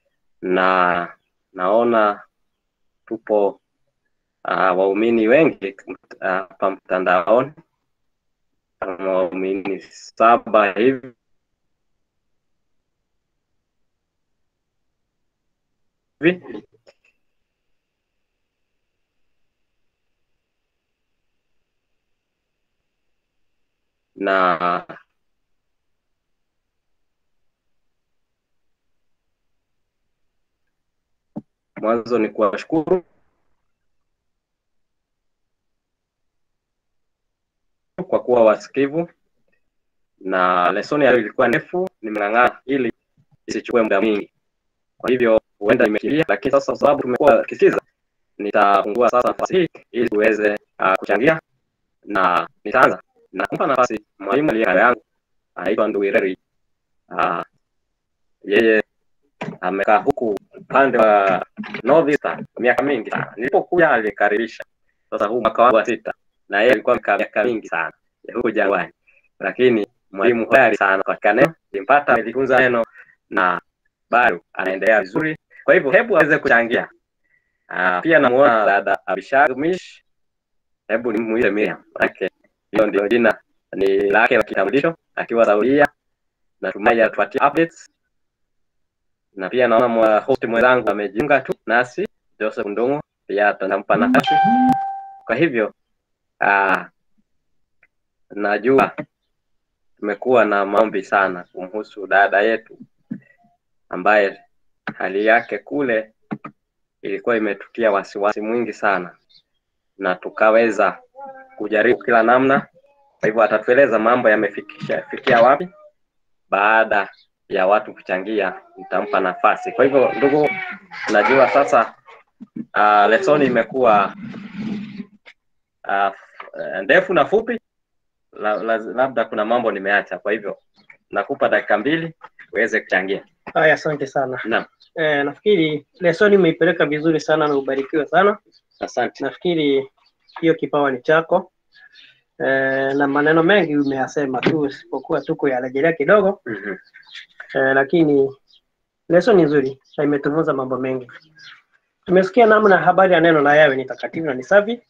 na naona tupo uh, waumini wengi hapa uh, mtandaoni kama waumini saba hivi hivi na mwanzo ni kuwashukuru kwa kuwa wasikivu, na lesoni ya leo ilikuwa ndefu, nimeng'ang'ana ili isichukue muda mwingi, kwa hivyo huenda imekimbia, lakini sasa kwa sababu tumekuwa tukisikiza, nitafungua sasa nafasi hii ili tuweze uh, kuchangia na nitaanza na kumpa nafasi mwalimu aliye kando yangu anaitwa Nduwireri. Uh, yeye amekaa huku upande wa North Eastern miaka mingi sana. Nilipokuja alinikaribisha, sasa huu mwaka wangu wa sita, na yeye alikuwa amekaa miaka mingi sana ya huko jangwani, lakini mwalimu hodari sana katika neno, nilimpata amejifunza neno na bado anaendelea vizuri. Kwa hivyo hebu aweze kuchangia. Uh, pia namuona dada Abishag Mish, hebu nimuite Miriam, manake Hilo ndio jina ni lake la kitambulisho, akiwa Saudia. Natumai atupatie updates, na pia naona mwa host mwenzangu amejiunga tu nasi, Joseph Ndungu, pia tutampa nafasi. Kwa hivyo uh, najua tumekuwa na maombi sana kumhusu dada yetu ambaye hali yake kule ilikuwa imetutia wasiwasi mwingi sana, na tukaweza kujaribu kila namna. Kwa hivyo atatueleza mambo yamefikisha fikia wapi. Baada ya watu kuchangia, nitampa nafasi. Kwa hivyo, ndugu, najua sasa uh, lesoni imekuwa uh, ndefu na fupi la, la, labda kuna mambo nimeacha, kwa hivyo nakupa dakika mbili uweze kuchangia. Haya, asante sana. Naam, Eh, nafikiri lesoni umeipeleka vizuri sana na ubarikiwe sana. asante. Nafikiri hiyo kipawa ni chako. Eh, na maneno mengi umeyasema tu, isipokuwa tu kuyarejelea kidogo Mhm. eh, lakini leso ni nzuri na imetufunza mambo mengi. Tumesikia namna habari ya neno la Yawe ni takatifu na ni safi,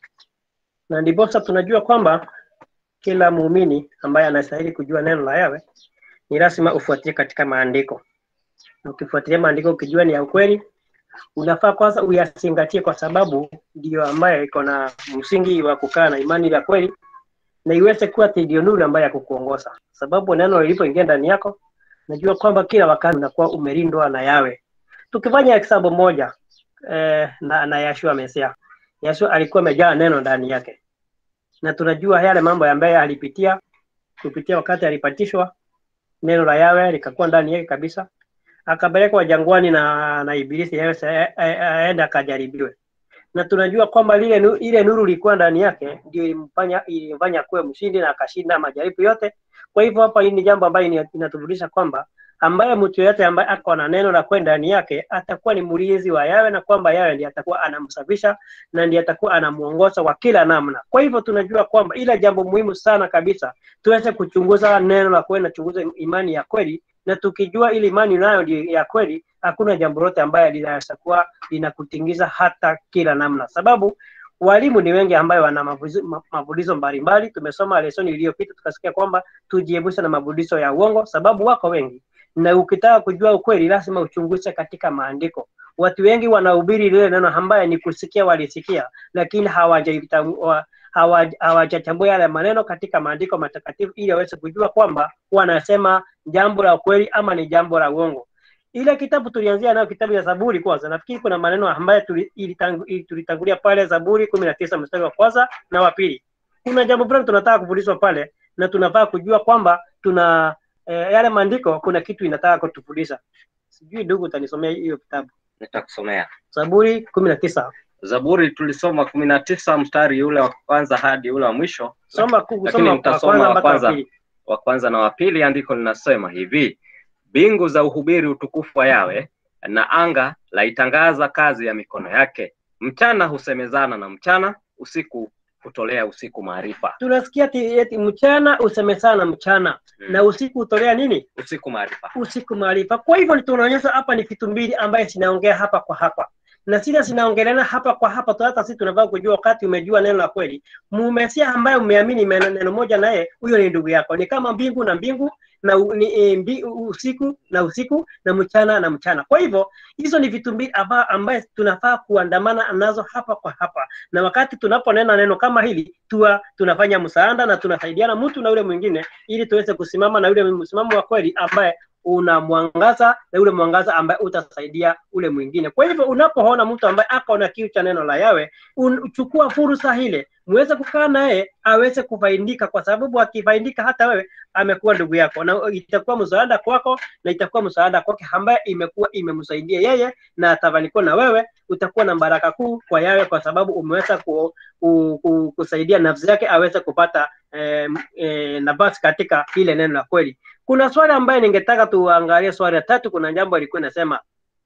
na ndiposa tunajua kwamba kila muumini ambaye anastahili kujua neno la Yawe ni lazima ufuatie katika maandiko. Ukifuatilia maandiko ukijua ni ya ukweli, unafaa kwanza uyazingatie, kwa sababu ndiyo ambayo iko na msingi wa kukaa na imani ya kweli, na iweze kuwa ndio nuru ambayo ya kukuongoza, sababu neno lilipoingia ndani yako, najua kwamba kila wakati unakuwa umelindwa na Yawe. Tukifanya hesabu moja eh, na, na Yashua Mesia, Yashua alikuwa amejaa neno ndani yake, na tunajua yale mambo ambayo alipitia kupitia wakati alipatishwa, neno la Yawe likakuwa ndani yake kabisa akapelekwa jangwani na na ibilisi Yesu aende akajaribiwe, na tunajua kwamba lile nu, ile nuru ilikuwa ndani yake ndio ilimfanya ilimfanya kuwe mshindi na akashinda majaribu yote. Kwa hivyo hapa hii ni jambo ambayo inatufundisha kwamba ambaye mtu yote ambaye ako na neno la kwenda ndani yake atakuwa ni mlinzi wa Yawe, na kwamba Yawe ndiye atakuwa anamsafisha na ndiye atakuwa anamuongoza kwa kila namna. Kwa hivyo tunajua kwamba ila jambo muhimu sana kabisa tuweze kuchunguza neno la kwenda, chunguza imani ya kweli na tukijua ili imani nayo ndio ya kweli, hakuna jambo lote ambaye linaweza kuwa linakutingiza hata kila namna, sababu walimu ni wengi ambayo wana mafundisho mbalimbali. Tumesoma lesoni iliyopita tukasikia kwamba tujiepushe na mafundisho ya uongo, sababu wako wengi, na ukitaka kujua ukweli lazima uchunguze katika maandiko. Watu wengi wanahubiri lile neno ambaye ni kusikia, walisikia lakini hawajalitambua hawajachambua yale maneno katika maandiko matakatifu ili waweze kujua kwamba wanasema jambo la ukweli ama ni jambo la uongo. Ile kitabu tulianzia nayo kitabu ya Zaburi kwanza, nafikiri kuna maneno ambayo tulitangulia pale Zaburi kumi na tisa mstari wa kwanza na wa pili. Kuna jambo fulani tunataka kufundishwa pale na tunafaa kujua kwamba tuna eh, yale maandiko kuna kitu inataka kutufundisha. Sijui ndugu, utanisomea hiyo kitabu? Nitakusomea Zaburi kumi na tisa. Zaburi tulisoma kumi na tisa mstari ule wa kwanza hadi ule wa mwisho. Soma Lakini nitasoma wa kwanza wa kwanza na wa pili. Andiko linasema hivi: mbingu za uhubiri utukufu wa Yawe, na anga laitangaza kazi ya mikono yake. Mchana husemezana na mchana, usiku hutolea usiku maarifa. Tunasikia eti, eti mchana usemezana mchana Hmm. na usiku utolea nini? Usiku maarifa. Usiku maarifa. Kwa hivyo tunaonyesha hapa ni vitu mbili ambaye zinaongea hapa kwa hapa na sile zinaongeleana hapa kwa hapa tu. Hata sisi tunafaa kujua wakati umejua neno la kweli, mumesia ambaye umeamini neno moja naye, huyo ni ndugu yako. Ni kama mbingu na mbingu na u, ni, e, mbi, usiku na usiku na mchana na mchana. Kwa hivyo hizo ni vitu mbili amba, ambaye tunafaa kuandamana nazo hapa kwa hapa, na wakati tunaponena neno kama hili tuwa tunafanya msaada na tunasaidiana mtu na yule mwingine, ili tuweze kusimama na yule msimamo wa kweli ambaye una mwangaza na ule mwangaza ambaye utasaidia ule mwingine. Kwa hivyo unapoona mtu ambaye ako na kiu cha neno la Yawe, uchukua fursa ile muweze kukaa naye aweze kufaidika, kwa sababu akifaidika hata wewe amekuwa ndugu yako, na itakuwa msaada kwako na itakuwa msaada kwake ambaye imekuwa imemsaidia yeye, na atafanikiwa na wewe utakuwa na baraka kuu kwa Yawe, kwa sababu umeweza ku, ku, ku, kusaidia nafsi yake aweze kupata eh, eh, nafasi katika ile neno la kweli. Kuna swali ambaye ningetaka tuangalie, swali la tatu. Kuna jambo alikuwa inasema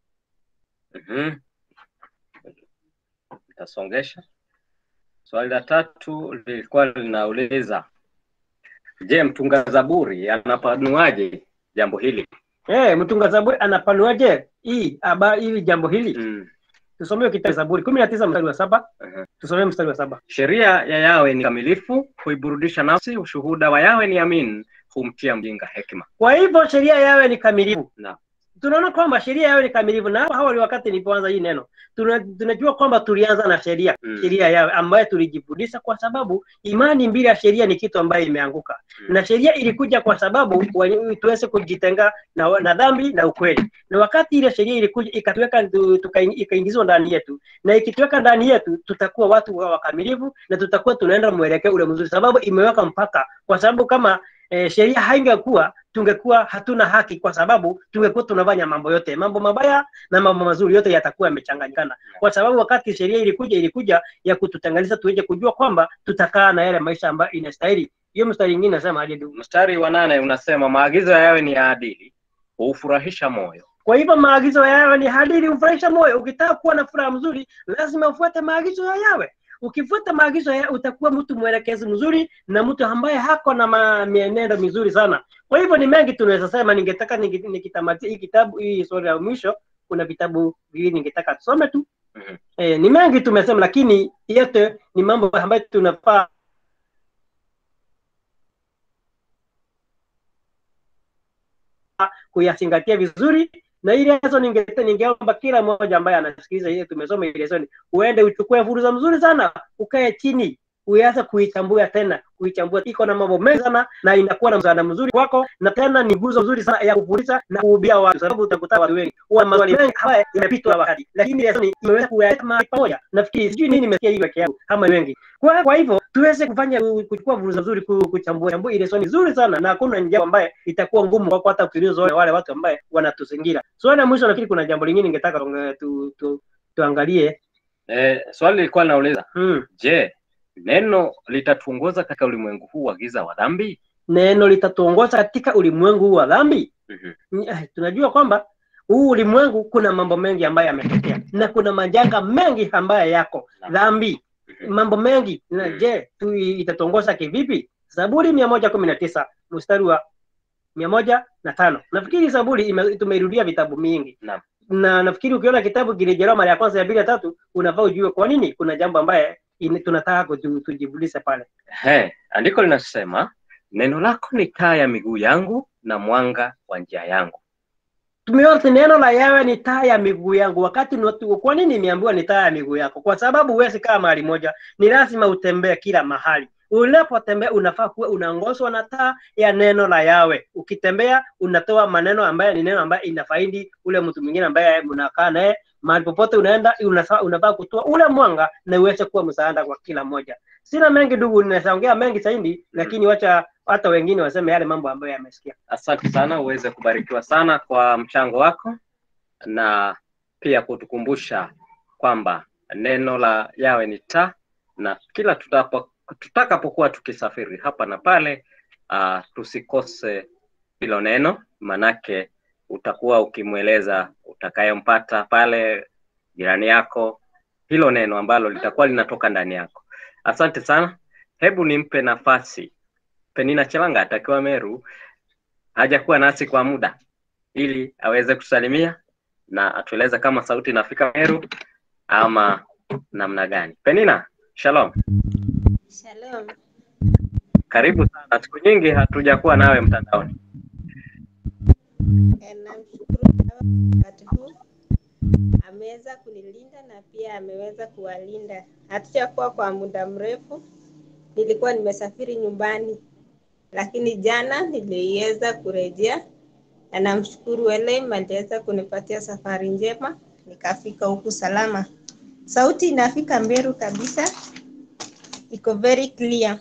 Mhm. Nitasongesha. Swali la tatu lilikuwa linauliza, je, mtunga zaburi anapanuaje jambo hili? eh, mtunga zaburi anapanuaje hii habari hili jambo hili Mm. tusomee kitabu Zaburi kumi na tisa mstari wa saba Aha. tusomee mstari wa saba Sheria ya Yawe ni kamilifu, huiburudisha nafsi. Ushuhuda wa Yawe ni amin, humtia mjinga hekima. Kwa hivyo sheria yawe ni kamilifu. Naam. Tunaona kwamba sheria yawe ni kamilifu, na hapo awali wakati nilipoanza hii neno tuna, tunajua kwamba tulianza na sheria Mm. sheria yawe ambayo tulijifundisha kwa sababu imani bila ya sheria ni kitu ambayo imeanguka Mm. na sheria ilikuja kwa sababu wa- tuweze kujitenga na, na dhambi na ukweli na wakati ile sheria ilikuja ikatuweka tu- tukaing- ikaingizwa ndani yetu na ikituweka ndani yetu tutakuwa watu wa wakamilifu na tutakuwa tunaenda mwelekeo ule mzuri sababu imeweka mpaka kwa sababu kama eh, sheria haingekuwa tungekuwa hatuna haki kwa sababu tungekuwa tunafanya mambo yote mambo mabaya na mambo mazuri yote yatakuwa yamechanganyikana kwa sababu wakati sheria ilikuja ilikuja ya kututenganisha tuweze kujua kwamba tutakaa na yale maisha ambayo inastahili hiyo mstari ingine nasema aje ndugu Mstari wa nane unasema maagizo ya Yawe ni ya adili, huufurahisha moyo. kwa hivyo maagizo ya yawe ni hadiri hufurahisha moyo ukitaka kuwa na furaha mzuri lazima ufuate maagizo ya yawe ukifuata maagizo ya utakuwa mtu mwelekezi mzuri na mtu ambaye hako na ma- mienendo mizuri sana kwa hivyo ni mengi tunaweza sema ningetaka niki- nikitamatia hii kitabu hii sura ya mwisho kuna vitabu viwili ningetaka tusome tu Mhm. eh, ni mengi tumesema lakini yote ni mambo ambayo tunafaa kuyazingatia vizuri na ile leso ninge- ningeomba kila mmoja ambaye anasikiliza ile tumesoma ile lesoni uende uchukue fursa mzuri sana ukae chini uanze kuichambua tena kuichambua iko na mambo mengi sana na inakuwa na msaada mzuri kwako na tena ni nguzo nzuri sana ya kufundisha na kuhubia watu sababu utakuta watu wengi huwa maswali mengi haya yamepitwa na wakati lakini lesoni imeweza kuyaweka mahali pamoja nafikiri sijui nini nimesikia hii peke yangu kama wengi kwa, kwa hivyo tuweze kufanya kuchukua fursa nzuri ku- kuchambua chambua ile swali nzuri sana na hakuna njia ambaye itakuwa ngumu kwako hata ukiuliza wale wale watu ambaye wanatuzingira swali la mwisho nafikiri kuna jambo lingine ningetaka tuangalie tu, tu, tuangalie Eh, swali lilikuwa linauliza hmm. je, neno litatuongoza katika ulimwengu huu wa giza wa dhambi? neno litatuongoza katika ulimwengu huu wa dhambi Mhm. Ni- eh, tunajua kwamba huu ulimwengu kuna mambo mengi ambayo yametokea na kuna majanga mengi ambayo yako Naam. dhambi Mhm. mambo mengi na Mm. je tu itatuongoza kivipi zaburi mia moja kumi na tisa mstari wa mia moja na tano nafikiri zaburi ime- tumeirudia vitabu mingi Naam. na nafikiri ukiona kitabu kirejelewa mara ya kwanza ya pili ya tatu unafaa ujue kwa nini kuna jambo ambaye ine- tunataka kutu- tujibulishe pale He, andiko linasema neno lako ni taa ya miguu yangu na mwanga wa njia yangu. tumeona neno la yawe ni taa ya miguu yangu wakati ni watu- kwa nini imeambiwa ni taa ya miguu yako kwa sababu huwezi kaa mahali moja ni lazima utembee kila mahali unapotembea unafaa kuwa unaongozwa na taa ya neno la yawe ukitembea unatoa maneno ambayo ni neno ambayo inafaidi ule mtu mwingine ambaye mnakaa naye mahali popote unaenda unafaa unafaa kutoa ule mwanga na uweze kuwa msaada kwa kila mmoja sina mengi ndugu ninaongea mengi zaidi lakini wacha hata wengine waseme yale mambo ambayo yamesikia Asante sana, uweze kubarikiwa sana kwa mchango wako na pia kutukumbusha kwamba neno la yawe ni taa, na kila tutapo tutakapokuwa tukisafiri hapa na pale, uh, tusikose hilo neno, manake utakuwa ukimweleza utakayempata pale jirani yako hilo neno ambalo litakuwa linatoka ndani yako. Asante sana, hebu nimpe nafasi Penina Chelanga atakiwa Meru hajakuwa nasi kwa muda ili aweze kusalimia na atueleze kama sauti inafika Meru ama namna gani. Penina, shalom, Shalom. karibu sana. Siku nyingi hatujakuwa nawe mtandaoni. Eh, Namshukuru Baba wakati huu ameweza kunilinda na pia ameweza kuwalinda. Hatujakuwa kwa muda mrefu, nilikuwa nimesafiri nyumbani, lakini jana niliweza kurejea na namshukuru Elohim aliweza kunipatia safari njema, nikafika huku salama. Sauti inafika Meru kabisa, iko very clear.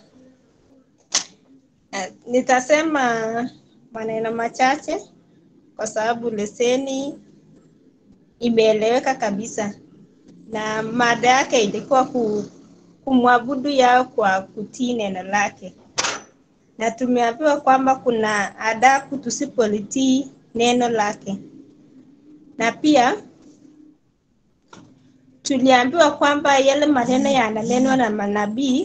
Eh, Nitasema maneno machache kwa sababu leseni imeeleweka kabisa, na mada yake ilikuwa ku, kumwabudu yao kwa kutii neno lake, na tumeambiwa kwamba kuna adabu tusipolitii neno lake, na pia tuliambiwa kwamba yale maneno yananenwa na manabii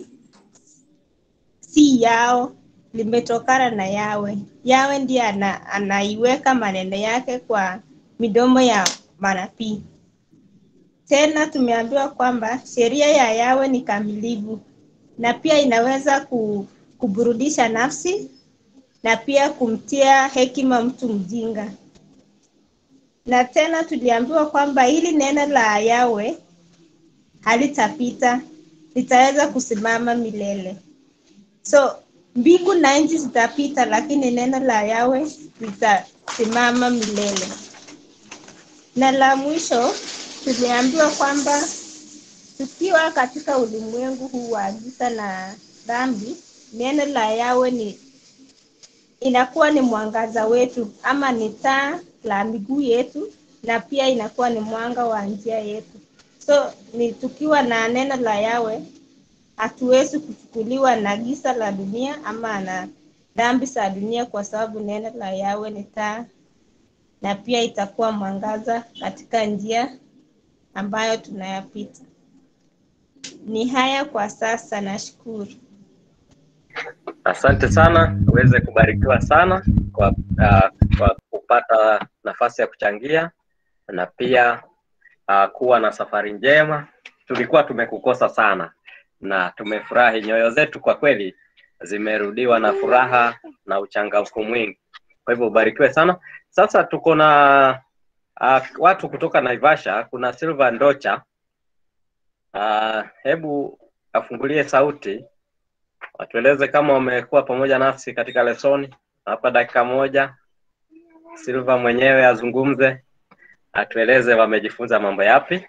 si yao, limetokana na Yawe. Yawe ndiye ana, anaiweka maneno yake kwa midomo ya manabii. Tena tumeambiwa kwamba sheria ya Yawe ni kamilifu na pia inaweza ku, kuburudisha nafsi na pia kumtia hekima mtu mjinga. Na tena tuliambiwa kwamba hili neno la Yawe halitapita, litaweza kusimama milele. So mbingu na nchi zitapita, lakini neno la Yawe litasimama milele. Na la mwisho tuliambiwa kwamba tukiwa katika ulimwengu huu wa giza na dhambi, neno la Yawe ni inakuwa ni mwangaza wetu ama ni taa la miguu yetu, na pia inakuwa ni mwanga wa njia yetu. So ni tukiwa na neno la Yawe hatuwezi kuchukuliwa na giza la dunia ama na dhambi za dunia, kwa sababu neno la Yawe ni taa na pia itakuwa mwangaza katika njia ambayo tunayapita. Ni haya kwa sasa, nashukuru. Asante sana, uweze kubarikiwa sana kwa, uh, kwa kupata nafasi ya kuchangia na pia uh, kuwa na safari njema. Tulikuwa tumekukosa sana na tumefurahi, nyoyo zetu kwa kweli zimerudiwa na furaha na uchangamfu mwingi. Kwa hivyo ubarikiwe sana. Sasa tuko na uh, watu kutoka Naivasha. Kuna Silva Ndocha. Uh, hebu afungulie sauti watueleze kama wamekuwa pamoja nasi katika lesoni hapa dakika moja. Silva mwenyewe azungumze, atueleze wamejifunza mambo yapi.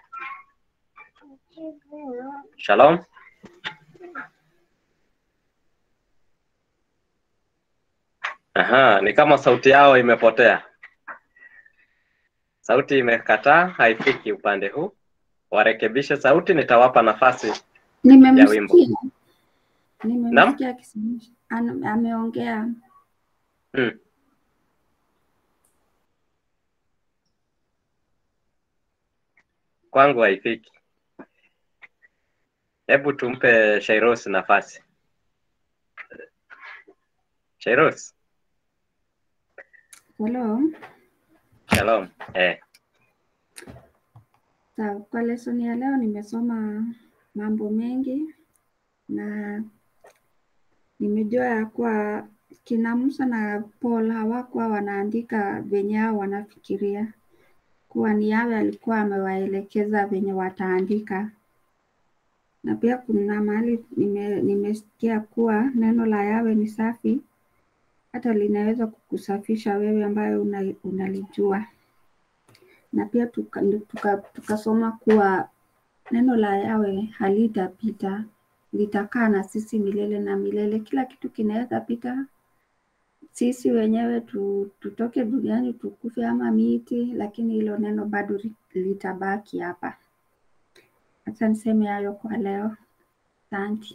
Shalom. Aha, ni kama sauti yao imepotea. Sauti imekataa, haifiki upande huu. Warekebishe sauti, nitawapa nafasi ya wimbo. Nimemsikia, nimemsikia akisema ana- ameongea. Hmm. Kwangu haifiki. Hebu tumpe Shairos nafasi. Shairos, Hello. shalom. Eh, Sawa, kwa lesoni ya leo nimesoma mambo mengi na nimejua ya kuwa kina Musa na Paul hawakuwa wanaandika venye hao wanafikiria, kuwa ni Yawe alikuwa amewaelekeza venye wataandika. Na pia kuna mahali nime, nimesikia kuwa neno la Yawe ni safi, hata linaweza kukusafisha wewe ambayo una, unalijua na pia tukasoma tuka, tukasoma kuwa neno la Yawe halitapita, litakaa na sisi milele na milele. Kila kitu kinaweza pita, sisi wenyewe tu, tutoke duniani tukufe ama miti, lakini hilo neno bado li- litabaki hapa. Acha niseme hayo kwa leo. Asante.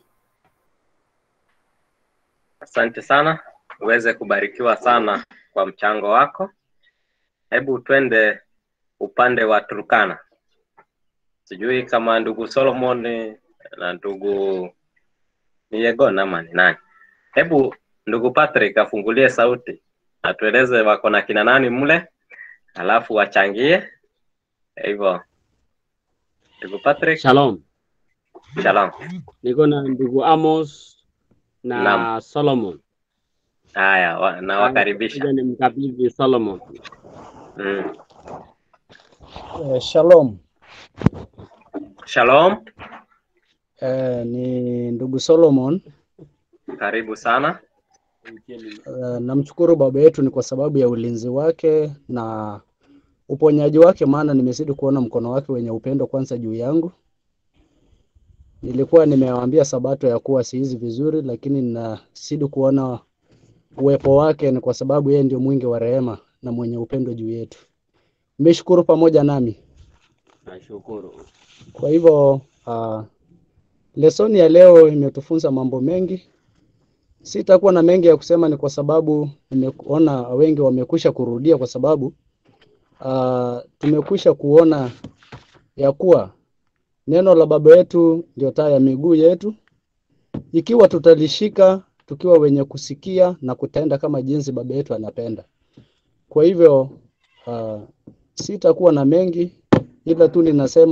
asante sana, uweze kubarikiwa sana kwa mchango wako. Hebu twende upande wa Turkana. Sijui kama ndugu Solomon na ndugu ni Yegon ama ni nani. Hebu ndugu Patrick afungulie sauti, atueleze wako na kina nani mle, alafu wachangie hivyo. Ndugu Patrick, Shalom. shalom. Niko na ndugu Amos na Naam. Solomon. Haya, wa, nawakaribisha. Ngoja nimkabidhi Solomon. Mm. Eh, shalom. Shalom, Eh, ni ndugu Solomon. karibu sana. Eh, namshukuru baba yetu ni kwa sababu ya ulinzi wake na uponyaji wake, maana nimezidi kuona mkono wake wenye upendo kwanza juu yangu. Nilikuwa nimewaambia Sabato ya kuwa sihizi vizuri, lakini ninazidi kuona uwepo wake ni kwa sababu yeye ndio mwingi wa rehema na mwenye upendo juu yetu. Mmeshukuru pamoja nami. Nashukuru. Kwa hivyo uh, lesoni ya leo imetufunza mambo mengi. Sitakuwa na mengi ya kusema, ni kwa sababu nimeona wengi wamekwisha kurudia, kwa sababu uh, tumekwisha kuona ya kuwa neno la Baba yetu ndio taa ya miguu yetu, ikiwa tutalishika tukiwa wenye kusikia na kutenda kama jinsi Baba yetu anapenda. Kwa hivyo uh, sitakuwa na mengi ila tu ninasema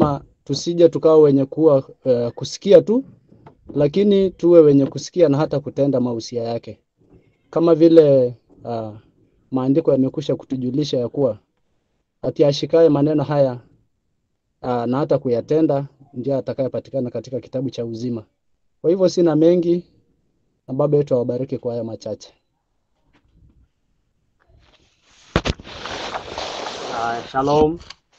tusije tukawa wenye kuwa uh, kusikia tu, lakini tuwe wenye kusikia na hata kutenda mausia yake, kama vile uh, maandiko yamekwisha kutujulisha ya kuwa ati ashikaye maneno haya uh, na hata kuyatenda ndiye atakayepatikana katika kitabu cha uzima. Kwa hivyo sina mengi, na Baba yetu awabariki kwa haya machache. Uh, shalom.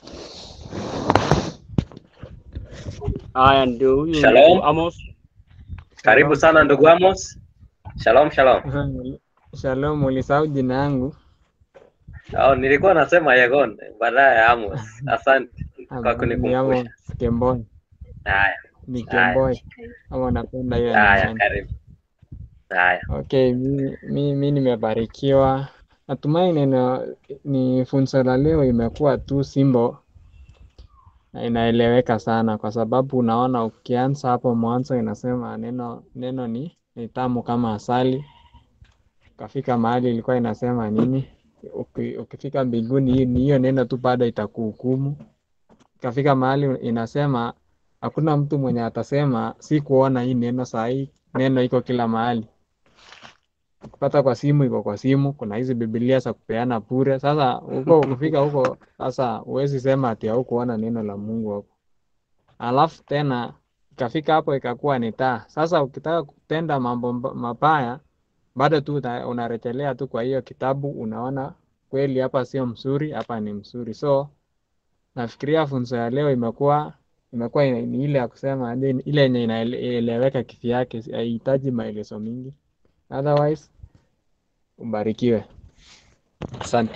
Haya, ndio huyu Shalom. ndugu Amos. Karibu sana ndugu Amos. Shalom, shalom. Shalom, ulisahau jina yangu. Oh, nilikuwa nasema Yegon baadaye Amos. Asante kwa Ni Amos kunikumbusha. Kemboi, Haya, ni haya, Kemboi ama unapenda hiyo haya, nyumbani? karibu. Haya, Okay, mi, mi, mi nimebarikiwa. Natumai neno ni funzo la leo imekuwa tu simbo na inaeleweka sana, kwa sababu unaona ukianza hapo mwanzo inasema neno neno ni, ni tamu kama asali. Ukafika mahali ilikuwa inasema nini? Uki, ukifika mbinguni hii- ni hiyo neno tu bado itakuhukumu. Ikafika mahali inasema hakuna mtu mwenye atasema si kuona hii neno saa hii, neno iko kila mahali kupata kwa simu iko kwa simu. Kuna hizi Biblia za kupeana bure. Sasa huko ukifika huko sasa, huwezi sema ati haukuona neno la Mungu hapo. Alafu tena ikafika hapo ikakuwa ni taa. Sasa ukitaka kutenda mambo mba- mabaya, bado tu una- unarejelea tu kwa hiyo kitabu, unaona kweli hapa sio mzuri, hapa ni mzuri. So nafikiria funzo ya leo imekuwa imekuwa ina- ni ile ya kusema ni- ile yenye inaeleweka kivyake, haihitaji maelezo mingi. Otherwise ubarikiwe. Asante.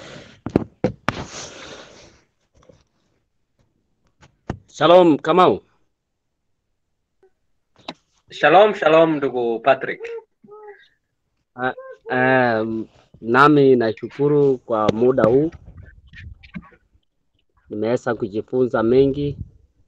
Shalom Kamau. shalom, shalom ndugu Patrick. Uh, um, nami nashukuru kwa muda huu, nimeweza kujifunza mengi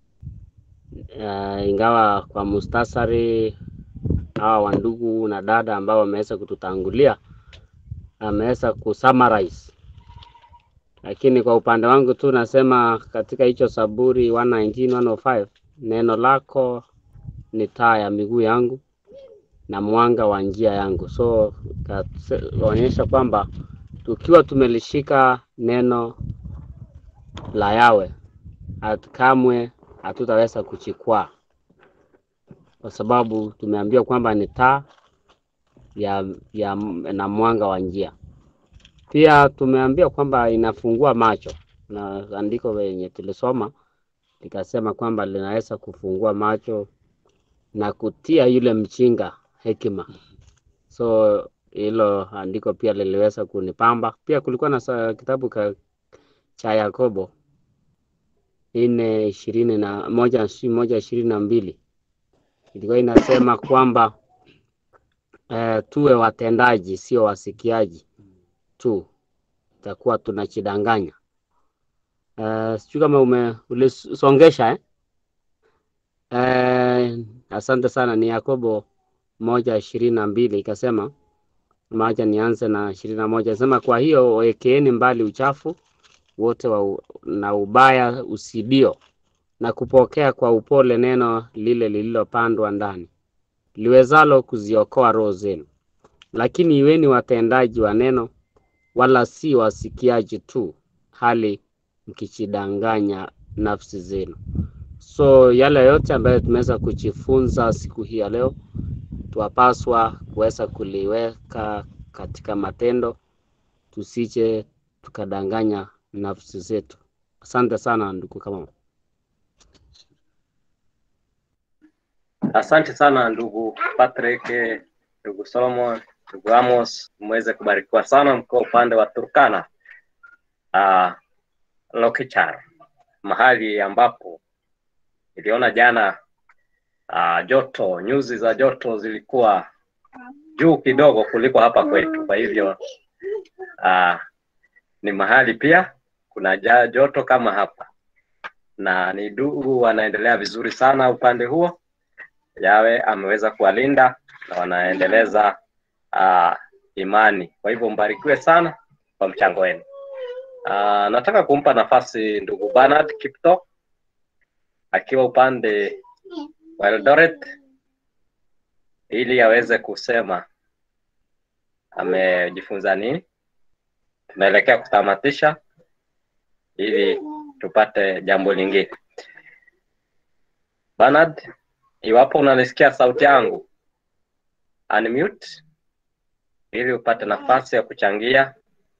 uh, ingawa kwa mustasari hawa wandugu na dada ambao wameweza kututangulia ameweza kusummarize, lakini kwa upande wangu tu nasema katika hicho Zaburi 119 105 neno lako ni taa ya miguu yangu na mwanga wa njia yangu. So kaonyesha kwamba tukiwa tumelishika neno la Yawe hat- kamwe hatutaweza kuchikwaa, kwa sababu tumeambiwa kwamba ni taa ya, ya na mwanga wa njia. Pia tumeambiwa kwamba inafungua macho, na andiko lenye tulisoma likasema kwamba linaweza kufungua macho na kutia yule mjinga hekima. So hilo andiko pia liliweza kunipamba. Pia kulikuwa na sa- kitabu ka, cha Yakobo nne ishirini na moja si moja ishirini na mbili ilikuwa inasema kwamba eh, tuwe watendaji sio wasikiaji tu, itakuwa tunachidanganya. Eh, sijui kama ume ulisongesha eh? Eh, asante sana. Ni Yakobo moja ishirini na mbili ikasema, maja nianze na ishirini na moja sema, kwa hiyo wekeeni mbali uchafu wote wa, u- na ubaya usidio na kupokea kwa upole neno lile lililopandwa ndani liwezalo kuziokoa roho zenu. Lakini iweni watendaji wa neno, wala si wasikiaji tu, hali mkichidanganya nafsi zenu. So yale yote ambayo tumeweza kujifunza siku hii ya leo, twapaswa kuweza kuliweka katika matendo, tusije tukadanganya nafsi zetu. Asante sana ndugu Kamau. Asante sana ndugu Patrick, ndugu Solomon, ndugu Amos, mweze kubarikiwa sana mkiwa upande wa Turkana uh, Lokichar, mahali ambapo niliona jana uh, joto nyuzi za joto zilikuwa juu kidogo kuliko hapa kwetu. Kwa hivyo uh, ni mahali pia kuna ja- joto kama hapa, na ni ndugu wanaendelea vizuri sana upande huo. Yawe ameweza kuwalinda na wanaendeleza uh, imani. Kwa hivyo mbarikiwe sana kwa mchango wenu. Uh, nataka kumpa nafasi ndugu Bernard Kipto akiwa upande wa Eldoret ili aweze kusema amejifunza nini. Tunaelekea kutamatisha ili tupate jambo lingine. Bernard, iwapo unanisikia sauti yangu, unmute ili upate nafasi ya kuchangia.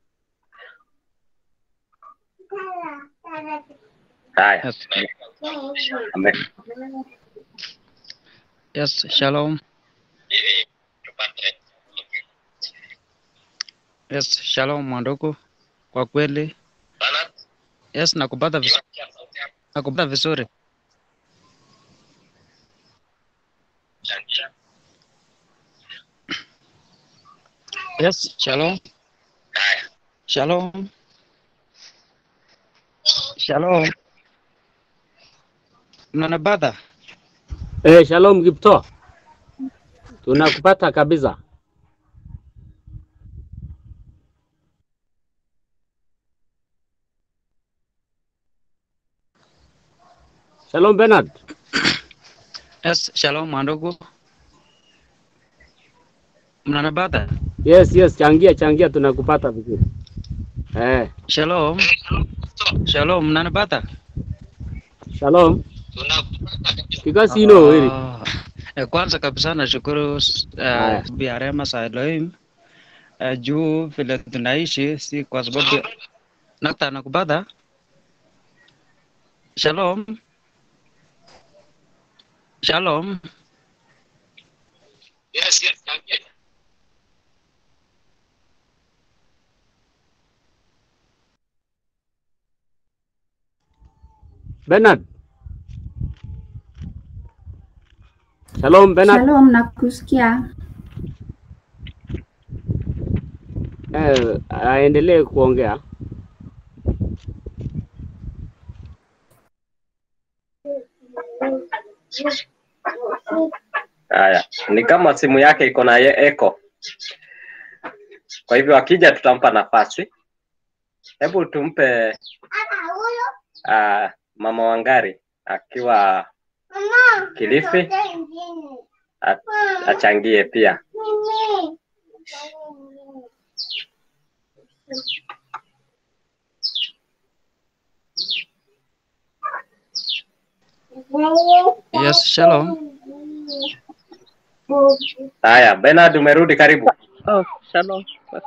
Haya, Yes. ame- Yes, shalom. Yes, shalom mwandugu. Kwa kweli, yes, nakupata vizuri. Nakupata vizuri. Yes, shalom. Shalom. Shalom. Mnanipata? Eh, shalom Kipto, tunakupata kabisa. Shalom Bernard. Yes, shalom mwandugu. Mnanipata? Yes, yes, changia changia, tunakupata vizuri. Eh, Shalom. Shalom, mnanipata? shalom. Kikasi ino weri. Ah, eh, kwanza kabisa nashukuru uh, Haya. Bi Rema za Elohim uh, juu vile tunaishi, si kwa sababu nakta nakupata. Shalom. Shalom. Bernard. Shalom Bernard. Shalom, nakusikia. Eh, aendelee kuongea. haya, ni kama simu yake iko na ye- echo, kwa hivyo akija tutampa nafasi. Hebu tumpe uh, mama Wangari akiwa Kilifi a- achangie pia. Yes, shalom. Haya, Bernard umerudi, karibu. Oh, shalom.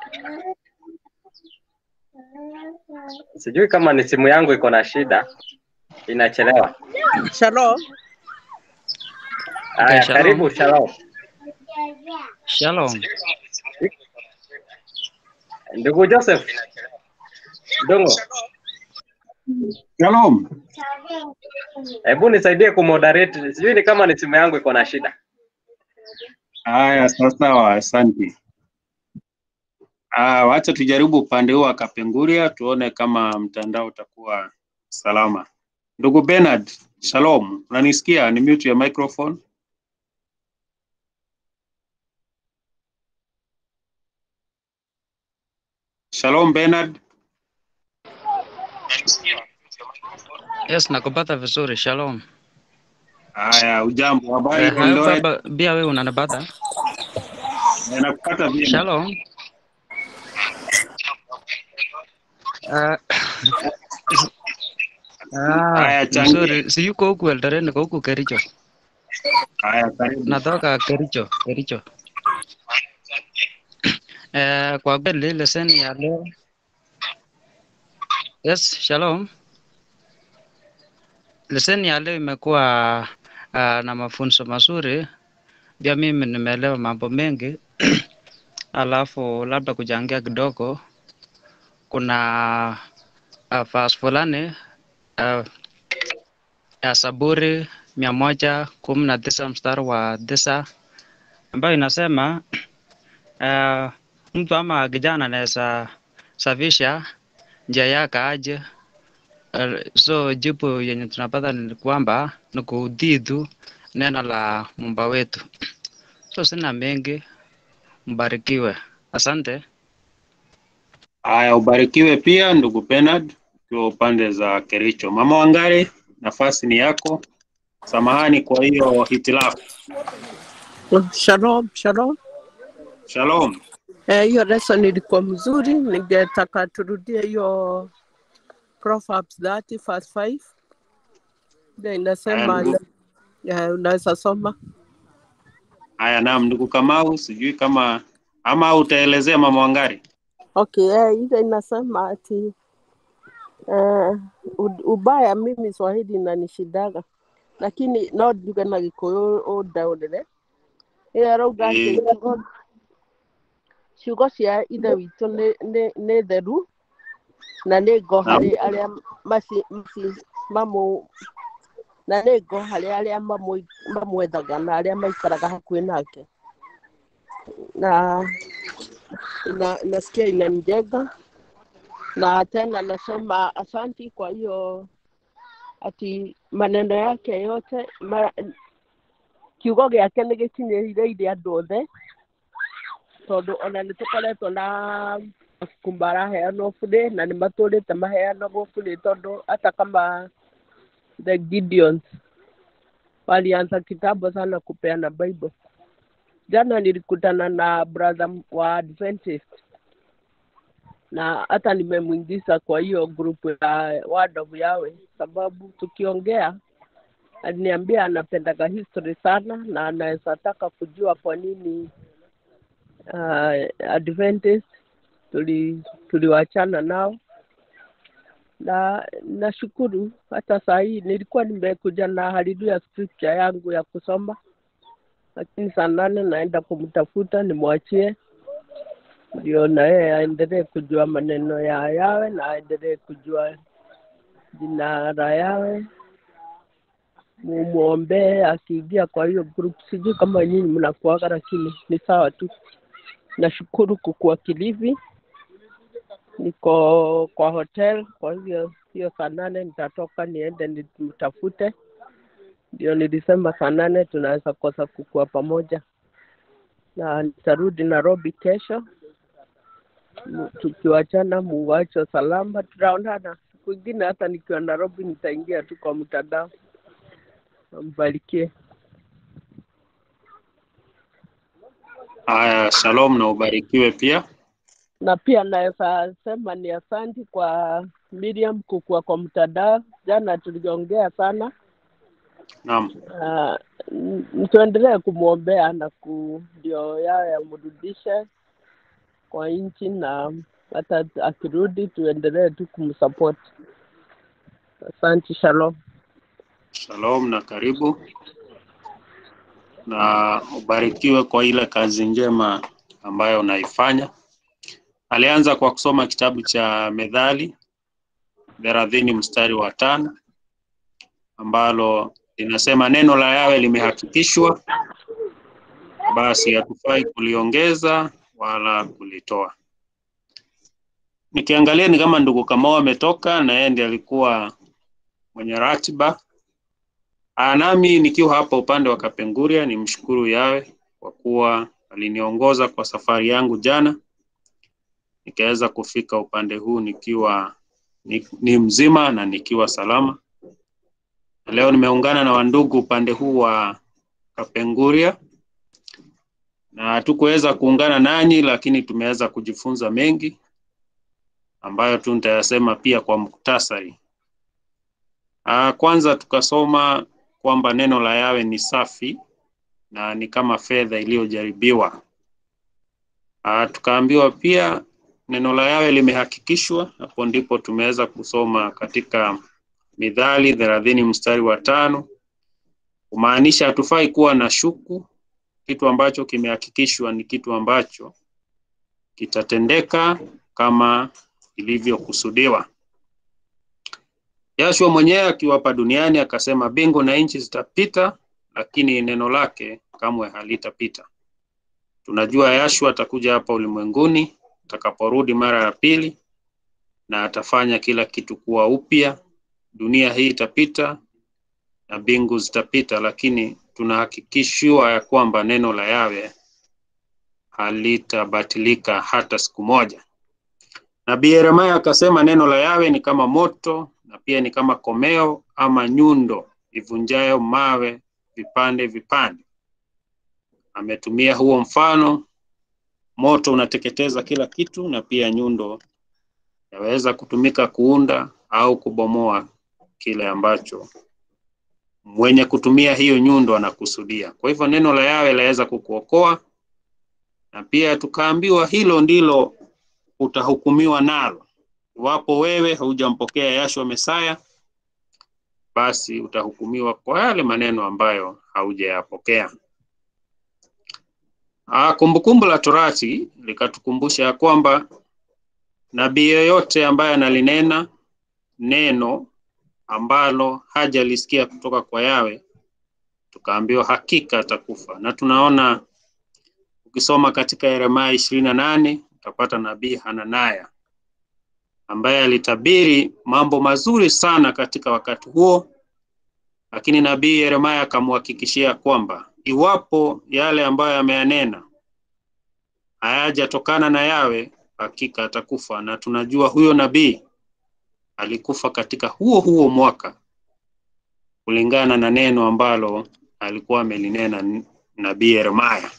Sijui kama ni simu yangu iko na shida, inachelewa. Shalom. Haya, shalom. karibu Shalom. Shalom. Ndugu Joseph Dongo, Shalom. hebu nisaidie kumoderate. Sijui ni kama ni simu yangu iko na shida. Haya, sawa sawa, asante. Ah, wacha tujaribu upande huu wa Kapenguria tuone kama mtandao utakuwa salama. Ndugu Bernard, shalom. Unanisikia? Ni mute ya microphone. Shalom Bernard. Yes, nakupata vizuri. Shalom. Haya, ujambo, habari Eh, ya Eldoret? hapa pia wewe unanipata? Eh, Nakupata vyema. Shalom. Ah, ah, Haya, changia. mzuri. Si yuko huku Eldoret, niko huku Kericho. Haya, karibu. Natoka Kericho, Kericho. Eh, kwa kweli leseni ya leo. Yes, shalom. Leseni ya leo imekuwa ah, na mafunzo mazuri. Pia mimi nimeelewa mambo mengi. Alafu labda kuchangia kidogo, kuna uh, verse fulani uh, ya Zaburi mia moja kumi na tisa mstari wa tisa ambayo inasema uh, mtu ama kijana anaweza safisha njia yake aje. Uh, so jibu yenye tunapata ni kwamba ni kutii tu neno la Muumba wetu. So sina mengi, mbarikiwe. Asante. Haya, ubarikiwe pia ndugu Bernard ukiwa upande za Kericho. Mama Wangari, nafasi ni yako. Samahani kwa hiyo hitilafu. Shalom, shalom. Shalom. Eh, hiyo lesson ilikuwa mzuri, ningetaka turudie hiyo Proverbs 30 verse 5 ndio inasema, Haya, ndugu- eh, unaweza soma. Haya, naam, ndugu Kamau, sijui kama ama utaelezea mama Wangari. Okay, eh, ile inasema ati eh, u- ubaya mimi Swahili inanishidaga lakini no njuge na Gikuyu undaũrĩre ĩyo arauga atĩ Eh. ciugo ciugo cia ithe witũ nĩ nĩ- nĩ theru na nĩ ngo harĩ arĩa maci maci mamũ na nĩ ngo harĩ arĩa mamũ- mamwethaga na arĩa maikaraga hakuhĩ nake na ina, nasikia inanijenga na tena nasema asanti kwa hiyo ati maneno yake yote ma, kiugo gĩake nĩ gĩkinyĩrĩire andũ othe tondũ ona nĩ tũkoretwo na mabuku maraheanwo bure na nĩ matũrĩte maheanagwo bure tondũ hata kama the Gideons walianza kitambo sana kupeana Bible. Jana nilikutana na brother wa Adventist na hata nimemwingiza kwa hiyo grupu ya Word of Yahweh, sababu tukiongea aliniambia anapendaga history sana na anaweza taka kujua kwa nini uh, Adventist tuli tuliwachana nao na nashukuru hata saa hii nilikuwa nimekuja na hallelujah scripture yangu ya kusoma, lakini saa nane naenda kumtafuta nimwachie ndio na yeye aendelee kujua maneno ya yawe na aendelee kujua jina la yawe mumwombee akiingia kwa hiyo group sijui kama nyinyi mnakuaga lakini ni sawa tu nashukuru kukuwa kilivi niko kwa hotel kwa hivyo hiyo saa nane nitatoka niende nimtafute ndio nilisema saa nane tunaweza kosa kukua pamoja na nitarudi nairobi kesho Mu- tukiwachana muwacho salama tutaonana siku ingine hata nikiwa nairobi nitaingia tu kwa mtandao mbarikie Haya, shalom na ubarikiwe pia. na pia naweza sema ni asanti kwa Miriam kukua kwa mtandao. Jana tuliongea sana Naam. uh, n- tuendelee kumwombea na ku ndio yawe amrudishe kwa nchi na hata akirudi tuendelee tu kumsupport. Asante, shalom. Shalom na karibu na ubarikiwe kwa ile kazi njema ambayo unaifanya. Alianza kwa kusoma kitabu cha Methali thelathini mstari wa tano ambalo linasema neno la Yawe limehakikishwa, basi hatufai kuliongeza wala kulitoa. Nikiangalia ni kama ndugu Kamau ametoka na yeye ndiye alikuwa mwenye ratiba. Ah, nami nikiwa hapa upande wa Kapenguria nimshukuru Yawe kwa kuwa aliniongoza kwa safari yangu jana, nikaweza kufika upande huu nikiwa ni, ni mzima na nikiwa salama. Na leo nimeungana na wandugu upande huu wa Kapenguria na hatukuweza kuungana nanyi, lakini tumeweza kujifunza mengi ambayo tu nitayasema pia kwa muktasari. Ah, kwanza tukasoma kwamba neno la Yawe ni safi na ni kama fedha iliyojaribiwa. Ah, tukaambiwa pia neno la Yawe limehakikishwa. Hapo ndipo tumeweza kusoma katika Mithali thelathini mstari wa tano kumaanisha hatufai kuwa na shuku. Kitu ambacho kimehakikishwa ni kitu ambacho kitatendeka kama ilivyokusudiwa. Yashua mwenyewe akiwa hapa duniani akasema, mbingu na nchi zitapita, lakini neno lake kamwe halitapita. Tunajua Yashua atakuja hapa ulimwenguni atakaporudi mara ya pili, na atafanya kila kitu kuwa upya. Dunia hii itapita na mbingu zitapita, lakini tunahakikishiwa ya kwamba neno la Yawe halitabatilika hata siku moja. Nabii Yeremia akasema neno la Yawe ni kama moto na pia ni kama komeo ama nyundo ivunjayo mawe vipande vipande. Ametumia huo mfano, moto unateketeza kila kitu, na pia nyundo yaweza kutumika kuunda au kubomoa kile ambacho mwenye kutumia hiyo nyundo anakusudia. Kwa hivyo neno la Yawe laweza kukuokoa, na pia tukaambiwa hilo ndilo utahukumiwa nalo. Iwapo wewe haujampokea Yashua Mesaya, basi utahukumiwa kwa yale maneno ambayo haujayapokea. Ah, Kumbukumbu la Torati likatukumbusha ya kwamba nabii yeyote ambaye analinena neno ambalo hajalisikia kutoka kwa Yawe, tukaambiwa hakika atakufa. Na tunaona ukisoma katika Yeremia ishirini na nane utapata nabii Hananaya ambaye alitabiri mambo mazuri sana katika wakati huo, lakini nabii Yeremia akamhakikishia kwamba iwapo yale ambayo ameyanena hayajatokana na Yawe, hakika atakufa. Na tunajua huyo nabii alikufa katika huo huo mwaka kulingana na neno ambalo alikuwa amelinena nabii Yeremia.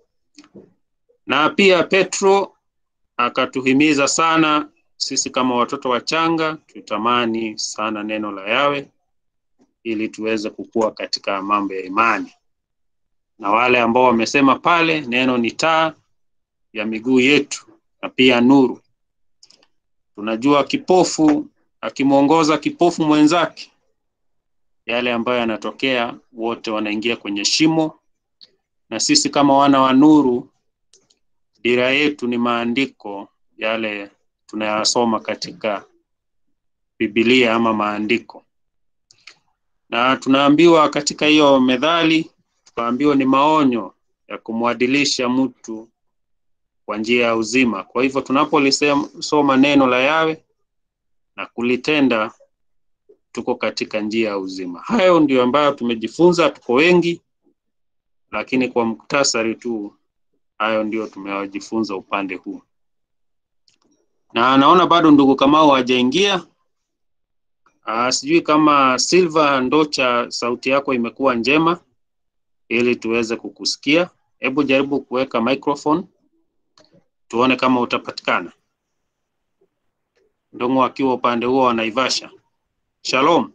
Na pia Petro akatuhimiza sana sisi kama watoto wachanga tutamani sana neno la Yawe ili tuweze kukua katika mambo ya imani. Na wale ambao wamesema pale, neno ni taa ya miguu yetu na pia nuru. Tunajua kipofu akimwongoza kipofu mwenzake, yale ambayo yanatokea, wote wanaingia kwenye shimo, na sisi kama wana wa nuru, dira yetu ni maandiko yale tunayasoma katika Biblia ama maandiko, na tunaambiwa katika hiyo methali, tukaambiwa ni maonyo ya kumwadilisha mtu kwa njia ya uzima. Kwa hivyo tunapolisoma neno la Yawe na kulitenda, tuko katika njia ya uzima. Hayo ndio ambayo tumejifunza, tuko wengi, lakini kwa muktasari tu, hayo ndio tumewajifunza upande huu na naona bado ndugu Kamau hajaingia. Ah, sijui kama Silva Ndocha, sauti yako imekuwa njema ili tuweze kukusikia. Hebu jaribu kuweka microphone tuone kama utapatikana. Ndongo akiwa upande huo wa Naivasha. Shalom.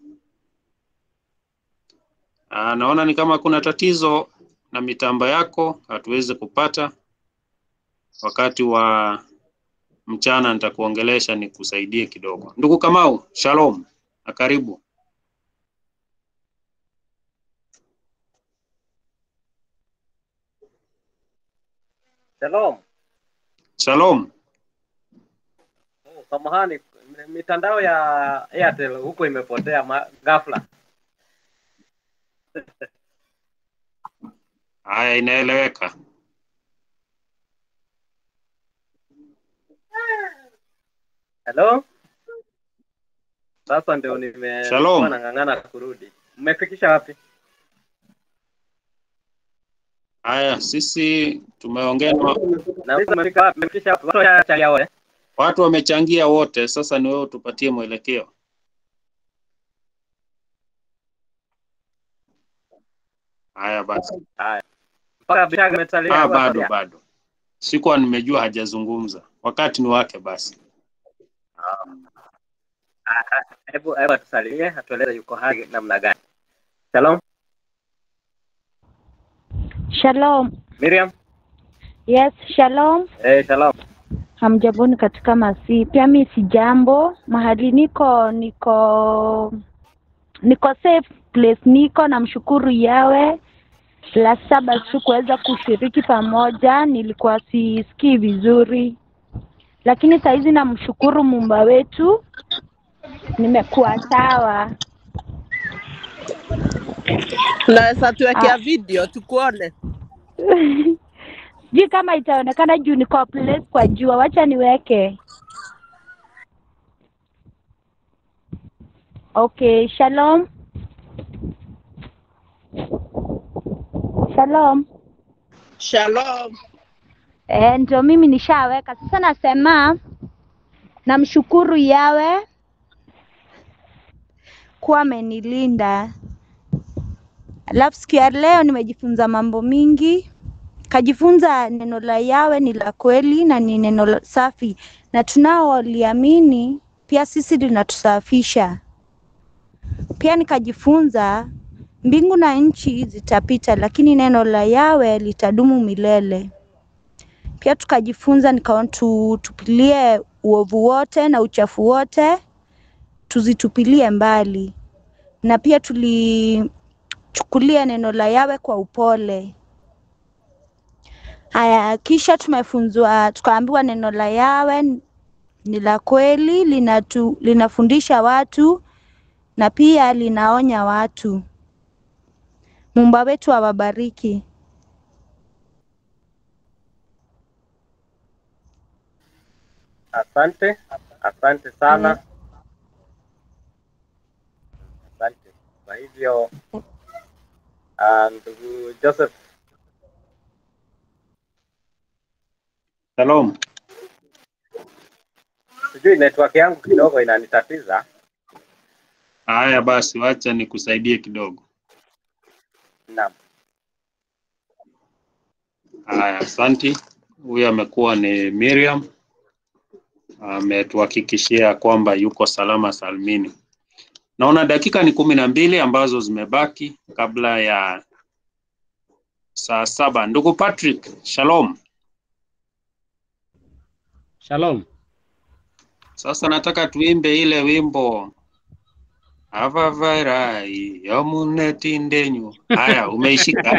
Ah, naona ni kama kuna tatizo na mitambo yako, hatuwezi kupata wakati wa mchana nitakuongelesha nikusaidie kidogo. Ndugu Kamau, shalom na karibu. Shalom. Shalom. Oh, Samahani, mitandao ya Airtel huko imepotea ma- ghafla. Haya, inaeleweka. Hello? Sasa ndio nime Shalom. nilikuwa nang'ang'ana kurudi. Mmefikisha wapi? Haya, sisi tumeongea na Na sisi mmefika wapi? Mmefikisha wapi? Watu washachangia wote. watu wamechangia wote, sasa ni wewe utupatie mwelekeo. Haya basi. Haya. Mpaka Bishaga imesalia Ah, kwa bado Soria. bado, sikuwa nimejua hajazungumza. Wakati ni wake basi. Ah, ah, Hebu hebu atusalimie, atueleze yuko hai namna gani. Shalom. Shalom. Miriam. Yes, shalom. Eh, shalom. Hamjamboni katika masi. Pia mi si jambo. Mahali niko niko niko safe place niko namshukuru yawe la saba sikuweza kushiriki pamoja nilikuwa sisikii vizuri lakini sahizi namshukuru mumba wetu nimekuwa sawa Unaweza tuwekea Ah. video tukuone. sijui kama itaonekana juu niko place kwa jua wacha niweke okay shalom shalom Shalom. Eh, ndio mimi nishaweka. Sasa nasema namshukuru yawe kuwa amenilinda. Alafu siku ya leo nimejifunza mambo mingi, kajifunza neno la Yawe ni la kweli na ni neno la- safi, na tunaoliamini pia sisi linatusafisha. Pia nikajifunza mbingu na nchi zitapita, lakini neno la Yawe litadumu milele. Pia tukajifunza nikaona tu, tupilie uovu wote na uchafu wote tuzitupilie mbali, na pia tulichukulia neno la Yawe kwa upole. Haya, kisha tumefunzwa tukaambiwa neno la Yawe ni la kweli, linatu, linafundisha watu na pia linaonya watu. Muumba wetu awabariki. Asante, asante sana, asante. Kwa hivyo ah, ndugu Joseph, Shalom. sijui network yangu kidogo inanitatiza. Haya basi, wacha nikusaidie kidogo. Naam, Haya, asanti. Huyu amekuwa ni Miriam, ametuhakikishia kwamba yuko salama salmini. Naona dakika ni kumi na mbili ambazo zimebaki kabla ya saa saba. Ndugu Patrick, shalom. Shalom. Sasa nataka tuimbe ile wimbo avavairai yomunetindenyu. Haya, umeishika?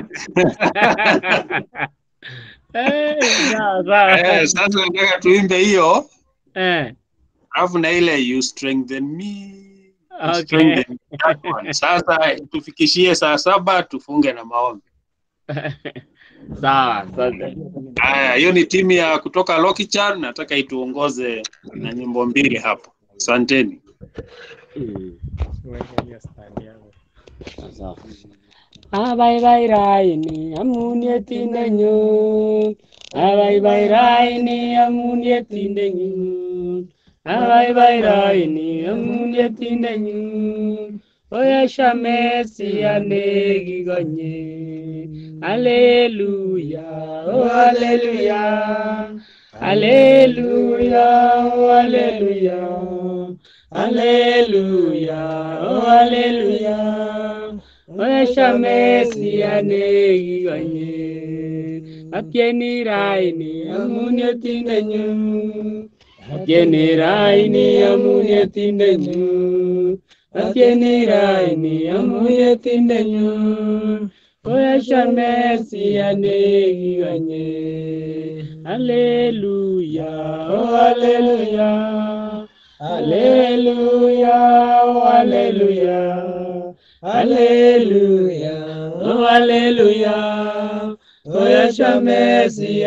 Eh, sawa sawa. Eh, sasa nataka tuimbe hiyo Eh, alafu na ile you strengthen me you okay. strengthen me. That one. Sasa tufikishie saa saba tufunge na maombi. Sawa, asante. Haya, hiyo ni timu ya kutoka Lokichan, nataka ituongoze na nyimbo mbili hapo. Asanteni. Mm. Sawa. Abaibairai amunyetindenyu Abaibairai amunyetindenyu Abaibairai amunyetindenyu Oyesha Messi anegigonye Hallelujah oh hallelujah Hallelujah oh hallelujah Hallelujah oh hallelujah Oyesha Messi anegigonye Apieni raini amunyetindenyu Apieni raini amunyetindenyu Apieni raini amunyetindenyu Oyesha Messi anegigonye Hallelujah oh hallelujah Hallelujah oh hallelujah Hallelujah, oh hallelujah. Oyesha Messi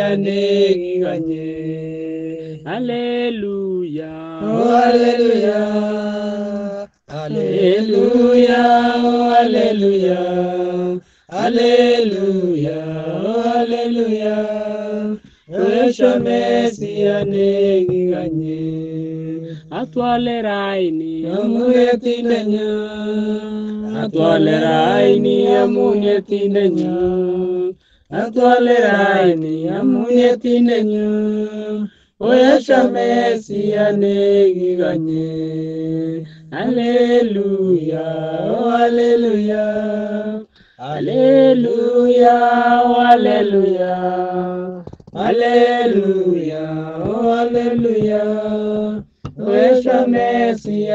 anegiganye. Hallelujah, oh hallelujah. Hallelujah, oh hallelujah. Hallelujah, oh hallelujah. Oyesha Messi anegiganye. Atwaleraini amunyetindenyu Atwaleraini amunyetindenyu Atwaleraini amunyetindenyu Oyesha Messi anegiganye Hallelujah, oh hallelujah Hallelujah, oh hallelujah Hallelujah, oh hallelujah Oyesha Messi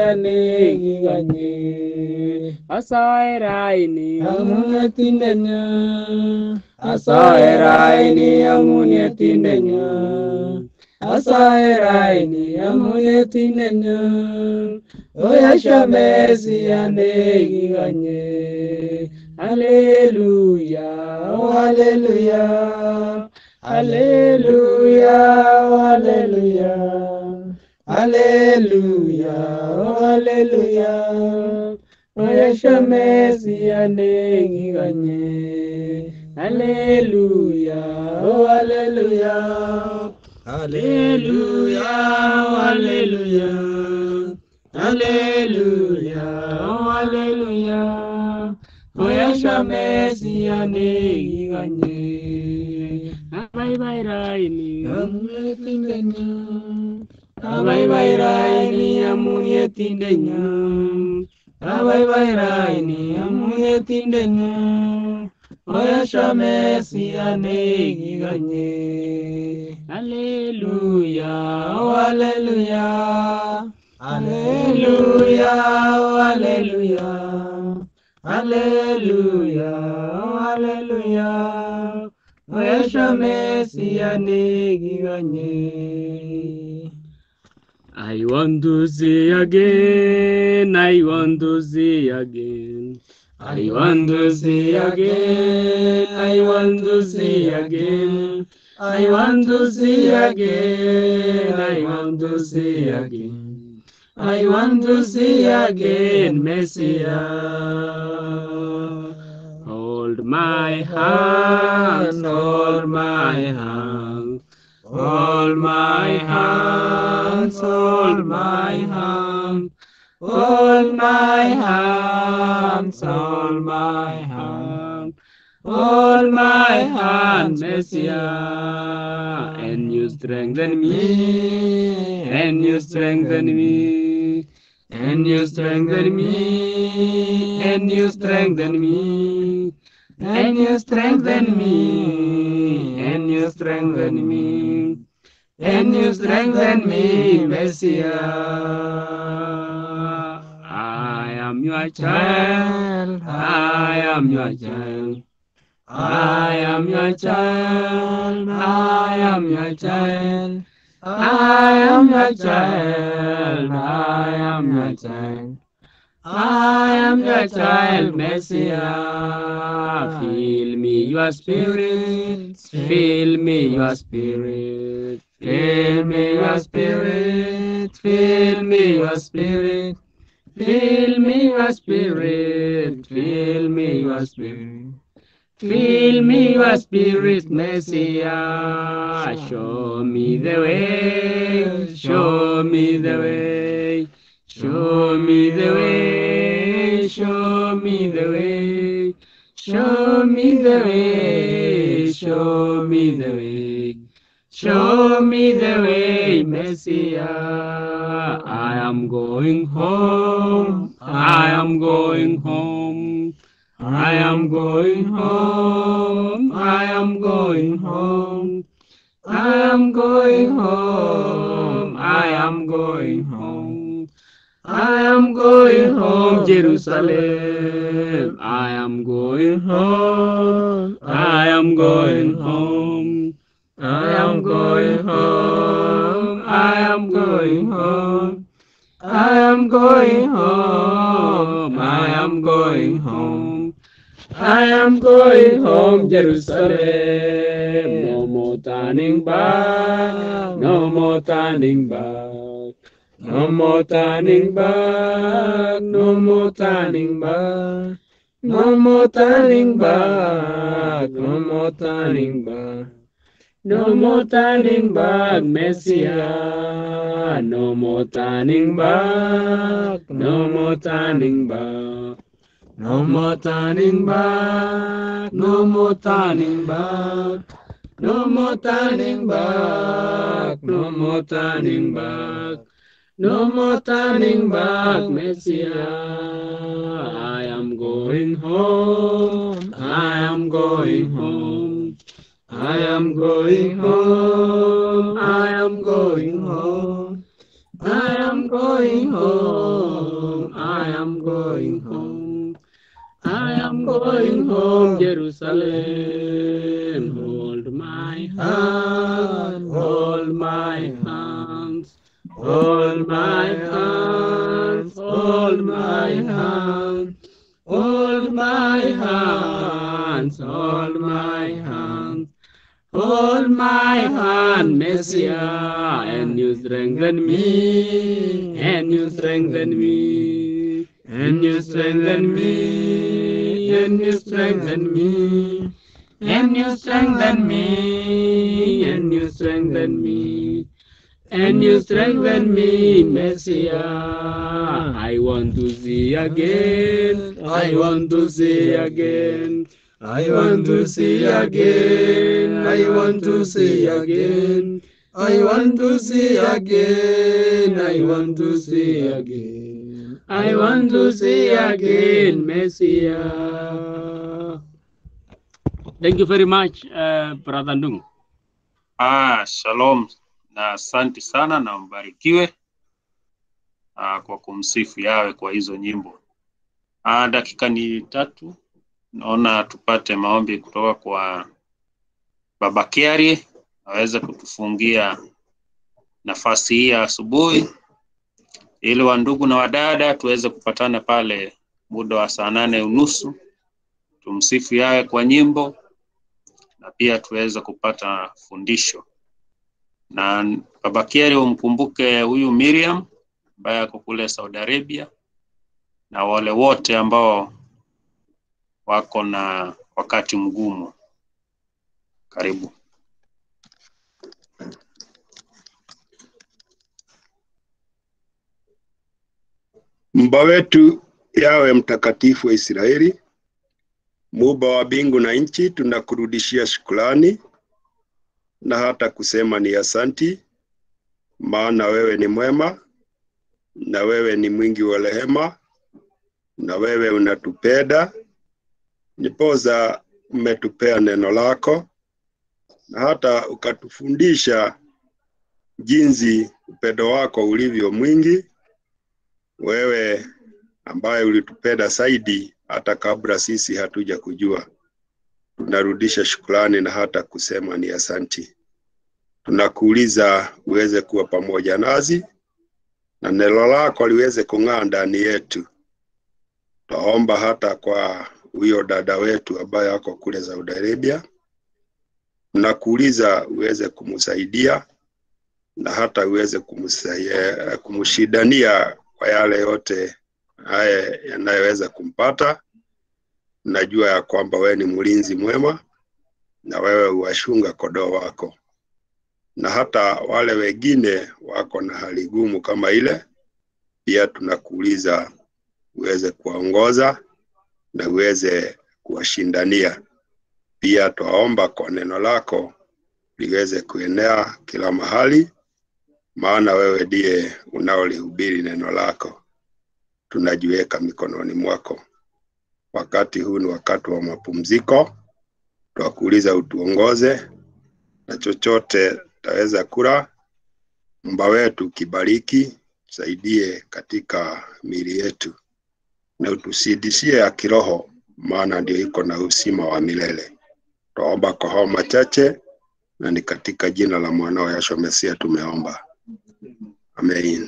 anegiganye Asaeraini amunyetindenyu Asaeraini amunyetindenyu Asaeraini amunyetindenyu Oyesha Messi anegiganye Hallelujah, oh hallelujah Hallelujah, oh hallelujah Hallelujah, oh hallelujah. Oyesha Messi anegiganye. Hallelujah, oh hallelujah. Hallelujah, oh hallelujah. Hallelujah, oh hallelujah. Oyasha Mesia negiganye. Abai bai raini amuye tindenya. Abai bai raini amuye tindenya. Abai bai raini amuye tindenya. Oyasha Mesia negiganye. Hallelujah, oh hallelujah. Hallelujah, oh hallelujah. Hallelujah, oh hallelujah. Oyesha Mesia negiganye. I want to see again, I want to see again. I want to see again, I want to see again. I want to see again, I want to see again. I want to see again, Messiah. Hold my hand, hold my hand. Hold my hands, hold my hand. Hold my hands, hold my hand. Hold my hand, Messiah, and you strengthen me, and you strengthen me, and you strengthen me, and you strengthen me, and you strengthen me, and you strengthen me, and you strengthen me, Messiah. I am your child, I am your child. I am your child, I am your child, I am your child, I am your child. I am your child, Messiah. Fill me your spirit, fill me your spirit, fill me your spirit, fill me your spirit, fill me your spirit, fill me your spirit. Fill me your spirit, Messiah. Show me the way, show me the way, show me the way, show me the way, show me the way, show me the way. Show me the way, Messiah. I am going home. I am going home. I am going home. I am going home. I am going home. I am going home. I am going home, Jerusalem. I am going home. I am going home. I am going home. I am going home. I am going home. I am going home. I am going home, Jerusalem. No more turning back. No more turning back. No more turning back. No more turning back. No more turning back. No more turning back. No more turning back, Messiah. No more turning back. No more turning back. No more turning back. No more turning back. No more turning back. No more turning back. No more turning back, Messiah. I am going home. I am going home. I am going home. I am going home. I am going home. I am going home. I am going home, Jerusalem. Hold my hand. Hold my hands. Hold my hands. Hold my hands. Hold my hands. Hold my hands. Hold my hand, Messiah, and you strengthen me, and you strengthen me, and you strengthen me, and you strengthen me, and you strengthen me, and you strengthen me, and you strengthen me, Messiah. I want to see again, I want to see again. I want to see again, I want to see again. I want to see again, I want to see again. I want to see again, Messiah. Thank you very much, uh, Brother Ndung. Ah, shalom na asante sana na mbarikiwe ah, kwa kumsifu yawe kwa hizo nyimbo. Ah, dakika ni tatu, naona tupate maombi kutoka kwa Baba Kiari aweze kutufungia nafasi hii ya asubuhi, ili wandugu na wadada tuweze kupatana pale muda wa saa nane unusu tumsifu yawe kwa nyimbo na pia tuweze kupata fundisho. Na Baba Kiari, umkumbuke huyu Miriam ambaye ako kule Saudi Arabia na wale wote ambao wako na wakati mgumu. Karibu. Mba wetu yawe mtakatifu wa Israeli, muumba wa mbingu na nchi, tunakurudishia shukrani na hata kusema ni asanti, maana wewe ni mwema na wewe ni mwingi wa rehema na wewe unatupenda, nipoza umetupea neno lako na hata ukatufundisha jinsi upendo wako ulivyo mwingi, wewe ambaye ulitupenda zaidi hata kabla sisi hatuja kujua. Tunarudisha shukrani na hata kusema ni asanti. Tunakuuliza uweze kuwa pamoja nasi na neno lako liweze kung'aa ndani yetu. Twaomba hata kwa huyo dada wetu ambaye ako kule Saudi Arabia, tunakuuliza uweze kumsaidia na hata uweze kumsaidia, kumshidania kwa yale yote haya yanayoweza kumpata. Najua ya kwamba wewe ni mlinzi mwema na wewe uwashunga kondoo wako, na hata wale wengine wako na hali gumu kama ile, pia tunakuuliza uweze kuwaongoza na uweze kuwashindania. Pia twaomba kwa neno lako liweze kuenea kila mahali, maana wewe ndiye unaolihubiri neno lako. Tunajiweka mikononi mwako. Wakati huu ni wakati wa mapumziko, twakuuliza utuongoze na chochote taweza kula, mba wetu kibariki, tusaidie katika miili yetu na utusidishie ya kiroho, maana ndio iko na uzima wa milele. Twaomba kwa hao machache, na ni katika jina la mwanao Yahshua Mesia tumeomba, amen.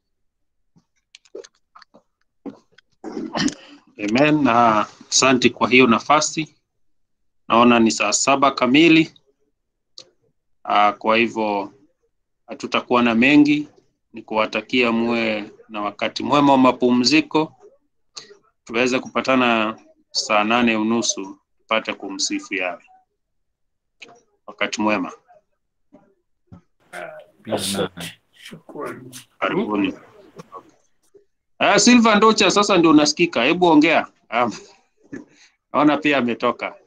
Amen, na asante kwa hiyo nafasi. Naona ni saa saba kamili. Aa, kwa hivyo hatutakuwa na mengi, ni kuwatakia muwe na wakati mwema wa mapumziko, tuweze kupatana saa nane unusu tupate kumsifu Yawe. Wakati mwema, karibuni. Ah, Silva Ndocha, sasa ndio unasikika, hebu ongea. Ah, Naona pia ametoka.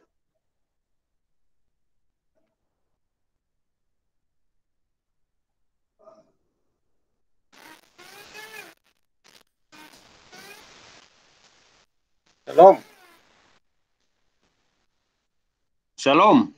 Shalom. Shalom.